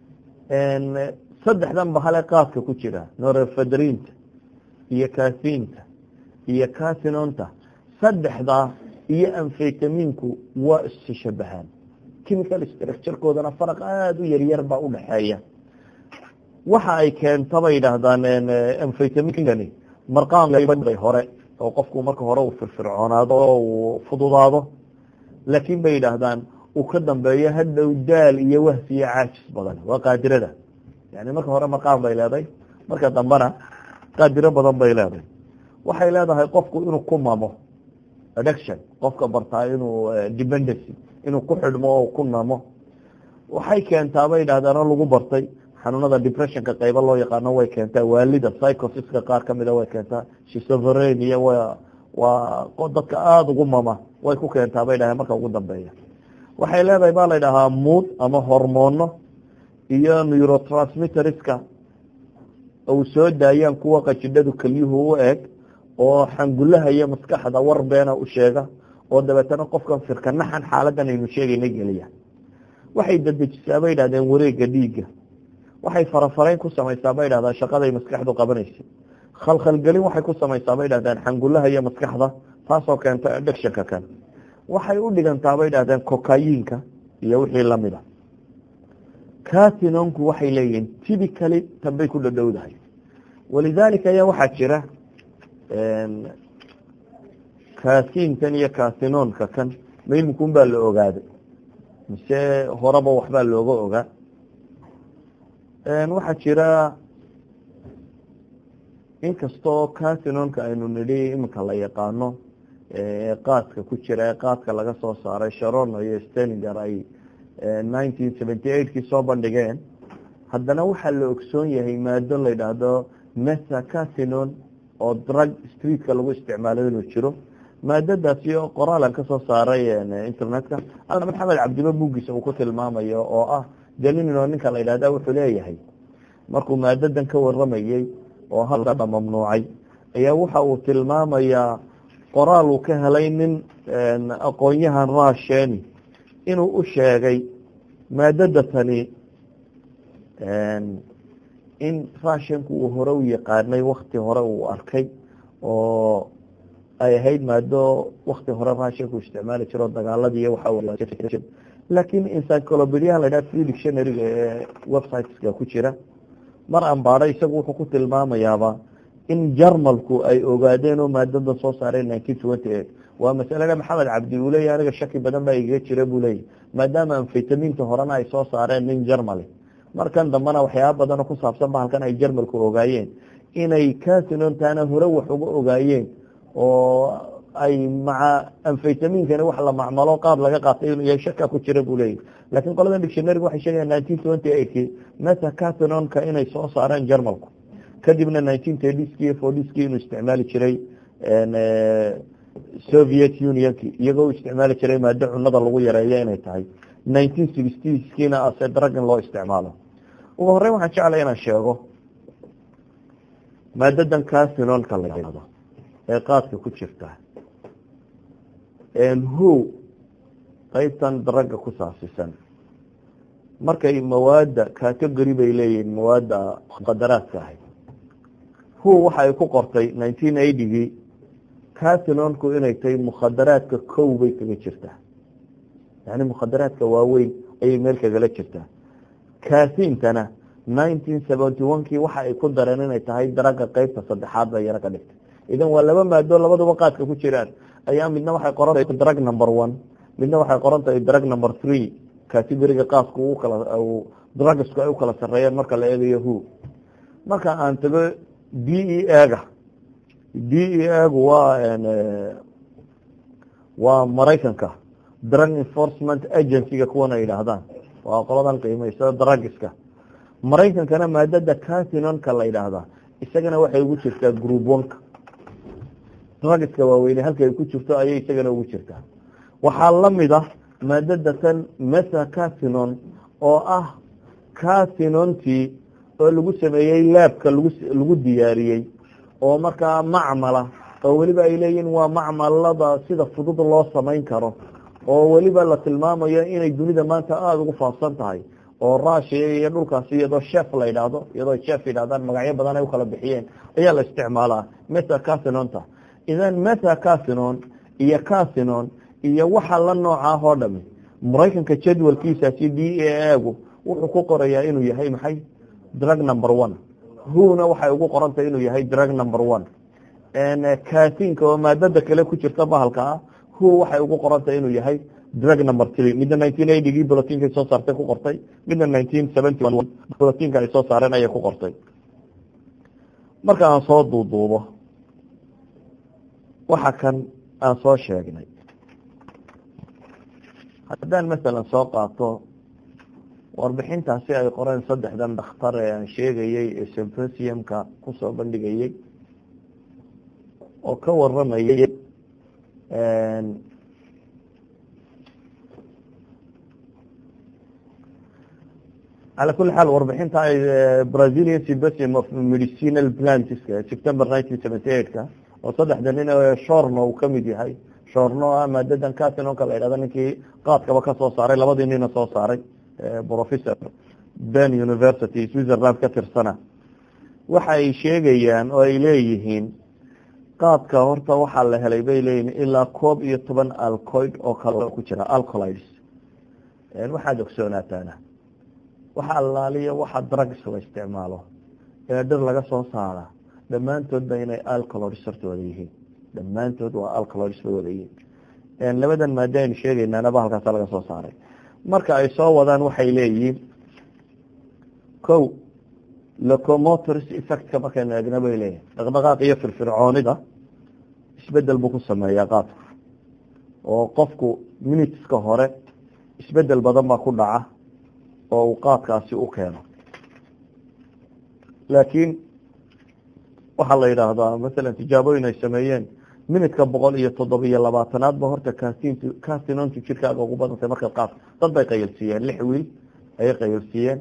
saddexdan bahale qaadka ku jira norefedrinta iyo kasinta iyo casinonta saddexdaa iyo amfetaminku waa isshabahaan chemical structurekoodana faraq aada u yaryar baa udhaxeeya waxa ay keenta bay yidhaahdaan amfetaminkani marqaanbay hore oo qofku marka hore uu firfircoonaado oo uu fududaado laakiin bay yidhaahdaan uu ka dambeeyo hadhow daal iyo wahsi iyo caajis badan waa qaadirada yani marka hore marqaan bay leedahay marka dambena qaadiro badan bay leedahay waxay leedahay qofku inuu ku mamo addiction qofka bartaa inuu dependency inuu ku xidhmo oo ku namo waxay keentaa bay yidhahdaan oo lagu bartay xanuunada depressionka qaybo loo yaqaano way keentaa waalida psychosiska qaar kamida way keentaa shisoverenia w waa dadka aada ugu mama way ku keentaa bay dhahay marka ugu dambeeya waxay leedahay baa la ydhahaa mood ama hormoono iyo neurotransmitterska uu soo daayaan kuwa qajidhadu kelyuhu u eg oo xangulaha iyo maskaxda war beena u sheega oo dabeetana qofkan firka naxan xaaladan aynu sheegayna geliya waxay dadejisaa bay yidhahdeen wareega dhiigga waxay farafarayn ku samaysaa bay yidhahdaan shaqaday maskaxdu qabanaysa khalkhalgelin waxay ku samaysaa bay yidhahdaan xangulaha iyo maskaxda taasoo keenta addictionka kan waxay u dhigantaa bay dhahdeen cocayiinka iyo wixii lamid a catinonku waxay leeyihiin typically tanbay ku dhadhowdahay walidaalika ayaa waxaa jira kasinkan iyo casinonka kan ma iminkun baa la ogaaday mise horeba waxbaa looga ogaa waxaa jira inkastoo casinonka aynu nidhi iminka la yaqaano qaadka ku jira ee qaadka laga soo saaray sharono iyo stelinger ay nineteen seventy eight kii soo bandhigeen haddana waxaa la ogsoon yahay maado la yidhaahdo mesa casinon oo drug streetka lagu isticmaalo inuu jiro maadadaasi oo qoraalan kasoo saaray internetka alla maxamed cabdilo buuggiisa uu ku tilmaamayo oo ah delino ninka la yidhahda wuxuu leeyahay markuu maadadan ka waramayey oo halka mamnuucay ayaa waxa uu tilmaamayaa qoraal uu ka helay nin aqoon-yahan rasheni inuu u sheegay maadada tani in rashenku uu hore u yaqaanay wakti hore uu arkay oo ay ahayd maado wakti hore rashenku isticmaali jiro dagaaladii waxa laakiin encyclopediahan la dhaha free dictionaryga ee websiteska ku jira mar ambaada isagu wuxuu ku tilmaamayaaba in jarmalku ay ogaadeen oo maadada soo saareen nineteen twenty eight waa masalada maxamed cabdi uu leeyahy aniga shaki badan baa igaga jira buu leeyahy maadaama amfetaminta horena ay soo saareen nin jarmali markan dambena waxyaaba badanoo ku saabsan ba halkan ay jarmalku ogaayeen inay casinontaana hore wax uga ogaayeen oo ay maca amfetaminkani wax la macmalo qaad laga qaatay inuu yahay shaka ku jira buu leeyahy lakin qolada dictionaryga waxay sheegayan nineteen twenty eightkii meta casinonka inay soo saareen jarmalku kadibna nineteen thirtyskii iyo fortyskii inuu isticmaali jiray soviet unionki iyagoo u isticmaali jiray maado cunada lagu yareeyo inay tahay nineteen sixtieskiina ase drug in loo isticmaalo ugu horeyn waxaan jeclay inaan sheego maadadan casinonka la yihahdo ee qaadka ku jirta who qeybtan dragga ku saabsisan markay mawaada category bay leeyihiin mawaada muqadaraadka ahay who waxa ay ku qortay nineteen eightygii casinonku inay tahay mukhadaraadka kow bay kaga jirtaa yani mukhadaraadka waaweyn ayay meel kagala jirtaa casintana nineteen seventy one kii waxa ay ku dareen inay tahay daragga qeybta saddexaad bay yaro ka dhigtay idan waa laba maado labaduba qaadka ku jiraan ayaa midna waxay qoran tahay drug number one midna waxay qoran tahay drug number three categoriga qaadku u kala drugsku ay u kala sareeyeen marka la eegayo who marka aan tago d e aga d e agu waa waa maraykanka drug enforcement agencyga kuwan ay yidhaahdaan waa qoladan qiimaysada drugska maraykankana maadada casinonka la yidhaahdaa isagana waxay ugu jirtaa group oneka drugska waaweyne halka ay ku jirto ayay isagana ugu jirtaa waxaa lamid ah maadada tan mesa casinon oo ah casinontii oo lagu sameeyey laabka lagu lagu diyaariyey oo markaa macmala oo weliba ay leeyihin waa macmalada sida fudud loo samayn karo oo weliba la tilmaamayo inay dunida maanta aada ugu faafsan tahay oo russia iyo dhulkaasi iyadoo chef la yidhaahdo iyadoo chef yidhahdaan magacyo badan ay ukala bixiyeen ayaa la isticmaalaa mesa casinonta idan mesa casinon iyo casinon iyo waxa la noocaah oo dhami maraykanka jadwalkiisaasi d a agu wuxuu ku qorayaa inuu yahay maxay drug number one huna waxay ugu qorantay inuu yahay drug number one casinka oo maadada kale ku jirta bahalka ah hu waxay ugu qorantay inuu yahay drug number three midna nineteen eightygii bolotinka ay soo saartay ku qortay midna nineteen seventy one bolotinka ay soo saareen ayay ku qortay marka aan soo duuduubo waxa kan aan soo sheegnay haddaan masalan soo qaato warbixintaasi ay qoreen saddexdan dhakhtar ee aan sheegayey ee symposiumka kusoo bandhigayey oo ka waramayay calى kuli xaal warbixinta ay brazilian symposium of medicinal plantska september nineteen seventy eight ka oo saddexda nin shorno uu kamid yahay shorno ah maadadan casinonka la yidhahdo ninkii qaadkaba ka soo saaray labadii nina soo saaray professor ben university switzerland ka tirsana waxa ay sheegayaan oo ay leeyihiin qaadka horta waxaa la helay bay leeyihin ilaa koob iyo toban alcoid oo kale ku jira alcolides waxaad ogsoonaataana waxa allaaliya waxa drugs la isticmaalo ee dhir laga soo saara dhammaantoodba inay alcoloids hortooda yihiin dhammaantood waa alcoloids bay wada yihiin labadan maada aynu sheegaynaanaba halkaasa laga soo saaray marka ay soo wadaan waxay leeyihiin ko locomotors effectka markaynu eegna bay leeyihin dhaqdhaqaaq iyo firfircoonida isbedel buu ku sameeyaa qaadku oo qofku minuteska hore isbedel badan baa ku dhaca oo uu qaadkaasi u keeno laakiin waxaa la yidhaahdaa masalan tijaabooyin ay sameeyeen minutka boqol iyo toddobiyo labaatanaadba horta kasintu kasinontu jirkaaga ugu badantay markaad qaad dad bay qayilsiiyeen lix wiil ayay qayilsiiyeen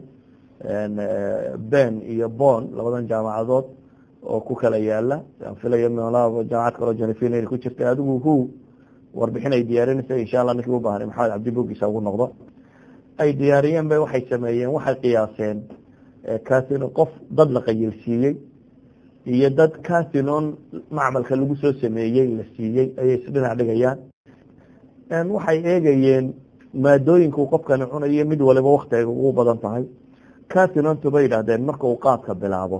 ben iyo bon labadan jaamacadood oo ku kala yaala aan filaya mlaa jaamacad kaloo jenefin inay ku jirtay adigu hu warbixin ay diyaarinaysa insha allah ninkii u baahnay maxamed cabdi bogiisa ugu noqdo ay diyaariyeen bay waxay sameeyeen waxay qiyaaseen casino qof dad la qayilsiiyey iyo dad casinon macmalka lagu soo sameeyey la siiyey ayay isdhinac dhigayaan waxay eegayeen maadooyinku qofkani cunayo mid waliba waktiga ugu badan tahay casinontu bay yidhahdeen marka uu qaadka bilaabo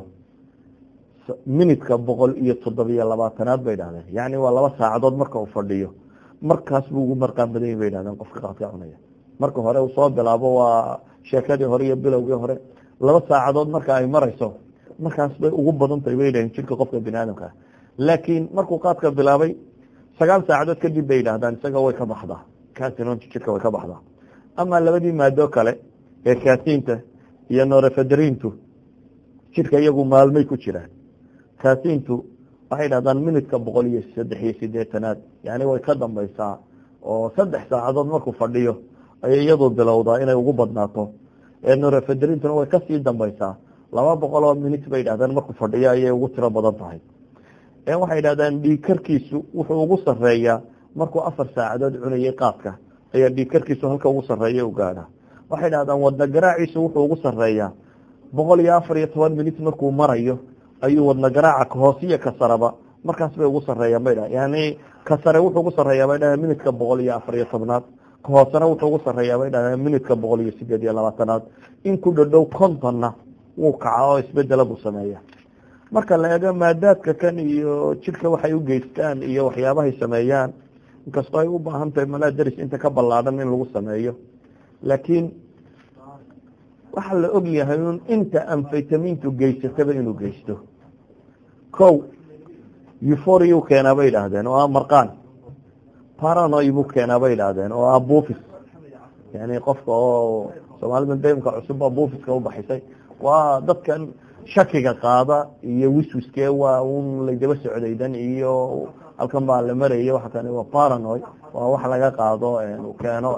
minutka boqol iyo toddobiyo labaatanaad bay yidhahdeen yacni waa laba saacadood marka uu fadhiyo markaas buu ugu marqaan badan yahi bay yidhahdeen qofka qaadka cunaya marka hore uu soo bilaabo waa sheekadii hore iyo bilowgii hore laba saacadood marka ay marayso markaas bay ugu badan tahay bay yidhahdeen jirka qofka bini aadamka ah laakiin markuu qaadka bilaabay sagaal saacadood kadib bay yidhahdaan isaga way ka baxdaa casinontu jirka way ka baxdaa ama labadii maado kale ee kasinta iyo norefedrintu jirka iyagu maalmay ku jiraan kasintu waxay dhahdaan minutka boqol iyo saddex iyo sideetanaad yani way ka dambaysaa oo saddex saacadood markuu fadhiyo ayay iyadu bilowdaa inay ugu badnaato norefedrintuna way kasii dambaysaa laba boqol oo minut bay dhahdaan markuu fadhiyo ayay ugu tiro badan tahay waxay dhahdaan dhiigkarkiisu wuxuu ugu sareeyaa markuu afar saacadood cunayay qaadka ayaa dhiigkarkiisu halka ugu sareeya u gaadha waxay dhahdaan wadna garaaciisu wuxuu ugu sareeyaa boqol iyo afar iyo toban minut markuu marayo ayuu wadna garaaca kahoosiyo kasaraba markaas bay ugu sareeyaan bay dhahan yani kasare wuxuu ugu sareeyaa bay dhahan minutka boqol iyo afar iyo tobnaad kahoosena wuxuu ugu sareeyaa bay dhahdeen minutka boqol iyo sideed iyo labaatanaad in ku dhadhow kontonna wuu kaca oo isbedela buu sameeya marka la eego maadaadka kan iyo jidhka waxay u geystaan iyo waxyaabahay sameeyaan inkastoo ay u baahan tahay malaa deris inta ka ballaadhan in lagu sameeyo laakiin waxaa la og yahay un inta amfaytamintu geysataba inuu geysto ko euphoriyu keenaa bay idhaahdeen oo ah marqaan paranoy buu keenaa bay idhaahdeen oo ah buufis yani qofka oo soomaalida daimka cusubba buufiska u baxisay waa dadkan shakiga qaada iyo wiswiskee waa un laydaba socdaydan iyo halkan baa la maraya waxa kani waa paranoy waa wax laga qaado keeno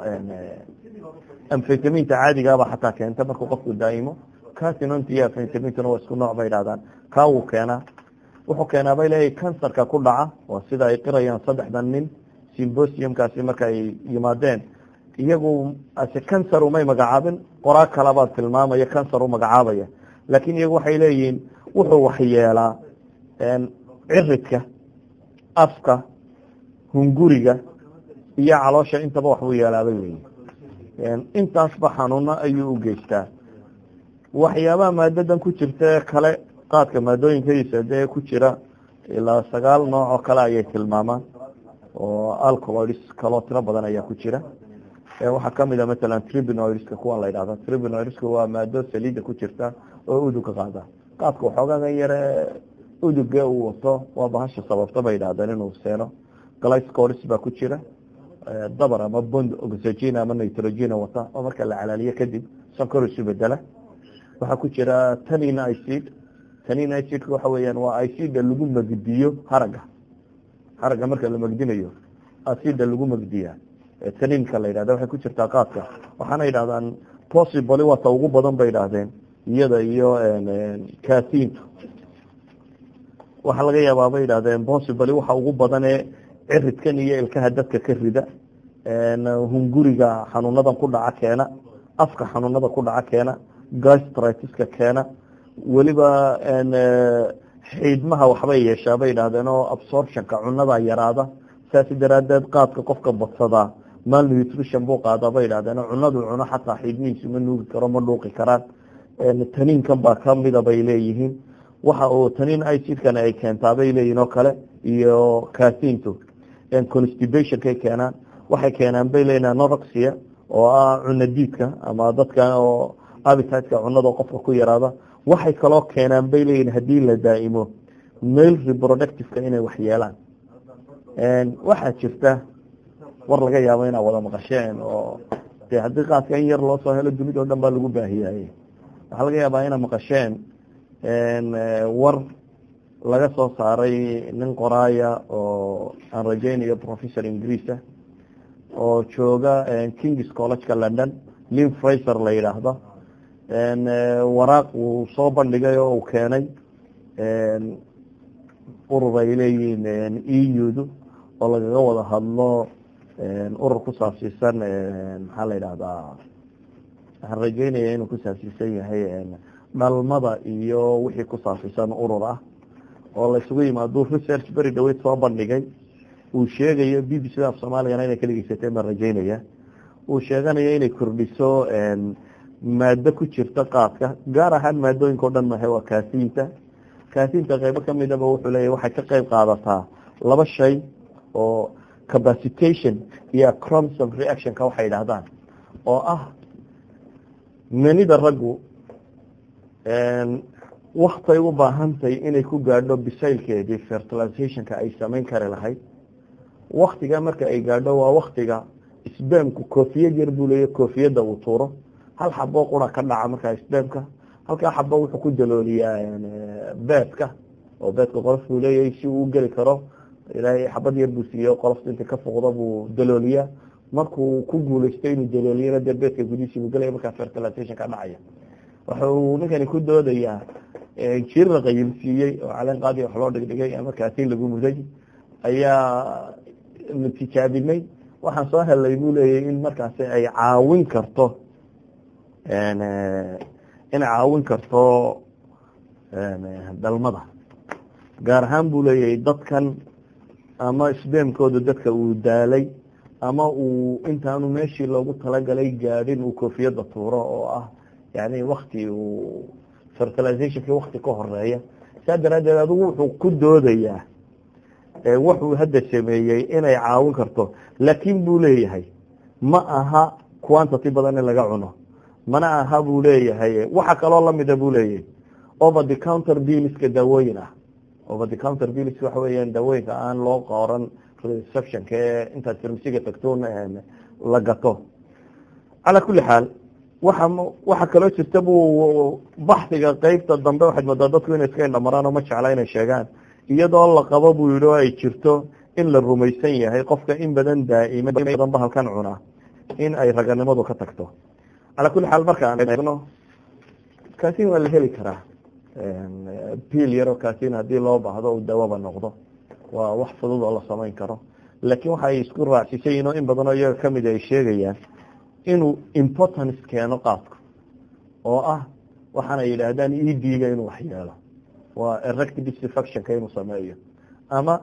amfetaminta caadigaaba xataa keenta markuu qofku daaimo casinonta iyo amfetamintuna waa isku nooc bay idhahdaan kaa wuu keenaa wuxuu keenaa bay leeyahay kansarka ku dhaca waa sida ay qirayaan saddexdan nin symbosiumkaasi marka ay yimaadeen iyagu ase kansar umay magacaabin qoraa kalabaa tilmaamaya kansar u magacaabaya laakiin iyagu waxay leeyihiin wuxuu waxyeelaa ciridka afka hunguriga iyo caloosha intaba waxbuu yeelaabay leeyihin intaasba xanuuno ayuu u geystaa waxyaabaha maadadan ku jirta kale qaadka maadooyinkadiisa dee ku jira ilaa sagaal nooc oo kale ayay tilmaamaan oo alcoloids kaloo tiro badan ayaa ku jira waxaa kamid a matalan tribinoidska kuwa la yidhahda tribinoidska waa maado saliida ku jirta oo udugka qaada qaadka waxoogaga yare uduga uu wato waa bahasha sababta bay yidhahdeen inuu seeno glycoris baa ku jira dabar ama bond oxygen ama nitrogen wata oo marka la calaaliyo kadib sonkor isu bedela waxaa ku jira tanin icid tanin icidka waxa weeyaan waa icida lagu magdiyo haraga haraga marka la magdinayo acida lagu magdiya taninka la yidhahda waxay ku jirtaa qaadka waxaana yidhahdaan possibly waata ugu badan bay yidhaahdeen iyada iyo kasintu waxaa laga yaabaa bay yidhahdeen possibly waxa ugu badan ee ciridkan iyo ilkaha dadka ka rida hunguriga xanuunadan ku dhaca keena afka xanuunada ku dhaca keena gastritiska keena weliba xiidmaha waxbay yeeshaa bay yidhahdeen oo absorptionka cunada yaraada saasi daraadeed qaadka qofka badsadaa malnutrition buu qaadaa bay yidhahdeen cunadu cuno xataa xiidmihiisu ma nuugi karo ma dhuuqi karaan taniinkan baa kamida bay leeyihiin waxa uu taniin icidkan ay keentaa bay leeyihin oo kale iyo kasintu constibationkay keenaan waxay keenaan bay leeyihin anoxia oo ah cuna diidka ama dadka oo abitideka cunada qofka ku yaraada waxay kaloo keenaan bay leeyihin haddii la daa'imo male reproductiveka inay wax yeelaan waxaa jirta war laga yaabo inaad wada maqasheen oo de haddii qaadka in yar loo soo helo dunida o dhan baa lagu baahiyaaye waxaa laga yaabaa inaad maqasheen war laga soo saaray nin qoraaya oo aan rajeynayo professor ingiriisa oo jooga kings collegeka london lin fraser la yidhaahdo waraaq uu soo bandhigay oo uu keenay urur ay leeyihiin eudu oo lagaga wada hadlo urur ku saabsiisan maxaa la yidhahdaa waxaan rajeynaya inuu ku saabsiisan yahay dhalmada iyo wixii ku saabsiisan urur ah oo la isugu yimaado research beri dhaweyd soo bandhigay uu sheegayo b b c af soomaaliyana inay ka dhegeysateen baan rajeynaya uu sheeganayo inay kordhiso maado ku jirta qaadka gaar ahaan maadooyinka o dhan mahe waa kaasiinta kaasiinta qeybo kamidaba wuxuu leeyahy waxay ka qeyb qaadataa laba shay oo capacitation iyo cromsom reactionka waxay idhahdaan oo ah manida raggu waktay u baahantahay inay ku gaadho bisaylkeedii fertilizationka ay samayn kari lahayd waktiga marka ay gaadho waa waktiga sbamku koofiyad yar buu leeya koofiyadda uu tuuro hal xabo qura ka dhaca markaa sbamka halkaa xabo wuxuu ku dalooliyaa beedka oo beedka qolof buu leeyahay si uu geli karo ilaahay xabad yar buu siiye qolofta inta ka foqda buu dalooliyaa markuu ku guuleysto inuu dalooliyana dee beedka gudihiisi buu gelaya markaa fertilization ka dhacaya waxa uu ninkani ku doodayaa jir la qayilsiiyey oo caleen qaadi wax loo dhigdhigay ama kaasin lagu muday ayaa tijaabinay waxaan soo helay buu leeyahy in markaasi ay caawin karto inay caawin karto dhalmada gaar ahaan buu leeyahay dadkan ama sbamkooda dadka uu daalay ama uu intaanu meeshii loogu talagalay gaadhin uu koofiyadda tuuro oo ah yani wakti uu fertilizationki wakti ka horeeya saa daraadeed adigu wuxuu ku doodayaa wuxuu hadda sameeyey inay caawin karto laakin buu leeyahay ma aha quantity badan in laga cuno mana aha buu leeyahay waxa kaloo lamida buu leeyahay over the counter biliska daawooyin ah over the counter bilis waxa weeyaan daawooyinka aan loo qoran receptionka ee intaad farmasiga tagtoon la gato calaa kuli xaal waxa waxa kaloo jirta buu baxdiga qeybta dambe waxaad moodaa dadku inay iska indhamaraan oo ma jecla inay sheegaan iyadoo la qabo buu yihi oo ay jirto in la rumaysan yahay qofka in badan daa'ima badan bahalkan cunaa in ay raganimadu ka tagto calaa kuli xaal marka aan eegno kaasin waa la heli karaa biil yaroo kaasin haddii loo baahdo uu dawaba noqdo waa wax fudud oo la samayn karo laakiin waxa ay isku raacsisayiin oo in badanoo iyaga kamid ay sheegayaan inuu importance keeno qaadku oo ah waxaana yidhaahdaan ed-ga inuu wax yeelo waa erect disfactionka inuu sameeyo ama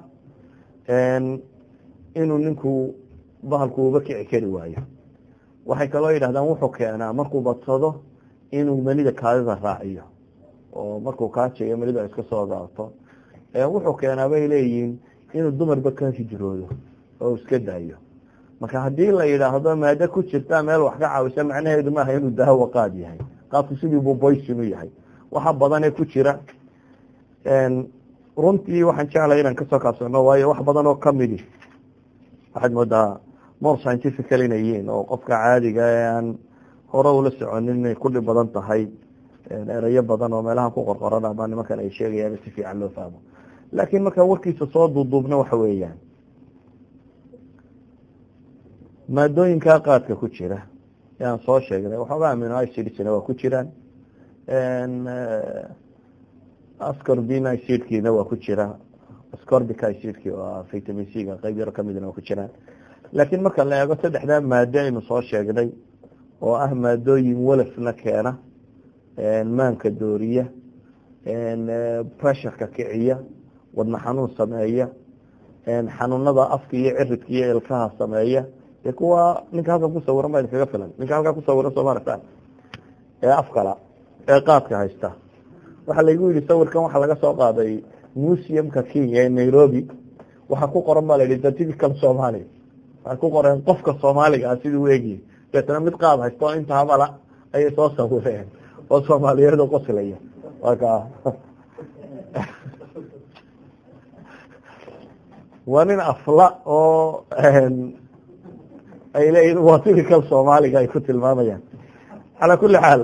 inuu ninku bahalku uba kici kari waayo waxay kaloo yidhahdaan wuxuu keenaa markuu badsado inuu manida kaadida raaciyo oo markuu kaajayo manida iska soo gaabto wuxuu keenaa bay leeyihiin inuu dumarba ka hijroodo oo iska daayo marka haddii la yidhaahdo maado ku jirta meel wax ka caawisa macnaheedu maaha inuu daawo qaad yahay qaadku sidii buu boysin u yahay waxa badanee ku jira runtii waxaan jeclay inaan kasoo kaabsano waayo wax badan oo kamidi waxaad moodaa more scientifical inay yihiin oo qofka caadiga ee aan hore ula soconin inay ku dhib badan tahay erayo badan oo meelaha ku qorqoran ama nimankan ay sheegayaan si fiican loo fahmo laakiin markaa warkiisa soo duuduubna waxa weeyaan maadooyinkaa qaadka ku jira yaan soo sheegnay waxoogaa amino icidna waa ku jiraan ascorbin icidkiina waa ku jira ascorbic icidki waa vitamin c ga qeyb yaro kamidna waa ku jiraan laakiin marka la eego saddexdaa maado aynu soo sheegnay oo ah maadooyin walafna keena maanka dooriya pressureka kiciya wadna xanuun sameeya xanuunada afka iyo ciridka iyo ilkaha sameeya dee kuwa ninka halkan ku sawiran baa idinkaga filan ninka halkaa ku sawiran soo maaragtaan ee afkala ee qaadka haysta waxaa laygu yidhi sawirkan waxaa laga soo qaaday museumka kenya ee nairobi waxaa ku qoran baa la yidhi the typical somali waxay ku qoreen qofka soomaaliga ah siduu u egyahay deetana mid qaad haysta oo inta habala ayay soo sawireen oo soomaaliyeed oo qoslaya marka waa nin afla oo ay leeyihin waa typical soomaaliga ay ku tilmaamayaan calaa kuli xaal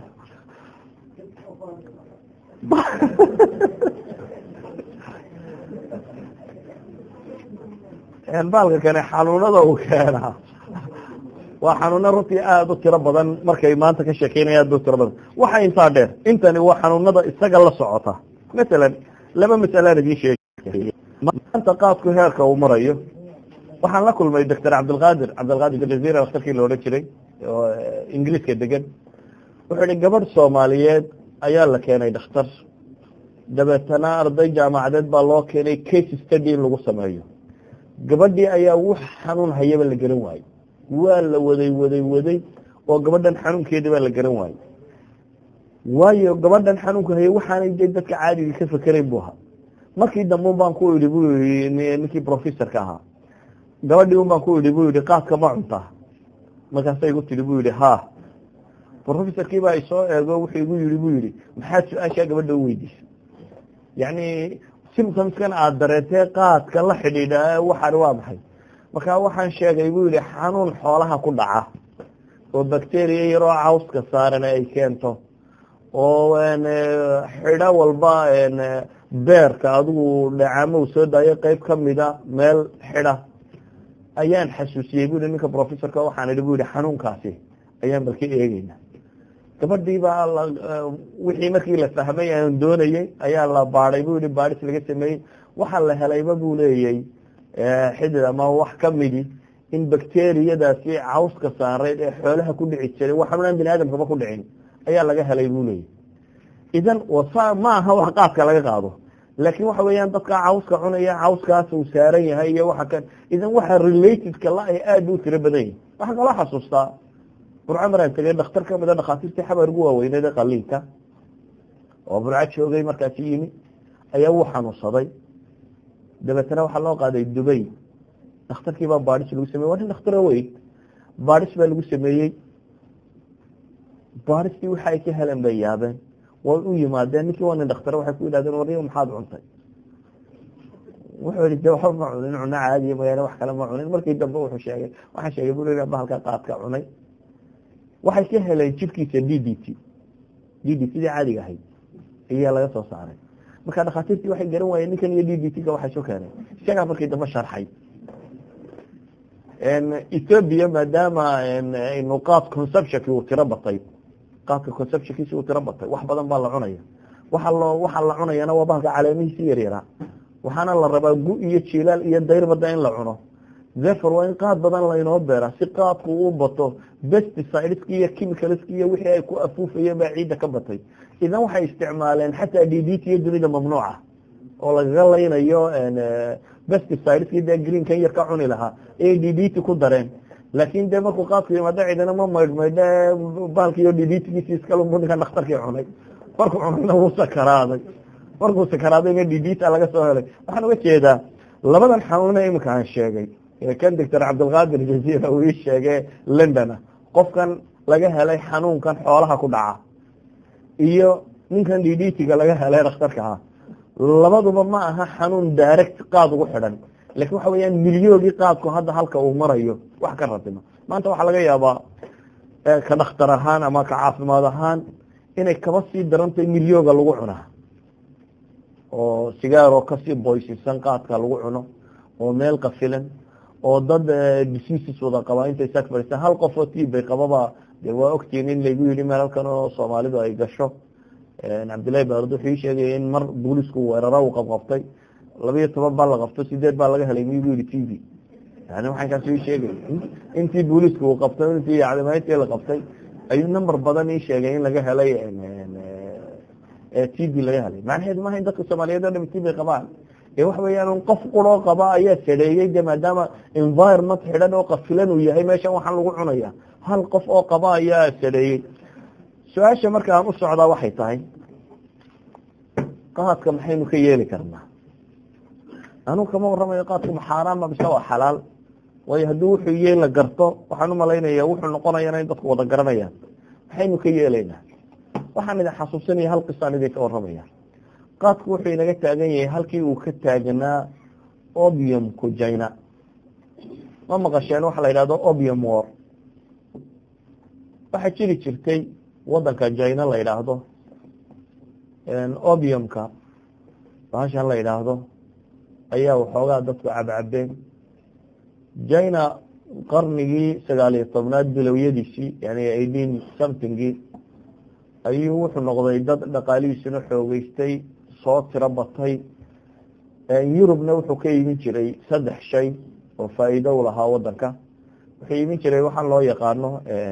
baalka kane xanuunada uu keenaa waa xanuuno runtii aada u tiro badan markay maanta ka sheekeynaya aad ba u tiro badan waxa intaa dheer intani waa xanuunada isaga la socota masalan laba mas'alaan idiin sheegay maanta qaadku heerka uu marayo waxaan la kulmay doctor cabdilqaadir cabdilqaadir jaziira daktarkii la odhan jiray oo ingiriiska degan wuxuu ihi gabadh soomaaliyeed ayaa la keenay dhakhtar dabeetana arday jaamacadeed baa loo keenay case study in lagu sameeyo gabadhii ayaa wax xanuun hayaba la garan waayey waa la waday waday waday oo gabadhan xanuunkeedii baa la garan waayey waayo gabadhan xanuunka hayay waxaanay de dadka caadiga ka fekerayn bu ahaa markii dambe un baan ku idhi bu yii ninkii professorka ahaa gabadhii un baan ku idhi bu yihi qaadka ma cuntaa markaasa igu tidhi bu yihi ha professorkii baa isoo eego wuxuu igu yihi bu yihi maxaad su-aashaa gabadha u weydiisay yacni symptomskan aada dareentee qaadka la xidhiidha waxaan waa maxay marka waxaan sheegay buu yihi xanuun xoolaha ku dhaca oo bacteria yaroo cawska saaran ay keento oo xidho walba beerka adigu dhacaamo u soo daayo qeyb kamida meel xidha ayaan xasuusiyey bu yihi ninka professorka waxaan idhi bu yihi xanuunkaasi ayaan balka eegeyna gabadhii baa wixii markii la fahmay aan doonayey ayaa la baadhay bu yihi baadhis laga sameeyey waxaa la helayba buu leeyay xidid ama wax kamidi in bacteriyadaasi cawska saareyd ee xoolaha ku dhici jiray wax xanuunaan bini aadamkaba ku dhicin ayaa laga helay buu leeyay idan wasa ma aha wax qaadka laga qaado laakiin waxa weeyaan dadka cawska cunaya cawskaas uu saaran yahay iyo waxa kan idan waxa relatedka la ay aada u tiro badan yihin waxaan kaloo xasuustaa burco maraan tegay dhakhtar kamid a dhakhaatiirtii xabar ugu waaweyneed ee qaliinka oo burco joogay markaasi yimi ayaa wuu xanuunsaday dabeetana waxaa loo qaaday dubay dhakhtarkii baa baadhis lagu sameyey waa nin dhakhtaro weyn baadhis baa lagu sameeyey baadhistii waxa ay ka heleen bay yaabeen way u yimaadeen ninkii waa nin dhaktare waxay ku yidhahdeen warniyo maxaad cuntay wuxuu yihi de waxba ma cunin cuno caadiya mooyaane wax kale ma cunin markii dambe wuxuu sheegay waxaan sheegay buu leeyahay bahalka qaadka cunay waxay ka heleen jirkiisa d d t d d t dii caadiga ahayd ayaa laga soo saaray marka dhakhaatiirtii waxay garan waayeen ninkan iyo d d t ga waxay soo keeneen isagaa markii dambe sharxay ethoobia maadaama aynu qaad conceptionki uu tiro batay qaadka conceptionkiisi uu tiro batay wax badan baa la cunaya waxa loo waxa la cunayana waa bahalka caleemihiisi yaryaraa waxaana la rabaa gu iyo jilaal iyo dayrbada in la cuno therefore waa in qaad badan laynoo beera si qaadku u bato pesticideski iyo chemicalski iyo wixii ay ku afuufayeen baa ciidda ka batay idan waxay isticmaaleen xataa d d t iyo dunida mamnuuca oo lagaga laynayo pesticideski dee greenkan yar ka cuni lahaa ayay d d t ku dareen laakin dee markuu qaadku yimaado ciidana ma maydh maydhe baalkiiyo d d tgiisi iskalunbu ninkan dhakhtarkii cunay markuu cunayna wuu sakaraaday markuu sakaraadayna d d t laga soo helay waxaan uga jeedaa labadan xanuune iminka aan sheegay kan doctor cabdilqaadir jaziira uu ii sheegay londona qofkan laga helay xanuunkan xoolaha ku dhaca iyo ninkan d d t-ga laga helay dhakhtarka ah labaduba ma aha xanuun direct qaad ugu xidhan lakin waxa weeyaan milyoogii qaadku hadda halka uu marayo wax ka ratimo maanta waxaa laga yaabaa ka dhakhtar ahaan ama ka caafimaad ahaan inay kaba sii darantahay milyooga lagu cunaa oo sigaaroo kasii boysisan qaadka lagu cuno oo meel qafilan oo dad diseases wada qabaa intay saag fadhiistaan hal qof oo tiib bay qababa de waa ogtiin in laygu yidhi meel halkan oo soomaalidu ay gasho cabdillahi baarud wuxuu ii sheegaya in mar boolisku weeraro uu qabqabtay labiyo toban baa la qabto sideed baa laga helay miyuu yihi t v yani waxaan kaas ii sheegay intii booliska uu qabtay intii yacdamayntii la qabtay ayuu number badan ii sheegay in laga helay t b laga helay macnaheedu maaha in dadka soomaaliyeed o dham t b qabaan ee waxa weeyaan qof quroo qaba ayaa sareeyey de maadaama environment xidhan oo qafilan uu yahay meeshan waxaan lagu cunaya hal qof oo qaba ayaa sareeyey su-aasha marka aan u socdaa waxay tahay qaadka maxaynu ka yeeli karnaa anuu kama warramayo qaadku maxaaraama mise waa xalaal waayo haddii wuxuu yee la garto waxaan umalaynaya wuxuu noqonayana in dadku wada garanayaan maxaynu ka yeelaynaa waxaan idin xasuusinaya hal qisaan idinka warramaya qaadku wuxuu inaga taagan yahay halkii uu ka taagnaa obiumku jina ma maqasheen waxa la yidhahdo obium war waxaa jiri jirtay wadanka jina la yidhaahdo obiumka bahashan la yidhaahdo ayaa waxoogaa dadku cabcabeen jina qarnigii sagaal iyo tobnaad bilowyadiisii yani eighteen somethingii ayuu wuxuu noqday dad dhaqaalihiisuna xoogeystay soo tiro batay yurubna wuxuu ka imin jiray saddex shay oo faa'iido u lahaa wadanka wuxuu imin jiray waxaan loo yaqaano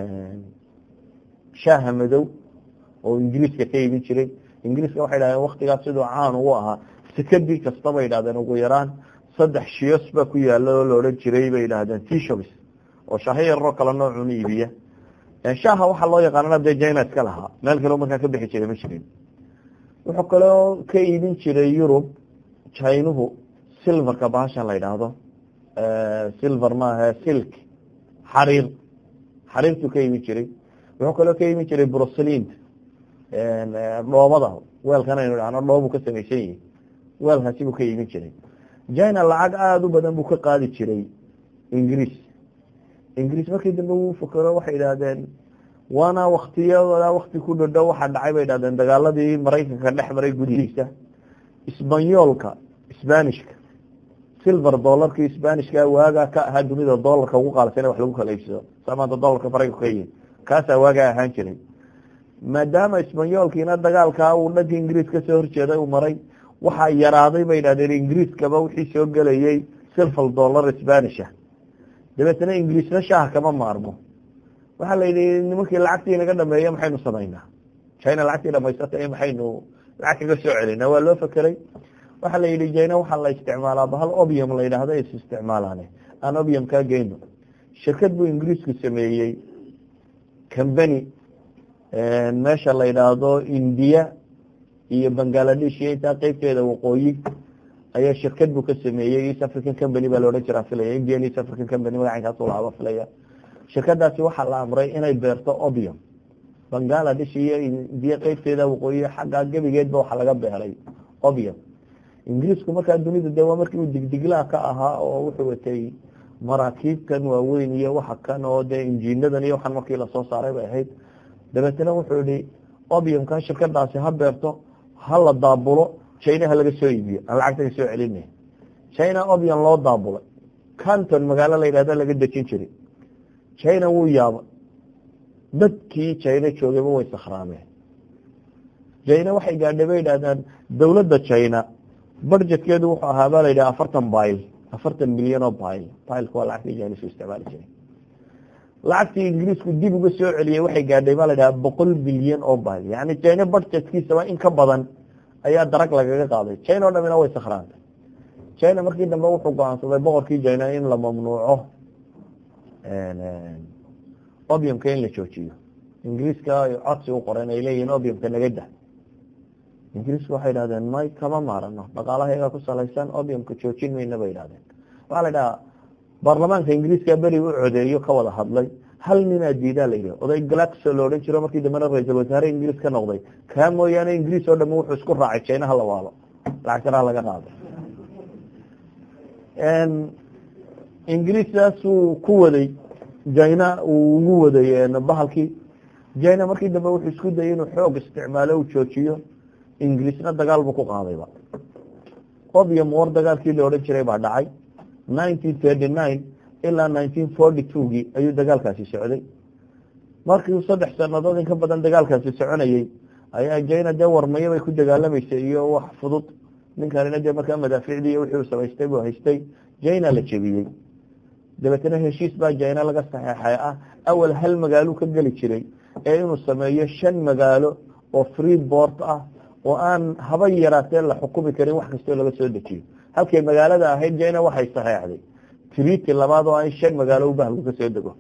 shaaha madow oo ingiriiska ka imin jiray ingiriiska waxay dhahdeen waktigaas siduu caan ugu ahaa sekadii kasta bay yidhahdeen ugu yaraan saddex shiyos baa ku yaala oo la odhan jiray bay yidhahdeen tshobs oo shaaho yaroo kale noocun iibiya shaaha waxaa loo yaqaanana dee jina iska lahaa meel kaleo markaa ka bixi jiray ma jirin wuxuu kaloo ka iibin jiray yurub jinuhu silverka bahashan la yidhaahdo silver maaha silk xariir xariirtuu ka iibin jiray wuxuu kaloo ka iibin jiray broselind dhoobada weelkan aynu dhahno dhoobu ka samaysan yihi weelkaasi buu ka iibin jiray jina lacag aada u badan buu ka qaadi jiray ingiriis ingiriis markii dambe wuu fakero waxay idhaahdeen waana waktiyada wakti ku dhodhow waxaa dhacay bay idhahdeen dagaaladii maraykanka dhex maray gudihiisa isbanyoolka sbanishka silver dolarkii sbanishka waagaa ka ahaa dunida dolarka ugu qaalsan wax lagu kala iibsado saa maanta dolarka maraykanka ka yihin kaasaa waagaa ahaan jiray maadaama isbanyoolkiina dagaalkaa uu dhanka ingiriis kasoo horjeeday uu maray waxaa yaraaday bay idhahdeen ingiriiskaba wixii soo gelayay silver dollar spanisha dabeetna ingiriisna shaaha kama maarmo waxaa la yidhi nimankii lacagtii naga dhameeya maxaynu samaynaa jina lacagtii dhamaysatay maxaynu lacag kaga soo celinaa waa loo fakeray waxaa la yidhi jina waxaa la isticmaalaa bahal obium la yidhahdo is isticmaalaane aan obium kaa geyno shirkad buu ingiriisku sameeyey combany meesha la yidhaahdo indiya iyo bangaladesh iyo intaa qeybteeda waqooyi ayaa shirkad buu ka sameeyey east african company baa laodhan jiraa filaya indian east african company magacankaasu laaba filaya shirkadaasi waxaa la amray inay beerto obium bangaladesh iyo indiya qeybteeda waqooyi xaggaa gebigeedba waxaa laga beeray obium ingiriisku markaa dunida de waa markii uu digdiglaa ka ahaa oo wuxuu watay maraakiibkan waaweyn iyo waxa kan oo dee injiinadan iyo waxaan markii lasoo saaray bay ahayd dabeetna wuxuu yihi obiumkan shirkadaasi ha beerto ha la daabulo china ha laga soo iibiyo aan lacagta ka soo celinay china obium loo daabulay canton magaalo la yidhahda laga dejin jiray china wuu yaaba dadkii china joogayba way sakhraameen china waxay gaadhay bay yidhahdaan dowladda china budgetkeedu wuxuu ahaa baa la yidhaha afartan bail afartan milyan oo bail bailka waa lacagtii chinisku isticmaali jiray lacagtii ingiriisku dib uga soo celiyey waxay gaadhay baa la yidhaha boqol bilyan oo bail yani china budgetkiisaba in ka badan ayaa darag lagaga qaaday china o dhamina way sakhraantay china markii dambe wuxuu go-aansaday boqorkii china in la mamnuuco obiumka in la joojiyo ingiriiska codsi u qoreen ay leeyihiin obiumka naga dah ingiriisku waxay idhahdeen may kama maarano dhaqaalahayaga ku salaysan obiumka joojin mayna bay idhahdeen waxaa la idhahaa baarlamaanka ingiriiska beri u codeeyo ka wada hadlay hal ninaa diidaa la yidhi oday galaxo la odhan jiro markii dambena ra-iisul wasaare ingiriis ka noqday kaa mooyaane ingiriis oo dhami wuxuu isku raacay china hala waalo lacagtana laga qaaday ingiriistaasuu ku waday jina uu ugu waday bahalkii jina markii dambe wuxuu isku dayay inuu xoog isticmaalo u joojiyo ingiriisna dagaal buu ku qaadayba obium war dagaalkii la odhan jiray baa dhacay nineteen thirty nine ilaa nineteen forty two gii ayuu dagaalkaasi socday markii saddex sanadood in ka badan dagaalkaasi soconayey ayaa jina dee warmayo bay ku dagaalamaysay iyo wax fudud ninkanina dee markaa madaaficdii wixii samaystay buu haystay jina la jebiyey dabeetna heshiis baa jina laga saxeexay ah awal hal magaalo ka geli jiray ee inuu sameeyo shan magaalo oo free port ah oo aan haba yaraatee la xukumi karin wax kastoo laga soo dejiyo halkay magaalada ahayd jina waxay saxeexday triti labaad oo in shan magaalo u bahalku ka soo dego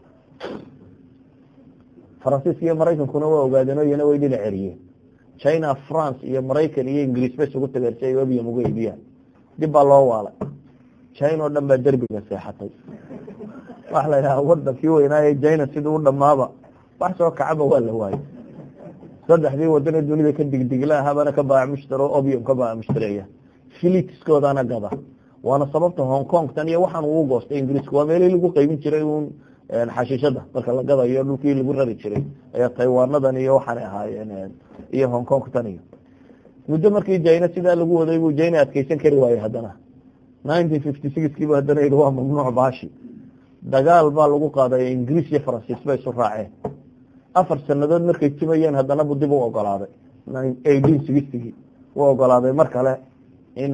faransiiska iyo maraykankuna waa ogaadeen oo iyana way dhinac ceriyeen china france iyo maraykan iyo ingiriis bay isugu tageen si ay obium uga iibiyaan dib baa loo waalay china oo dhan baa derbiga seexatay waxa la yidhaha wadankii weynaaye china sidii u dhamaaba wax soo kacaba waa la waayey saddexdii wadane dunida ka digdigla habana ka baac mushtaro obium ka baac mushtareeya filitiskoodana gada waana sababta hong kong tan iyo waxaan uu goostay ingiriisku waa meelihii lagu qaybin jiray uun xashiishada marka la gadayo dhulkii lagu rari jiray ayaa taiwanadan iyo waxaanay ahaayeen iyo hong kong tan iyo muddo markii jina sidaa lagu waday buu jina adkeysan kari waayey haddana nineteen fifty sixkiibu haddana yidhi waa mamnuuc baashi dagaal baa lagu qaaday ingiriis iyo faransiis bay isu raaceen afar sanadood markay timayeen haddana bu dib u ogolaaday eighteen sixtygii u ogolaaday mar kale in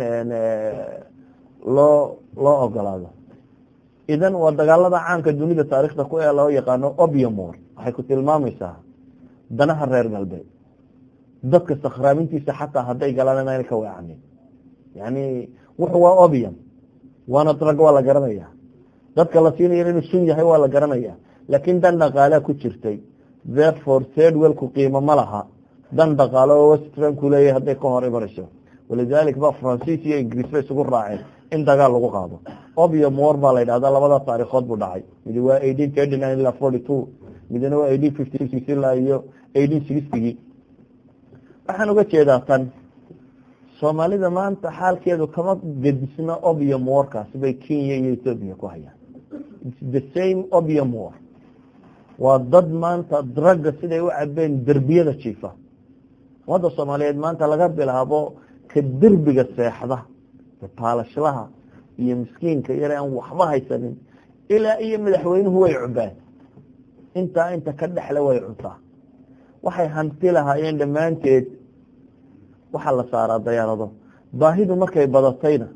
loo loo ogolaado idan waa dagaalada caanka dunida taarikhda ku ee loo yaqaano obiumor waxay ku tilmaamaysaa danaha reer galbeed dadka sakhraamintiisa xataa hadday galaan inaana ka weecanin yani wuxu waa obium waana drag waa la garanaya dadka la siinaya inuu sun yahay waa la garanaya laakiin dan dhaqaalea ku jirtay therefore third-wellku qiimo ma laha dan dhaqaalo oo westranku leeyahay hadday ka hor imanayso walidalik ba faransiis iyo ingiriis ba isugu raaceen in dagaal lagu qaado obium war baa la yidhahdaa labada taarikhood buu dhacay midi waa eighteen thirty nine ilaa forty two midna waa eighteen fifty six ilaa iyo eighteen sixtygii waxaan uga jeedaa tan soomaalida maanta xaalkeedu kama gedisna obium warkaasi bay kenya iyo ethoopia ku hayaan the same obium war waa dad maanta dragga siday u cabeen derbiyada jiifa ummadda soomaaliyeed maanta laga bilaabo ka derbiga seexda baalashlaha iyo miskiinka yare aan waxba haysanin ilaa iyo madaxweynuhu way cubaan intaa inta ka dhexle way cuntaa waxay hanti lahaayeen dhammaanteed waxaa la saaraa dayaarado baahidu markay badatayna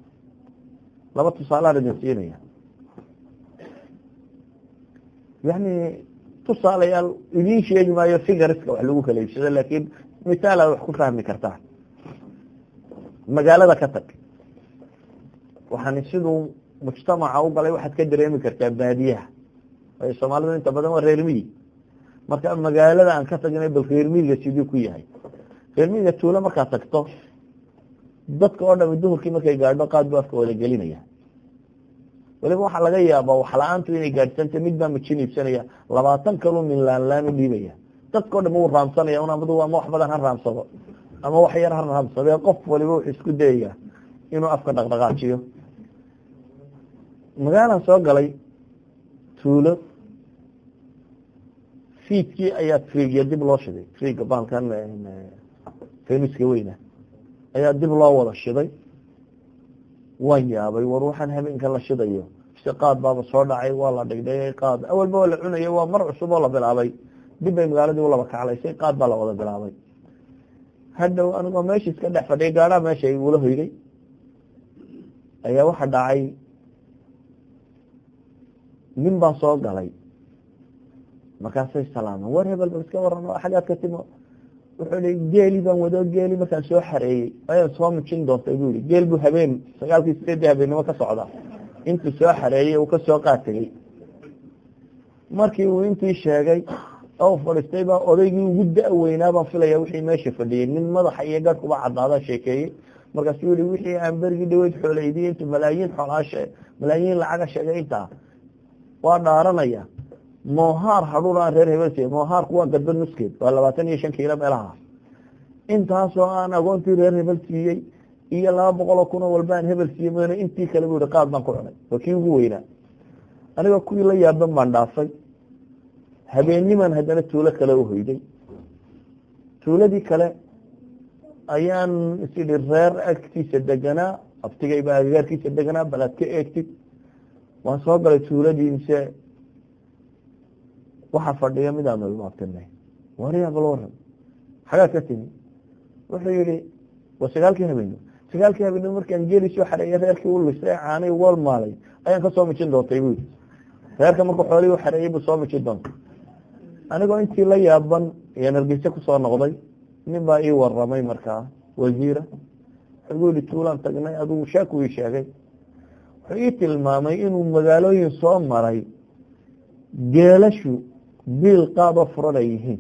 laba tusaalaan idin siinaya yani tusaalayaal idiin sheegi maayo figariska wax lagu kala iibsado laakiin misaalaad wax ku fahmi kartaa magaalada ka tag waxaan siduu mujtamaca u galay waxaad ka dareemi kartaa baadiyaha waayo soomaalidu inta badan waa reermiyi marka magaalada aan ka tagnay bal reermiyiga siduu ku yahay reermiyiga tuulo markaad tagto dadka oo dhami duhurkii markay gaadho qaad bu afka wada gelinaya waliba waxaa laga yaabaa wax la-aantu inay gaadhsanta mid baa majin iibsanaya labaatan kalu min laanlaan u dhiibaya dadka o dham wuu raamsanaya un amadu ama wax badan ha raamsado ama wax yar ha raamsadee qof waliba wuxuu isku dayaya inuu afka dhaqdhaqaajiyo magaalaan soo galay tuulo fiidkii ayaa triigya dib loo shiday triigga baalkan feniska weyna ayaa dib loo wada shiday waan yaabay war waxaan habeenka la shidayo si qaad baaba soo dhacay waa la dhigdhayay qaad awalba waa la cunaya waa mar cusub oo la bilaabay dib bay magaaladii ulaba kaclaysay qaad baa la wada bilaabay hadhow anigoo meesha iska dhex fadhiyay gaadhaa meesha igula hoyday ayaa waxa dhacay nin baa soo galay markaasay salaaman war hebel bal iska waran oo xagaad ka timo wuxuu i geeli baan wado geeli markaan soo xareeyey ayaan soo mijin doontay bu yihi geel buu habeen sagaalkii sideedii habeennimo ka socda intuu soo xareeyey uu kasoo qaategey markii uu intii sheegay oo fadhiistay baa odaygii ugu da-weynaa baan filaya wixii meesha fadhiyey nin madaxa iyo garhkuba cadaadaa sheekeeyey markaasuu yihi wixii aan berigii dhaweyd xooleydiye intu malaayiin xoolaashe malaayiin lacaga sheegay intaa waa dhaaranaya moohaar hadhuun aan reer hebel siiye moohaarku waa gadba nuskeed waa labaatan iyo shan kiilo meelahaas intaasoo aan agoontii reer hebel siiyey iyo laba boqoloo kunoo walba aan hebel siiyey mn intii kale bu yihi qaad baan ku cunay waa kii ugu weynaa anigoo kuwii la yaaban baan dhaafay habeenniman haddana tuulo kale u hoyday tuuladii kale ayaan isidhi reer agtiisa deganaa abtigay baa agagaarkiisa deganaa bal aad ka eegtid waan soo galay tuuladii mise waxaa fadhiya midaanu ilmaabtinay wariya bal waran xagaad ka timi wuxuu yihi waa sagaalkii habeeno sagaalkii habeeno markaan geeli soo xareeya reerkii u lisay caanay wal maalay ayaan kasoo mijin doontay bu yii reerka markuu xoolihii u xareeyey buu soo mijin doontay anigoo intii la yaaban ayaan hargeysa kusoo noqday nin baa ii waramay markaa wasiira wuxuu yihi tuulaan tagnay adigu sheeku ii sheegay wuxuu ii tilmaamay inuu magaalooyin soo maray geelashu biil qaado furan ay yihiin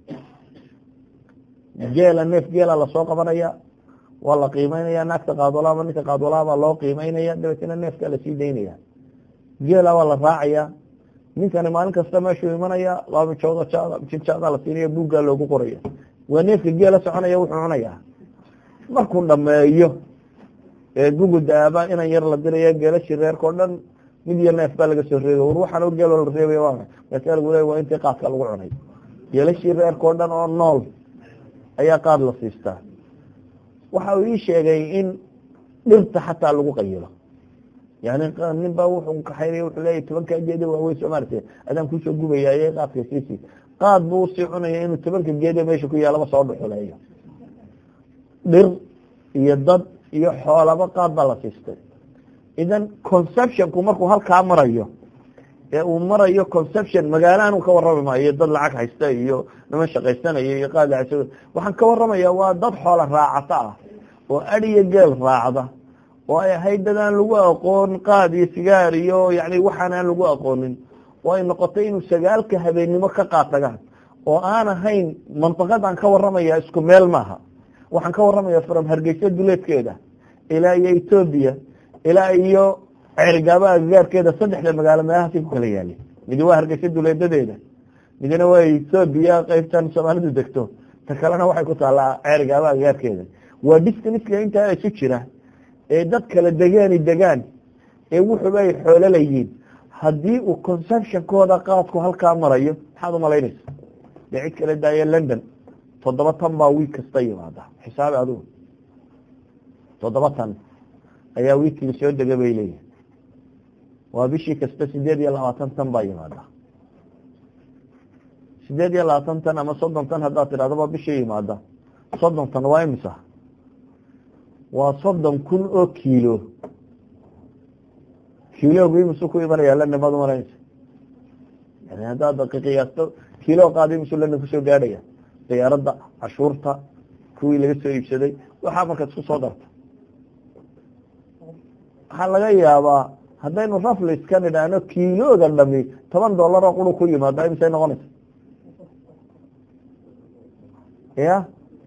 geela neef geela lasoo qabanaya waa la qiimeynaya naagta qaadolaama ninka qaadolaabaa loo qiimeynaya dabeetna neefkaa lasii daynaya geela waa la raacaya ninkani maalin kasta meeshuu imanaya laba mijooda jinjaadaa la siinaya buuggaa loogu qoraya waa neefka geela soconaya wuxuu cunaya markuu dhameeyo ee gugudaaba inan yar la diraya geelashii reerkao dhan mid iyo neef baa laga soo reebay war waxaan geeloo la reebay waa markaa lagu leey waa intii qaadka lagu cunay geelashii reerkao dhan oo nool ayaa qaad la siistaa waxa uu ii sheegay in dhirta xataa lagu qayilo yani nin baa wuxuu kaxaynaya wuxuu leeyahy tobanka geede waaweyn soo maartee adaan kusoo gubayaye qaadka siisi qaad buu usii cunaya inuu tobanka geede meesha ku yaalaba soo dhuxuleeyo dhir iyo dad iyo xoolaba qaad baa la siistay idan conceptionku markuu halkaa marayo ee uu marayo conception magaalaanu ka warrami maayo dad lacag haysta iyo niman shaqaysanaya iyo qaad lacag waxaan ka warramaya waa dad xoola raacata ah oo adiyo geel raacda oo ay ahayd dad aan lagu aqoon qaad iyo sigaar iyo yani waxaan aan lagu aqoonin oo ay noqotay inuu sagaalka habeennimo ka qaatagaan oo aan ahayn mantiqadan ka warramaya isku meel maaha waxaan ka warramaya from hargeysa duleedkeeda ilaa iyo etoobiya ilaa iyo ceergaaba agagaarkeeda saddexda magaalo meelahaasi ku kala yaali midi waa hargeysa duleedadeeda midna waa etoobiya qeybtan soomaalidu degto ta kalena waxay ku taallaa ceergaaba agagaarkeeda waa distanska intaa isu jira ee dad kala degaani degaan ee wuxuba ay xoolo layihiin haddii uu consumptionkooda qaadku halkaa marayo maxaad umalaynaysa dee cid kala daaya london toddoba tan baa wiig kasta yimaada xisaabi adigu toddoba tan ayaa wiigkii soo dega bay leeyihin waa bishii kasta sideed iyo labaatan tan baa yimaada sideed iyo labaatan tan ama soddon tan haddaad tidhahdo baa bishii yimaada soddon tan waa imisa waa soddon kun oo kiilo kiiloogu imisu ku imanaya london baad umalanaysa yani haddaad qiyaasto kiilo qaada imisu london kusoo gaadhaya diyaaradda cashuurta kuwii laga soo iibsaday waxaa markaad isku soo darta waxaa laga yaabaa haddaynu raflis ka nidhaahno kiilooga dhami toban dollar oo quru ku yimaado imisay noqonaysa ya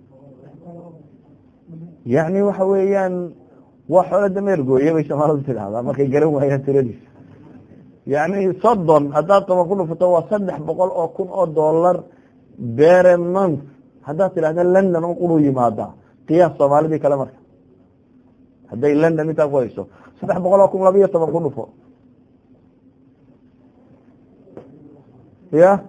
yani waxa weeyaan waa xoolo dameer gooye bay soomaalidu tidhahdaa markay garan waayaan tiradiisa yani soddon haddaad toban ku dhufato waa saddex boqol oo kun oo dollar bere month haddaad tidhahda london oo quru yimaadaa qiyaas soomaalidii kale marka hadday london intaa ku hayso saddex boqol oo kun laba iyo toban ku dhufo ya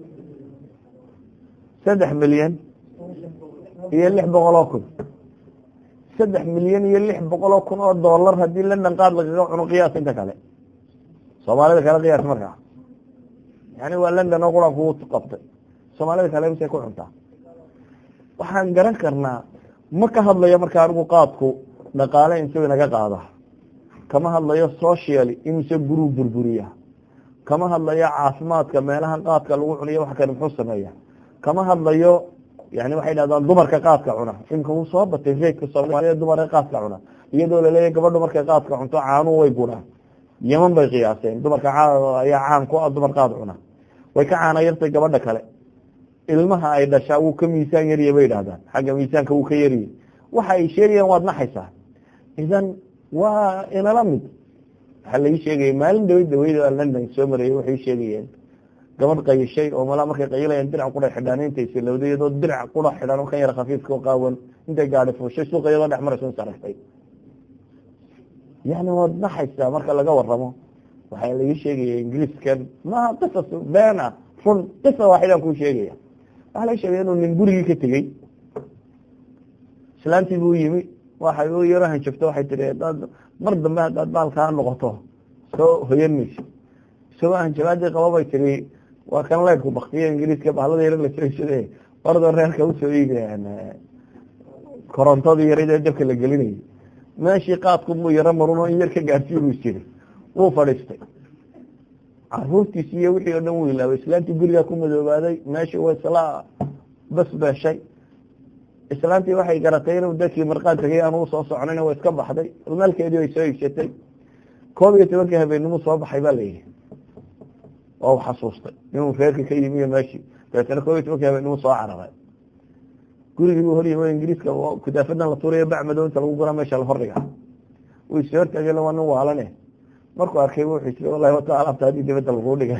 saddex milyan iyo lix boqol oo kun saddex milyan iyo lix boqol oo kun oo dollar haddii london qaad lagaga cuno qiyaas inta kale soomaalida kale qiyaas markaa yani waa london oo quran kugu qabtay soomaalida kale misay ku cuntaa waxaan garan karnaa ma ka hadlayo marka anigu qaadku dhaqaale intuu inaga qaada kama hadlayo social imise guruu burburiya kama hadlayo caafimaadka meelahan qaadka lagu cuniyo wax kale muxuu sameeya kama hadlayo yani waxay dhahdaan dumarka qaadka cuna imka wuu soo batay reedka soomaaliya dumarka qaadka cuna iyadoo laleeyahy gabadhu markay qaadka cunto caanuhu way gunaan yeman bay qiyaaseen dumarka ayaa caan ku ah dumar qaad cuna way ka caana yartay gabadha kale ilmaha ay dhashaa wuu ka miisaan yariye bay dhahdaan xagga miisaanka wuu ka yariye waxa ay sheegayaan waad naxaysaa idan waa inala mid waxaa laii sheegaya maalin dhaweyd dhaweyd london soo marayay waxay sheegayeen gabadh qayishay oo malaa markay qayilayaan dirac qura xidhaan intay silowday iyadoo dirac qura xidhaan kan yar khafiifka oo qaawan intay gaadhi fuushay suuqa iyadoo dhex marayso saragtay yani waad naxaysaa marka laga waramo waxaa laii sheegaya ingiriiskan maha qisas been ah run qisa waaxidaan kuu sheegaya waxaa laga sheegaya inuu nin gurigii ka tegey islaantii buu yimi waxay u yaro hanjabto waxay tihi hadaad mar dambe haddaad baalkaa noqoto soo hoyan mayso isagoo hanjabaadii qaba bay tiri waa kan leydku baktiyo ingiriiska bahlada yaro la sooshade ordoo reerka usoo iibeen korontadii yaradee dabka la gelinayay meeshii qaadku muu yaro marun oo in yar ka gaarsiin buu jiri wuu fadhiistay caruurtiisi iyo wixii o dhan wuu ilaabay islaantii gurigaa ku madoobaaday meeshii way isla bas beeshay islaantii waxay garatay inuu dadkii marqaan tagay aan u soo soconayn waa iska baxday maalkeedii way soo iibsatay koob iyo tobankii habeenimo soo baxay baa layidhi waa u xasuustay inuu reerka ka yimi iyo meeshii dabeetana koob iyo tobankii habeenimo soo cararay gurigii buu horyimi ingiriiska kudaafadan la tuurayo bacmado inta lagu guraa meesha la hordhiga wuu is hortaageen waa nin waalane markuu arkay wuxuu isiri wallahi wata alaabta haddii dibadda laguu dhigay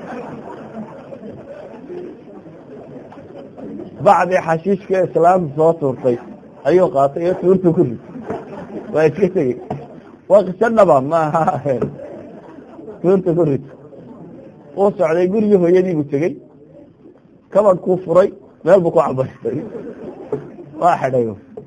bacdii xashiishka islaamta soo tuurtay ayuu qaatay iyo tuurta ku rid waa iska tegey waa qiso dhaba maaha tuurta ku rid uu socday gurigii hooyadii buu tegey kabadhkuu furay meel buu ku cabaystay waa xidhay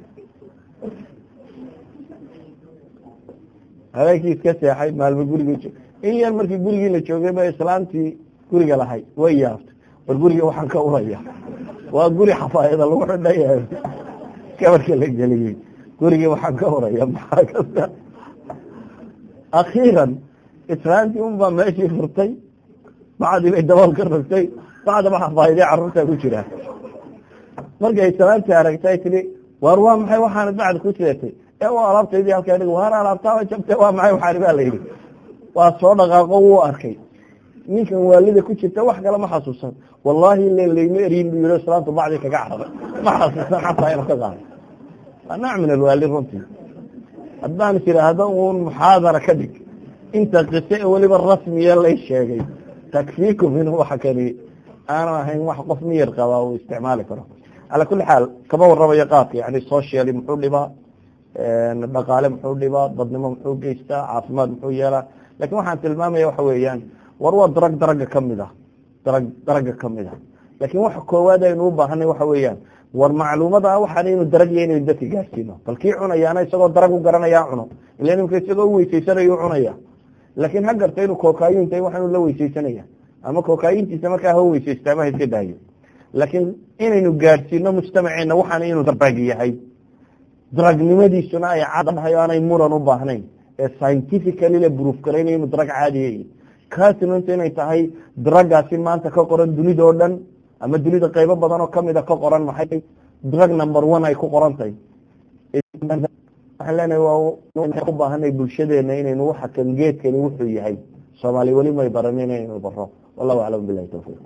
habeenkii iska seexay maalmo gurigii in yar markii gurigii la joogay ba islaamtii guriga lahay way yaabtay war guriga waxaan ka uraya waa guri xafaayada lagu xidhay kabarka la geliyey gurigii waxaan ka uraya maxaa kasta akhiiran islaamtii unbaa meeshii furtay bacdii bay dabool ka rogtay bacdaba xafaayadii carruurtaa ku jiraa markay islaamtii aragtay tiri waar waa maxay waxaanad bacda ku sidatay ee u alaabtaydii halkaa dhig waar alaabtaa jabtay waa maxay waxaani baa la yidhi waa soo dhaqaaqo wuu arkay ninkan waalida ku jirta wax kale ma xasuusan wallahi le layma eryin buu yihi islaamtu bacdii kaga cararay ma xasuusan xataa ina ka qaado waa nooc min alwaali runtii haddaan tiraahdo uun muxaadara ka dhig inta qise ee weliba rasmiya lay sheegay takfiikum inuu waxa kani aanu ahayn wax qof miyar qabaa uu isticmaali karo calaa kuli xaal kama warramayo qaadka yani socially muxuu dhibaa dhaqaale muxuu dhibaa dadnimo muxuu geystaa caafimaad muxuu yeelaa lakin waxaan tilmaamaya waxa weeyaan war waa darag daraga kamid ah darag daraga kamid ah lakin waxa koowaad aynu u baahanay waxa weeyaan war macluumada waxaan inu darag iyo inaynu dadka gaarsiino bal kii cunayaana isagoo darag u garanayaa cuno ila nimka isagoo u weysaysanayo cunaya laakiin ha garta inuu kokayinta waxaanu la weysaysanaya ama kokayintiisa markaa ha weysaysta ama ha iska daayo laakiin inaynu gaadhsiino mujtamaceena waxaan inuu darag yahay daragnimadiisuna ay caddahay o aanay muran u baahnayn ee scientifically la bruuf garaynayo inuu darag caadiya kaasnunta inay tahay dragaasi maanta ka qoran dunida oo dhan ama dunida qaybo badan oo kamida ka qoran maxay drug number one ay ku qoran tahay waxaan leenahay waa u baahanay bulshadeena inaynu waxa kan geedkani wuxuu yahay soomaali weli may baranin inaynu baro wallahu aclam bilahi tawfiiq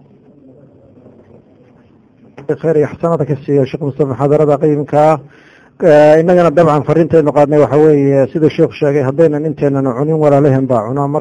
khayr iyo xasanada ka siiya sheekh mustafa muxaadarada qiimkaa inagana dabcan fariintaynu qaadnay waxa weeye sida sheekhu sheegay haddaynan inteenan cunin walaalehen baa cunaa